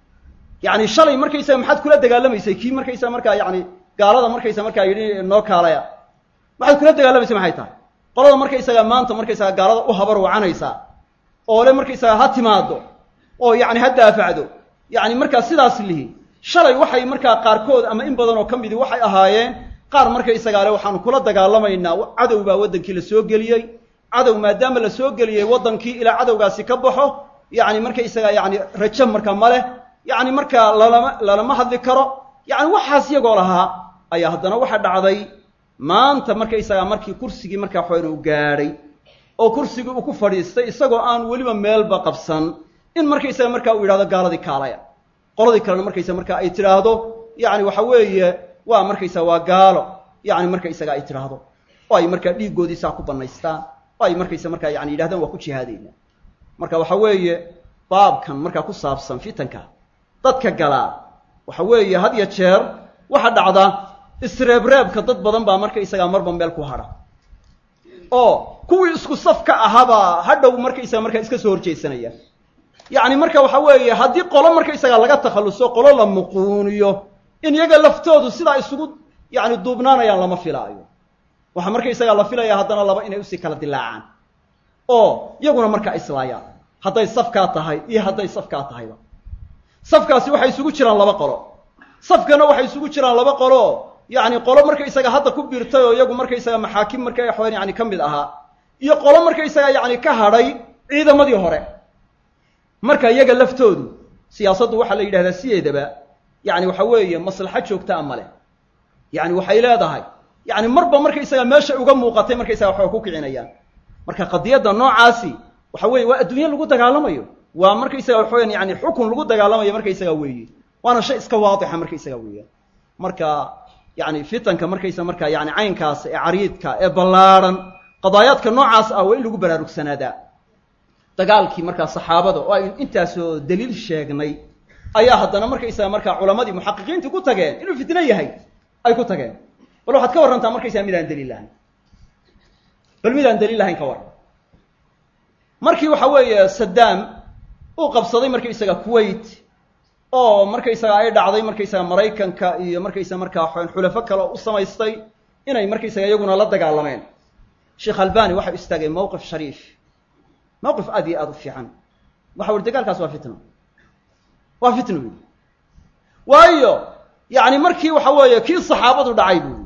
Speaker 2: yani shalay markaysaga maxaad kula dagaalamaysay kii markaysaga markaa yani gaalada markaysa markaa yidhi noo kaalaya maxaad kula dagaalamaysay maxay tahay qolada markaysaga maanta markaysaga gaalada u habar wacanaysaa oo le markaysaga ha timaado oo yani ha daafacdo yani markaa sidaas lihi shalay waxay markaa qaarkood ama in badan oo ka midii waxay ahaayeen qaar markaysagaa le waxaanu kula dagaalamaynaa cadow baa waddankii la soo geliyey cadow maadaama la soo geliyey waddankii ilaa cadowgaasi ka baxo yani markaysaga yani rajo marka ma leh yani markaa lalama lalama hadli karo yani waxaas iyagoo lahaa ayaa haddana waxa dhacday maanta markaysagaa markii kursigii markaa waxawan uu gaadhay oo kursigii uu ku fadhiistay isagoo aan weliba meelba qabsan in markaysaga markaa uu yidhahdo gaaladii kaalaya qoladii kalena markaysa markaa ay tidhaahdo yani waxa weeye waa markaysa waa gaalo yani markaysaga ay tidhaahdo oo ay markaa dhiiggoodii saa ku banaystaan oo ay markaysa markaa yani yidhahdaan waa ku jihaadayna marka waxa weeye baabkan markaa ku saabsan fitanka dadka galaa waxa weeye had ya jeer waxa dhacda isreebreebka dad badan baa markaysagaa marba meel ku hadha oo kuwii isku safka ahaabaa hadhow markaysaga markaa iska soo horjeedsanaya yacni marka waxa weeye haddii qolo markaysagaa laga takhalluso qolo la muquuniyo in iyaga laftoodu sidaa isugu yani duubnaanayaan lama filaayo waxaa markaysagaa la filaya haddana laba inay usii kala dilaacaan oo iyaguna markaa islaayaan hadday safkaa tahay iyo hadday safkaa tahayba safkaasi waxay isugu jiraan laba qolo safkana waxay isugu jiraan laba qolo yani qolo markaysaga hadda ku biirtay oo iyagu markaysaga maxaakim marka waxawan yani ka mid ahaa iyo qolo markaysaga yani ka hadhay ciidamadii hore marka iyaga laftoodu siyaasaddu waxaa la yidhahdaa sideedaba yani waxa weeye maslaxo joogtaa ma leh yani waxay leedahay yani marba markaysaga meesha uga muuqatay markaysaga waxba ku kicinayaan marka qadiyadda noocaasi waxa weeye waa adduunye lagu dagaalamayo waa markaysaga waxa weyan yani xukun lagu dagaalamayo markaysaga weeye waana shay iska waadixa markaysaga weeyaan marka yani fitanka markaysa marka yani caynkaas ee cariidka ee ballaarhan qadaayaadka noocaas ah waa in lagu baraarugsanaada dagaalkii markaa saxaabada oo aynu intaasoo daliil sheegnay ayaa haddana markaysaga markaa culamadii muxaqiqiintii ku tageen inuu fitno yahay ay ku tageen bal waxaad ka warrantaa markaysaga midaan daliil lahayn bal midaan daliil lahayn ka warran markii waxa weeye saddaam uu qabsaday markaysaga kuwait oo markaysaga ay dhacday markaysaga maraykanka iyo markaysaga markaa xulafo kale u samaystay inay markaysaga iyaguna la dagaalameen sheekh albani waxau istaagay mowqif shariif mowqif aad iyo aada u fiican waxa uri dagaalkaas waa fitno waa fitno buui waayo yani markii waxa weeye kii saxaabadu dhacay buui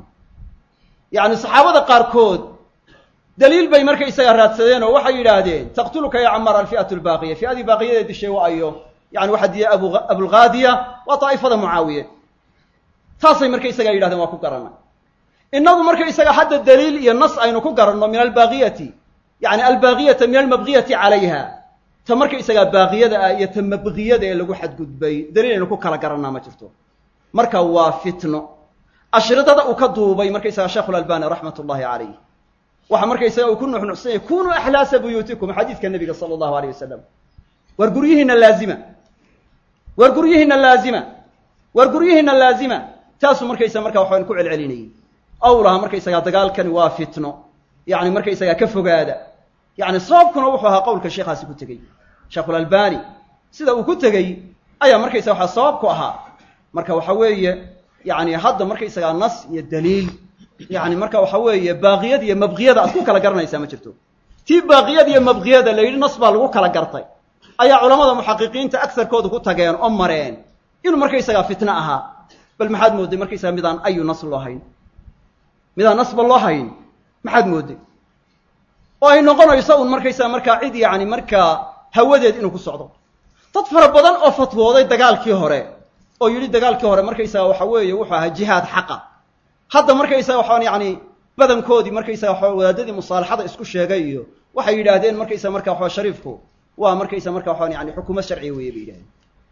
Speaker 2: yani saxaabada qaarkood daliil bay markaysaga raadsadeen oo waxay yidhaahdeen taqtuluka ya camar alfi'atu lbaaqiya fi'adii baaqiyadee dishay wa ayo yani waxaa diya abu abulghaadiya waa daa'ifada mucaawiye taasay markaysaga yidhahdeen waa ku garanay inagu markaysaga hadda daliil iyo nas aynu ku garanno min albaaqiyati yani albaaqiyata min almabqiyati calayha ta markaysagaa baaqiyada ah iyo ta mabqiyada ee lagu xadgudbay daliil aynu ku kala garannaa ma jirto marka waa fitno ashridada uu ka duubay markaysaga sheekhu lalbani raxmat ullahi calayh waxa markaysaga uu ku nuxnuxsanyay kunuu axlaasa buyuutikum xadiidka nabiga sala allahu aleyh wasalam war guryihiina laazima war guryihiina laazima war guryihiina laazima taasuu markaysaga markaa waxaan ku celcelinayay awlaha markaysagaa dagaalkani waa fitno yani markaysagaa ka fogaada yani sababkuna wuxuu ahaa qowlka sheekhaasi ku tegey sheekhulalbani sida uu ku tegey ayaa markaysaga waxaa sabab ku ahaa marka waxa weeye yani hadda markaysagaa nas iyo daliil yani marka waxa weeye baaqiyada iyo mabqiyada aad ku kala garanaysaa ma jirto tii baaqiyada iyo mabqiyada la yidhi nas baa lagu kala gartay ayaa culamada muxaqiqiinta agarkooda ku tageen oo mareen inuu markaysagaa fitno ahaa bal maxaad moodday markaysaga midaan ayu nas loo hayn midaan nasba loo hayn maxaad moodday oo ay noqonayso un markaysaga markaa cid yani markaa hawadeed inuu ku socdo dad fara badan oo fatwooday dagaalkii hore oo yidhi dagaalkii hore markaysaga waxa weeye wuxuu ahaa jihaad xaqa hadda markaysaga waxaan yani badankoodii markaysaga waxa wadaadadii musaalaxada isku sheegay iyo waxay yidhaahdeen markaysaga marka waxa shariifku waa markaysa marka waxaan yani xukuumad sharciya weeye bay yidhahdeen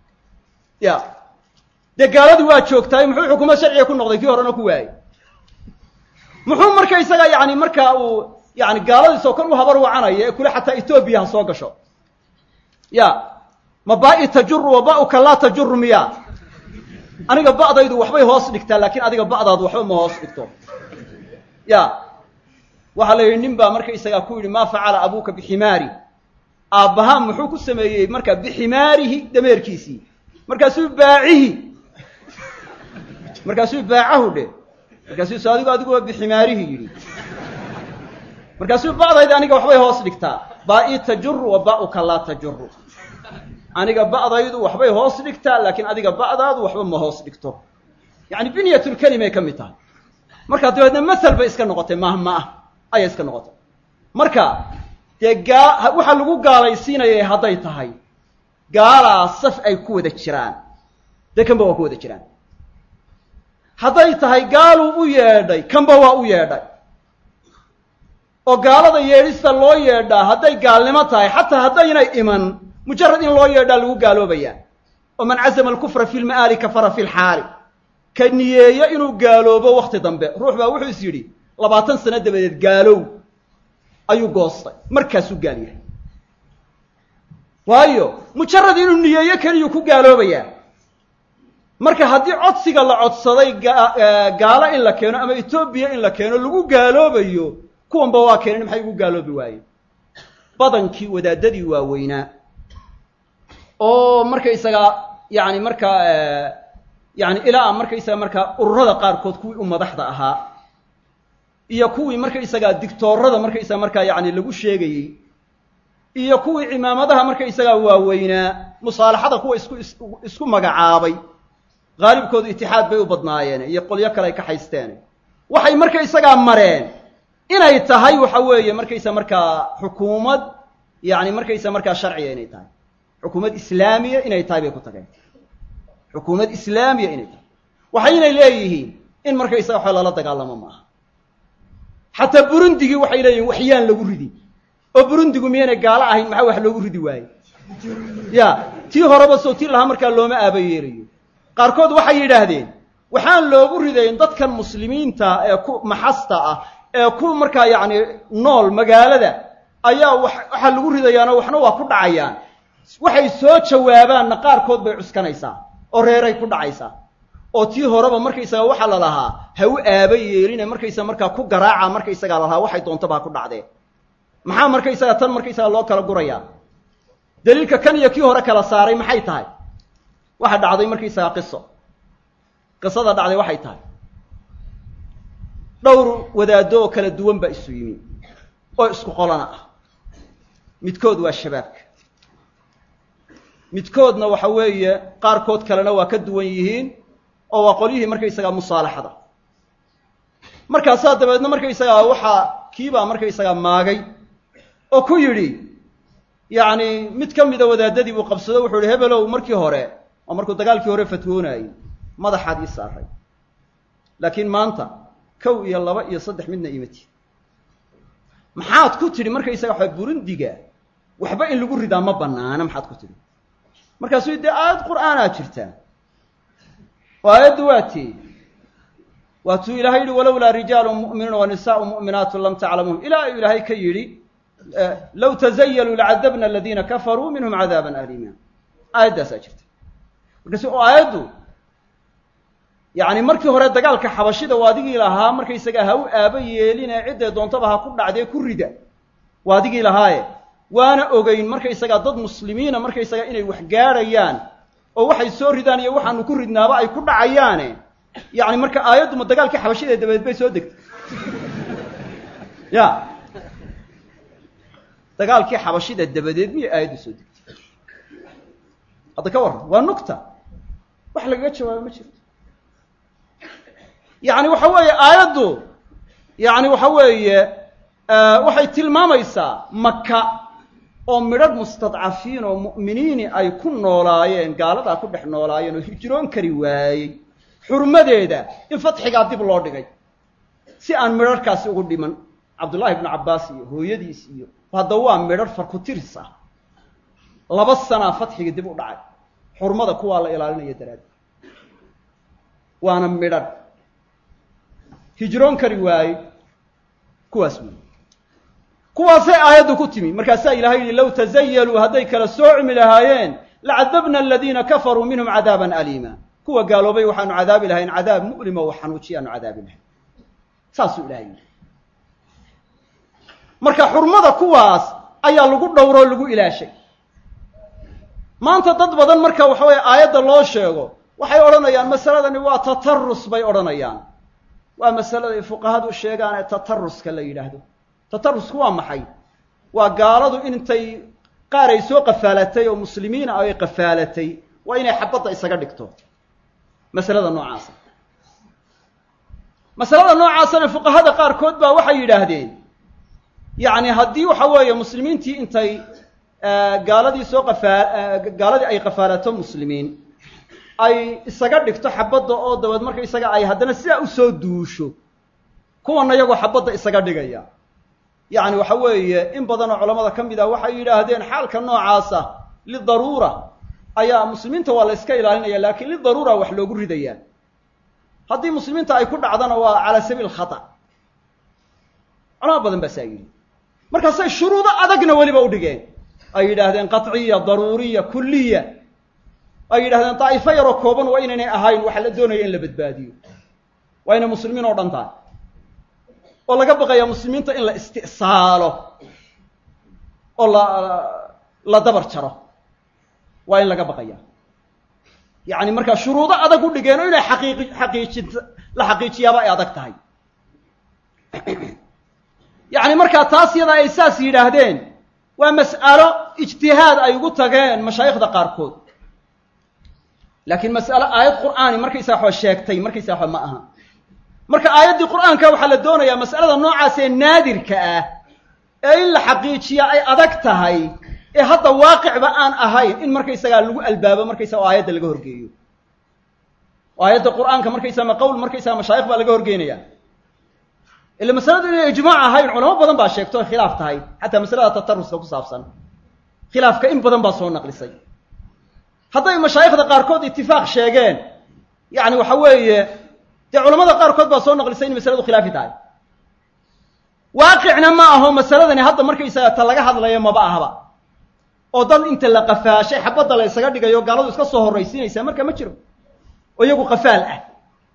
Speaker 2: ya dee gaaladii waa joogtaay muxuu xukuumad sharciga ku noqday kii horena ku waayey muxuu markaysaga yani markaa uu yani gaaladiisoo kan u habar wacanaya ee kule xataa etoobiya ha soo gasho ya ma baa-i tajuru wa ba-uka laa tajuru miya aniga ba'daydu waxbay hoos dhigtaa laakiin adiga ba'daadu waxba ma hoos dhigto ya waxaa la yidhi nin baa markaysagaa ku yidhi maa facala abuuka biximaari aabbahaa muxuu ku sameeyey marka biximaarihi dameerkiisii markaasuu baacihi markaasuu baacahu dhe markaasuu s adigu adiguba biximaarihi yidhi markaasuu ba'dayda aniga waxbay hoos dhigtaa baa-i tajuru wa ba-uka laa tajuru aniga ba'daydu waxbay hoos dhigtaa laakiin adiga ba'daadu waxba ma hoos dhigto yani binyatulkelimay ka mid tahay marka dabeedna masal bay iska noqotay mahma ah ayay iska noqotay marka dee gaa waxaa lagu gaalaysiinayay hadday tahay gaalaa saf ay ku wada jiraan dee kanba waa ku wada jiraan hadday tahay gaaluu u yeedhay kanba waa u yeedhay oo gaalada yeedhista loo yeedhaa hadday gaalnimo tahay xataa haddaynay iman mujarad in loo yeedhaa lagu gaaloobayaa oo man cazama alkufra fi lma'aali kafara fi lxaali ka niyeeyo inuu gaaloobo wakti dambe ruux baa wuxuu is yidhi labaatan sano dabadeed gaalow ayuu goostay markaasuu gaal yahay waayo mujarad inuu niyeeyo keliyuu ku gaaloobayaa marka haddii codsiga la codsaday gaalo in la keeno ama etoobiya in la keeno lagu gaaloobayo kuwanba waa keeneen maxay ugu gaaloobi waayeen badankii wadaadadii waaweynaa oo markaysaga yani markaa yani ilaa markaysaga markaa ururada qaarkood kuwii u madaxda ahaa iyo kuwii markaysaga dictoorada markaysaga markaa yani lagu sheegayey iyo kuwii cimaamadaha markaysaga waaweynaa musaalaxada kuwa isku isku magacaabay haalibkoodu itixaad bay u badnaayeen iyo qolyo kale ay ka haysteen waxay markaysagaa mareen inay tahay waxa weeye markaysa markaa xukuumad yani markaysa markaa sharciga inay tahay xukuumad islaamiya inay tahay bay ku tageen xukuumad islaamiya inay tahay waxaynay leeyihiin in markaysaga waxa lala dagaalamo maaha xataa burundigii waxay leeyihiin waxyaan lagu ridi oo burundigu miyaynay gaalo ahayn maxaa wax loogu ridi waaye ya tii horeba soo tii lahaa markaa looma aaba yeelayo qaarkood waxay yidhaahdeen waxaan loogu ridayn dadkan muslimiinta ee ku maxasta ah ee ku markaa yacni nool magaalada ayaa wa waxaa lagu ridayaanoo waxna waa ku dhacayaan waxay soo jawaabaanna qaarkood bay cuskanaysaa oo reeray ku dhacaysaa oo tii horeba markaysaga waxaa la lahaa ha u aaba yeeline markaysaga markaa ku garaaca markaysagaa la lahaa waxay doontaba ha ku dhacdee maxaa markaysaga tan markaysaga loo kala gurayaa daliilka kan iyo kii hore kala saaray maxay tahay waxa dhacday markaysaga qiso qisada dhacday waxay tahay dhowr wadaaddo oo kala duwan baa isu yimi oo isku qolana ah midkood waa shabaabka midkoodna waxa weeye qaarkood kalena waa ka duwan yihiin oo waa qolyihii markaysagaa musaalaxada markaasaa dabeedna markaysagaa waxaa kiibaa markaysagaa maagay oo ku yidhi yacni mid ka mida wadaadadii buu qabsado wuxuu yihi hebelow markii hore oo markuu dagaalkii hore fatwoonayey madaxaad ii saaray laakiin maanta kow iyo laba iyo saddex midna imati maxaad ku tidhi markaysaga waxa burundiga waxba in lagu ridaa ma banaana maxaad ku tidhi markaasuu dee aayad qur'aanaa jirtaa oo aayaddu waa tii waatuu ilahay yihi walowlaa rijaalu mu'minuuna wa nisaau mu'minaatu lam taclamuhum ilaa uu ilaahay ka yidhi low tazayaluu lacadabna aladiina kafaruu minhum cadaaban alima aayaddaasaa jirta markaasi oo aayaddu yacni markii hore dagaalka xabashida waa adigii lahaa markaysagaa ha u aaba yeeline cidday doontaba ha ku dhacdee ku rida waa adigii lahaaye waana ogeyn markaysagaa dad muslimiina markaysagaa inay wax gaadhayaan oo waxay soo ridaan iyo waxaanu ku ridnaaba ay ku dhacayaane yacni marka aayadduma dagaalkii xabashida dabadeed bay soo degtay ya dagaalkii xabashida dabadeed miyay aayaddu soo degtay hadda ka warran waa nugta wax lagaga jawaabo ma jirto yacni waxa weeye aayaddu yacni waxa weeye waxay tilmaamaysaa maka oo midhadh mustadcafiin oo mu'miniini ay ku noolaayeen gaaladaa ku dhex noolaayeen oo hijroon kari waayey xurmadeeda in fatxigaa dib loo dhigay si aan midharhkaasi ugu dhiman cabdullaahi ibnu cabbaas iyo hooyadiis iyo hadda waa midhadh farkutiris ah laba sanaa fatxiga dib u dhacay xurmada kuwaa la ilaalinaya daraaddeed waana midhadh hijroon kari waayey kuwaas wey kuwaasay aayaddu ku timi markaasaa ilahay yihi low tazayaluu hadday kala soocmi lahaayeen lacadabna aladiina kafaruu minhum cadaaban aliima kuwa gaaloobay waxaanu cadaabi lahayn cadaab mu'lima oo xanuujiya aanu cadaabi lahayn saasuu ilahay yihi marka xurmada kuwaas ayaa lagu dhowroo lagu ilaashay maanta dad badan marka waxa weeye aayadda loo sheego waxay odhanayaan masaladani waa tatarus bay odhanayaan waa masalada ay fuqahadu sheegaan ee tataruska la yidhaahdo tatarusku waa maxay waa gaaladu intay qaar ay soo qafaalatay oo muslimiina ay qafaalatay waa inay xabadda isaga dhigto masalada noocaasa masalada noocaasana fuqahada qaarkood baa waxay yidhaahdeen yacni haddii waxa weeye muslimiintii intay gaaladii soo qafaa gaaladii ay qafaalato muslimiin ay isaga dhigto xabadda oo dabeed marka isaga ay haddana sidaa usoo duusho kuwana iyagoo xabadda isaga dhigaya yacni waxa weeye in badanoo culamada ka mid ah waxay yidhaahdeen xaalka noocaasa lidaruura ayaa muslimiinta waa la yska ilaalinaya laakiin lidaruura wax loogu ridayaa haddii muslimiinta ay ku dhacdana waa calaa sabiil khata culamo badan baa saa yidhi markaasay shuruudo adagna weliba u dhigeen ay yidhaahdeen qaطciya daruuriya kuliya ay yidhahdeen daa'ifo yaroo kooban waa inaynay ahayn waxa la doonaya in la badbaadiyo waa inay muslimiin oo dhan tahay oo laga baqaya muslimiinta in la isti'saalo oo la la dabar jaro waa in laga baqaya yacni markaa shuruudo adag u dhigeen oo inay xaqiiqi xaqiijin la xaqiijiyaaba ay adag tahay yacni markaa taas yadaa ay saas yidhaahdeen waa mas'alo ijtihaad ay ugu tageen mashaayikhda qaarkood laakiin mas'alo aayad qur'aani markaysaa waxba sheegtay markaysaa waxba ma aha marka aayaddii qur'aanka waxaa la doonayaa mas'alada noocaas ee naadirka ah ee in la xaqiijiya ay adag tahay ee hadda waaqicba aan ahayn in markaysagaa lagu albaabo markaysaga oo aayadda laga horgeeyo oo aayadda qur'aanka markaysaa ma qowl markaysaga mashaayikh baa laga horgeynaya ila masaladu inay ijmaac ahayn culamo badan baa sheegto oy khilaaf tahay xataa masalada tataruska ku saabsan khilaafka in badan baa soo naqlisay hadday mashaayikhda qaarkood itifaaq sheegeen yacni waxa weeye dee culamada qaarkood baa soo naqlisay in masaladu khilaafi tahay waaqicna ma aho masaladani hadda markaysaga ta laga hadlayo maba ahaba oo dad inta la qafaashay xabadda la ysaga dhigayo gaaladu iska soo horraysiinaysaa marka ma jiro oo iyagu qafaal ah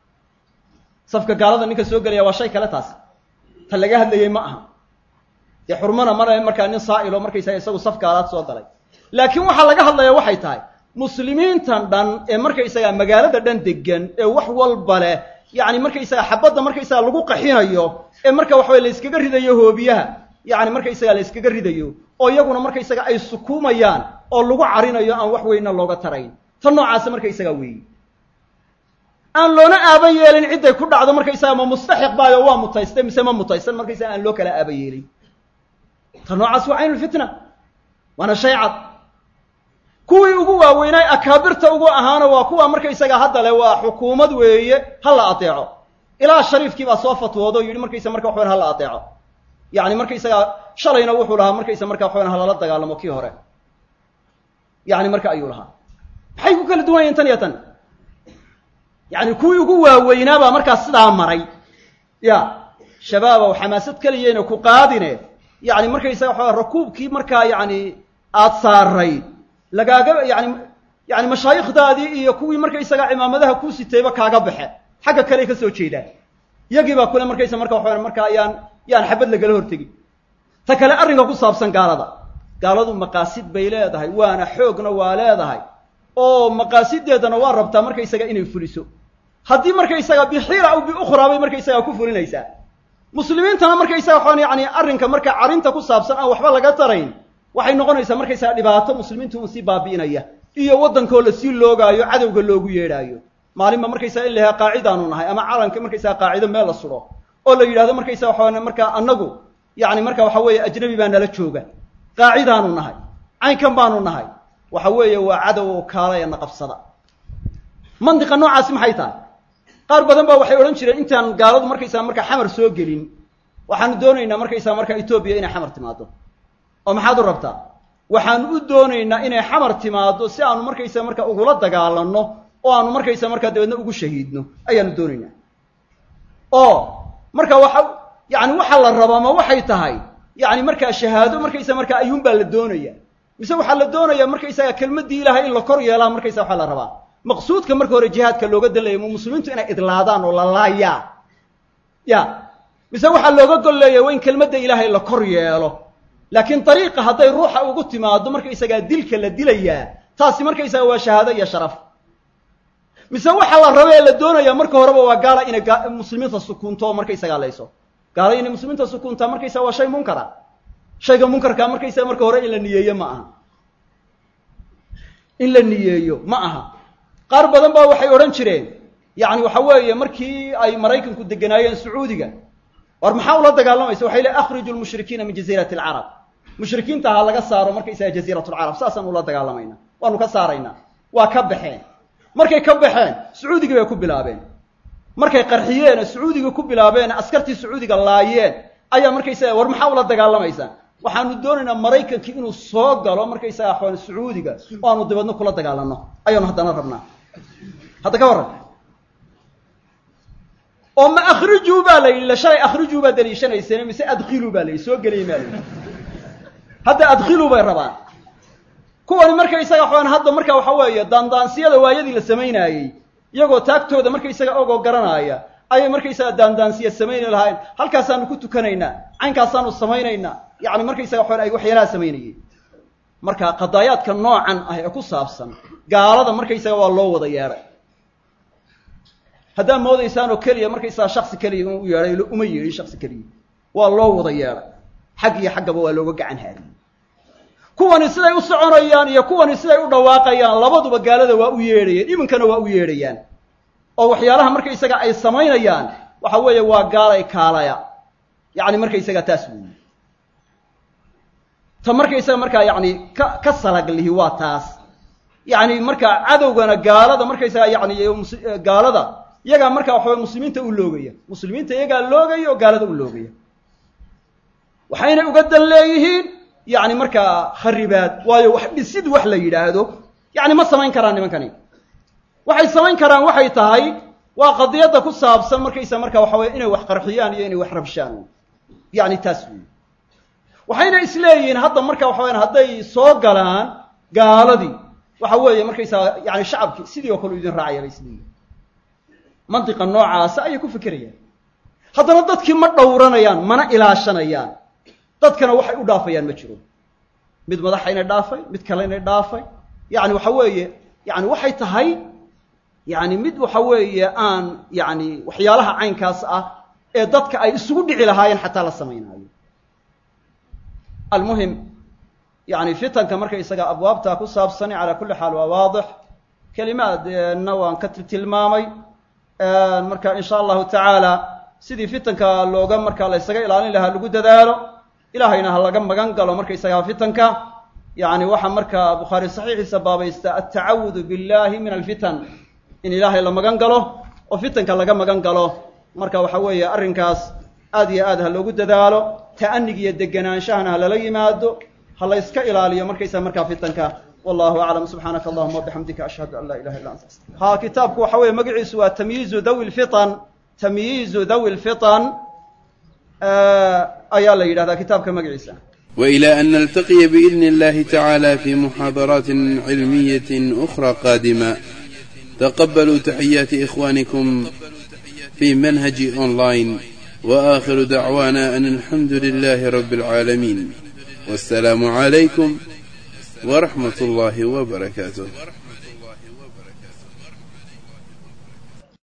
Speaker 2: safka gaalada ninka soo gelaya waa shay kale taas ta laga hadlayey ma aha dee xurmana male markaa nin saa'ilo markaysaga isagu saf gaalaad soo galay laakiin waxaa laga hadlaya waxay tahay muslimiintan dhan ee markaysaga magaalada dhan degan ee wax walba leh yacni markaysaga xabadda markaysaga lagu qaxinayo ee marka waxaway la yskaga ridayo hoobiyaha yacni markaysaga la yskaga ridayo oo iyaguna markaysaga ay sukuumayaan oo lagu carinayo aan wax weynna looga tarayn tan noocaasa markaysaga weeyi aan loona aaban yeelin cidday ku dhacdo markaysaga ma mustaxiq baayo waa mutaystay mise ma mutaysan markaysaga aan loo kala aaban yeelin ta noocaas waa caynulfitna waana shay cad kuwii ugu waaweynaay akaabirta ugu ahaana waa kuwa markaysaga hadda le waa xukuumad weeye ha la adeeco ilaa shariifkii baa soo fatwoodo o yidhi markaysa marka waxawan ha la adeeco yacni markaysaga shalayna wuxuu lahaa markaysa marka waxawan ha lala dagaalamo kii hore yacni marka ayuu lahaa maxay ku kala duwan yihin tan iyo tan yacni kuwii ugu waaweynaabaa markaas sidaa maray ya shabaabow xamaasad keliyeyna ku qaadine yacni markaysaga waxaa rakuubkii markaa yacni aada saaray lagaaga yani yani mashaayikhdaadii iyo kuwii markaysaga cimaamadaha kuu sitayba kaaga baxe xagga kale ka soo jeedaan iyagii baa kule markaysa marka waxawan markaa yaan yaan xabad lagala hortegi ta kale arrinka ku saabsan gaalada gaaladu maqaasid bay leedahay waana xoogna waa leedahay oo maqaasideedana waa rabtaa markaysaga inay fuliso haddii markaysaga bixiira aw biukhraa bay markaysaga ku fulinaysaa muslimiintana markaysaga waxaan yani arrinka marka carinta ku saabsan aan waxba laga tarayn waxay noqonaysaa markaysaga dhibaato muslimiintu un sii baabi'inaya iyo waddankoo la sii loogaayo cadowga loogu yeedhaayo maalinba markaysaga in la yahaa qaacidaanu nahay ama calanka markaysaga qaacido meel la sudho oo la yidhahdo markaysaga waxaa markaa annagu yacni marka waxa weeye ajnabi baa nala jooga qaacidaanu nahay caynkan baanu nahay waxa weeye waa cadow oo kaalaya na qabsada mandiqa noocaasi maxay tahay qaar badan baa waxay odhan jireen intaan gaaladu markaysaga markaa xamar soo gelin waxaanu doonaynaa markaysaga markaa etoobiya inay xamar timaado oo maxaad u rabtaa waxaanu u doonaynaa inay xamar timaado si aanu markaysaga markaa ugula dagaalanno oo aanu markaysaga markaa dabeedna ugu shahiidno ayaanu doonaynaa oo marka waxa yani waxa la rabaa ma waxay tahay yani markaa shahaado markaysaga markaa ayuunbaa la doonaya mise waxaa la doonayaa markaysaga kelmaddii ilaahay in la kor yeelaa markaysaga waxaa la rabaa maqsuudka marka hore jihaadka looga dalaya mu muslimiintu inay idlaadaan oo la laayaa ya mise waxaa looga gol leeya waa in kelmadda ilaahay la kor yeelo laakiin dariiqa hadday ruuxa ugu timaado markaysagaa dilka la dilayaa taasi markaysaga waa shahaado iyo sharaf mise waxaa la rabee la doonayaa marka horeba waa gaala inay muslimiinta sukuunto oo markaysagaa layso gaala inay muslimiinta sukuuntaa markaysaga waa shay munkara shayga munkarkaa markaysaga marka hore in la niyeeyo ma aha in la niyeeyo ma aha qaar badan baa waxay odhan jireen yacni waxa weeye markii ay maraykanku deganaayeen sacuudiga war maxaa ula dagaalamaysa waxay le akhriju lmushrikiina min jaziirati alcarab mushrikiinta ha laga saaro markaysaga jaziirat lcarab saasaan ula dagaalamayna waanu ka saaraynaa waa ka baxeen markay ka baxeen sacuudigii bay ku bilaabeen markay qarxiyeen sacuudiga ku bilaabeen askartii sacuudiga laayeen ayaa markaysaga war maxaa ula dagaalamaysaa waxaanu doonaynaa maraykankii inuu soo galo markaysaga axwaan sacuudiga oo aanu dabeedna kula dagaalano ayaanu haddana rabnaa hadda ka warran oo ma akhrijuu baa la yidhi shalay akhrijuu baa daliishanayseen mise adkhiluu baa la yidhi soo geliy maa la yidhi hadda adkhiluu bay rabaan kuwani markaysaga waxaan hadda marka waxa weeye daandaansiyada waayadii la samaynaayey iyagoo taagtooda markaysaga ogoo garanaaya ayay markaysaga daandaansiya samayni lahaayeen halkaasaanu ku tukanaynaa caynkaasaanu samaynaynaa yacni markaysaga waxaan ay waxyaalaha samaynayeen marka qadaayaadka noocan ah ee ku saabsan gaalada markaysaga waa loo wada yeedhay haddaad moodaysaan oo keliya markaysaga shaksi keliya inuu u yeedhay uma yeedhin shaksi keliya waa loo wada yeedhay xag iyo xaggaba waa looga gacan haadiyey kuwani siday u soconayaan iyo kuwani siday u dhawaaqayaan labaduba gaalada waa u yeedhayeen iminkana waa u yeedhayaan oo waxyaalaha markaysaga ay samaynayaan waxa weeye waa gaalay kaalaya yacni markaysaga taas weeye ta markaysaga markaa yacni ka ka salaglihi waa taas yacni markaa cadowgana gaalada markaysaga yacni gaalada iyagaa markaa waxaway muslimiinta u loogaya muslimiinta iyagaa loogaya oo gaalada u loogaya waxayna uga dan leeyihiin yacni markaa kharibaad waayo wax dhisid wax la yidhaahdo yacni ma samayn karaan nimankani waxay samayn karaan waxay tahay waa qadiyadda ku saabsan markaysa marka waxa weye inay wax qarxiyaan iyo inay wax rabshaan yacni taas weyi waxayna isleeyihiin hadda marka waxa weyaan hadday soo galaan gaaladii waxa weeye markaysaa yani shacabkii sidii oo kale u idin raacaya bay isleeyihin mantiqa noocaasa ayay ku fikerayaan haddana dadkii ma dhowranayaan mana ilaashanayaan dadkana waxay u dhaafayaan ma jiro mid madaxayna dhaafay mid kalena dhaafay yani waxa weeye yani waxay tahay yani mid waxa weeye aan yani waxyaalaha caynkaas ah ee dadka ay isugu dhici lahaayeen xataa la samaynaayo almuhim yani fitanka marka isaga abwaabtaa ku saabsani calaa kulli xaal waa waadix kelimaadna waan ka tilmaamay marka in sha allahu tacaala sidii fitanka looga marka la ysaga ilaalin lahaa lagu dadaalo ilahayna ha laga magan galo markaysagaa fitanka yani waxaa marka bukhaari saxiixiisa baabaysta altacawudu billahi min alfitan in ilaahay la magan galo oo fitanka laga magan galo marka waxa weeye arrinkaas aad iyo aad ha loogu dadaalo ta'anig iyo degenaanshahana ha lala yimaado ha la yska ilaaliyo markaysa markaa fitanka wallahu aclam subxaanaka allahuma wabixamdika ashhadu an laa ilaha illa anta ha kitaabku waxa weeye magaciisu waa tamyiizu dawi lfitan tamyiizu dawi lfitan ayaa la yidhahdaa kitaabka magaciisa
Speaker 1: وإلى أن نلتقي بإذن الله تعالى في محاضرات علمية أخرى قادمة تقبلوا تحيات إخوانكم في منهج أونلاين وآخر دعوانا أن الحمد لله رب العالمين والسلام عليكم ورحمة الله وبركاته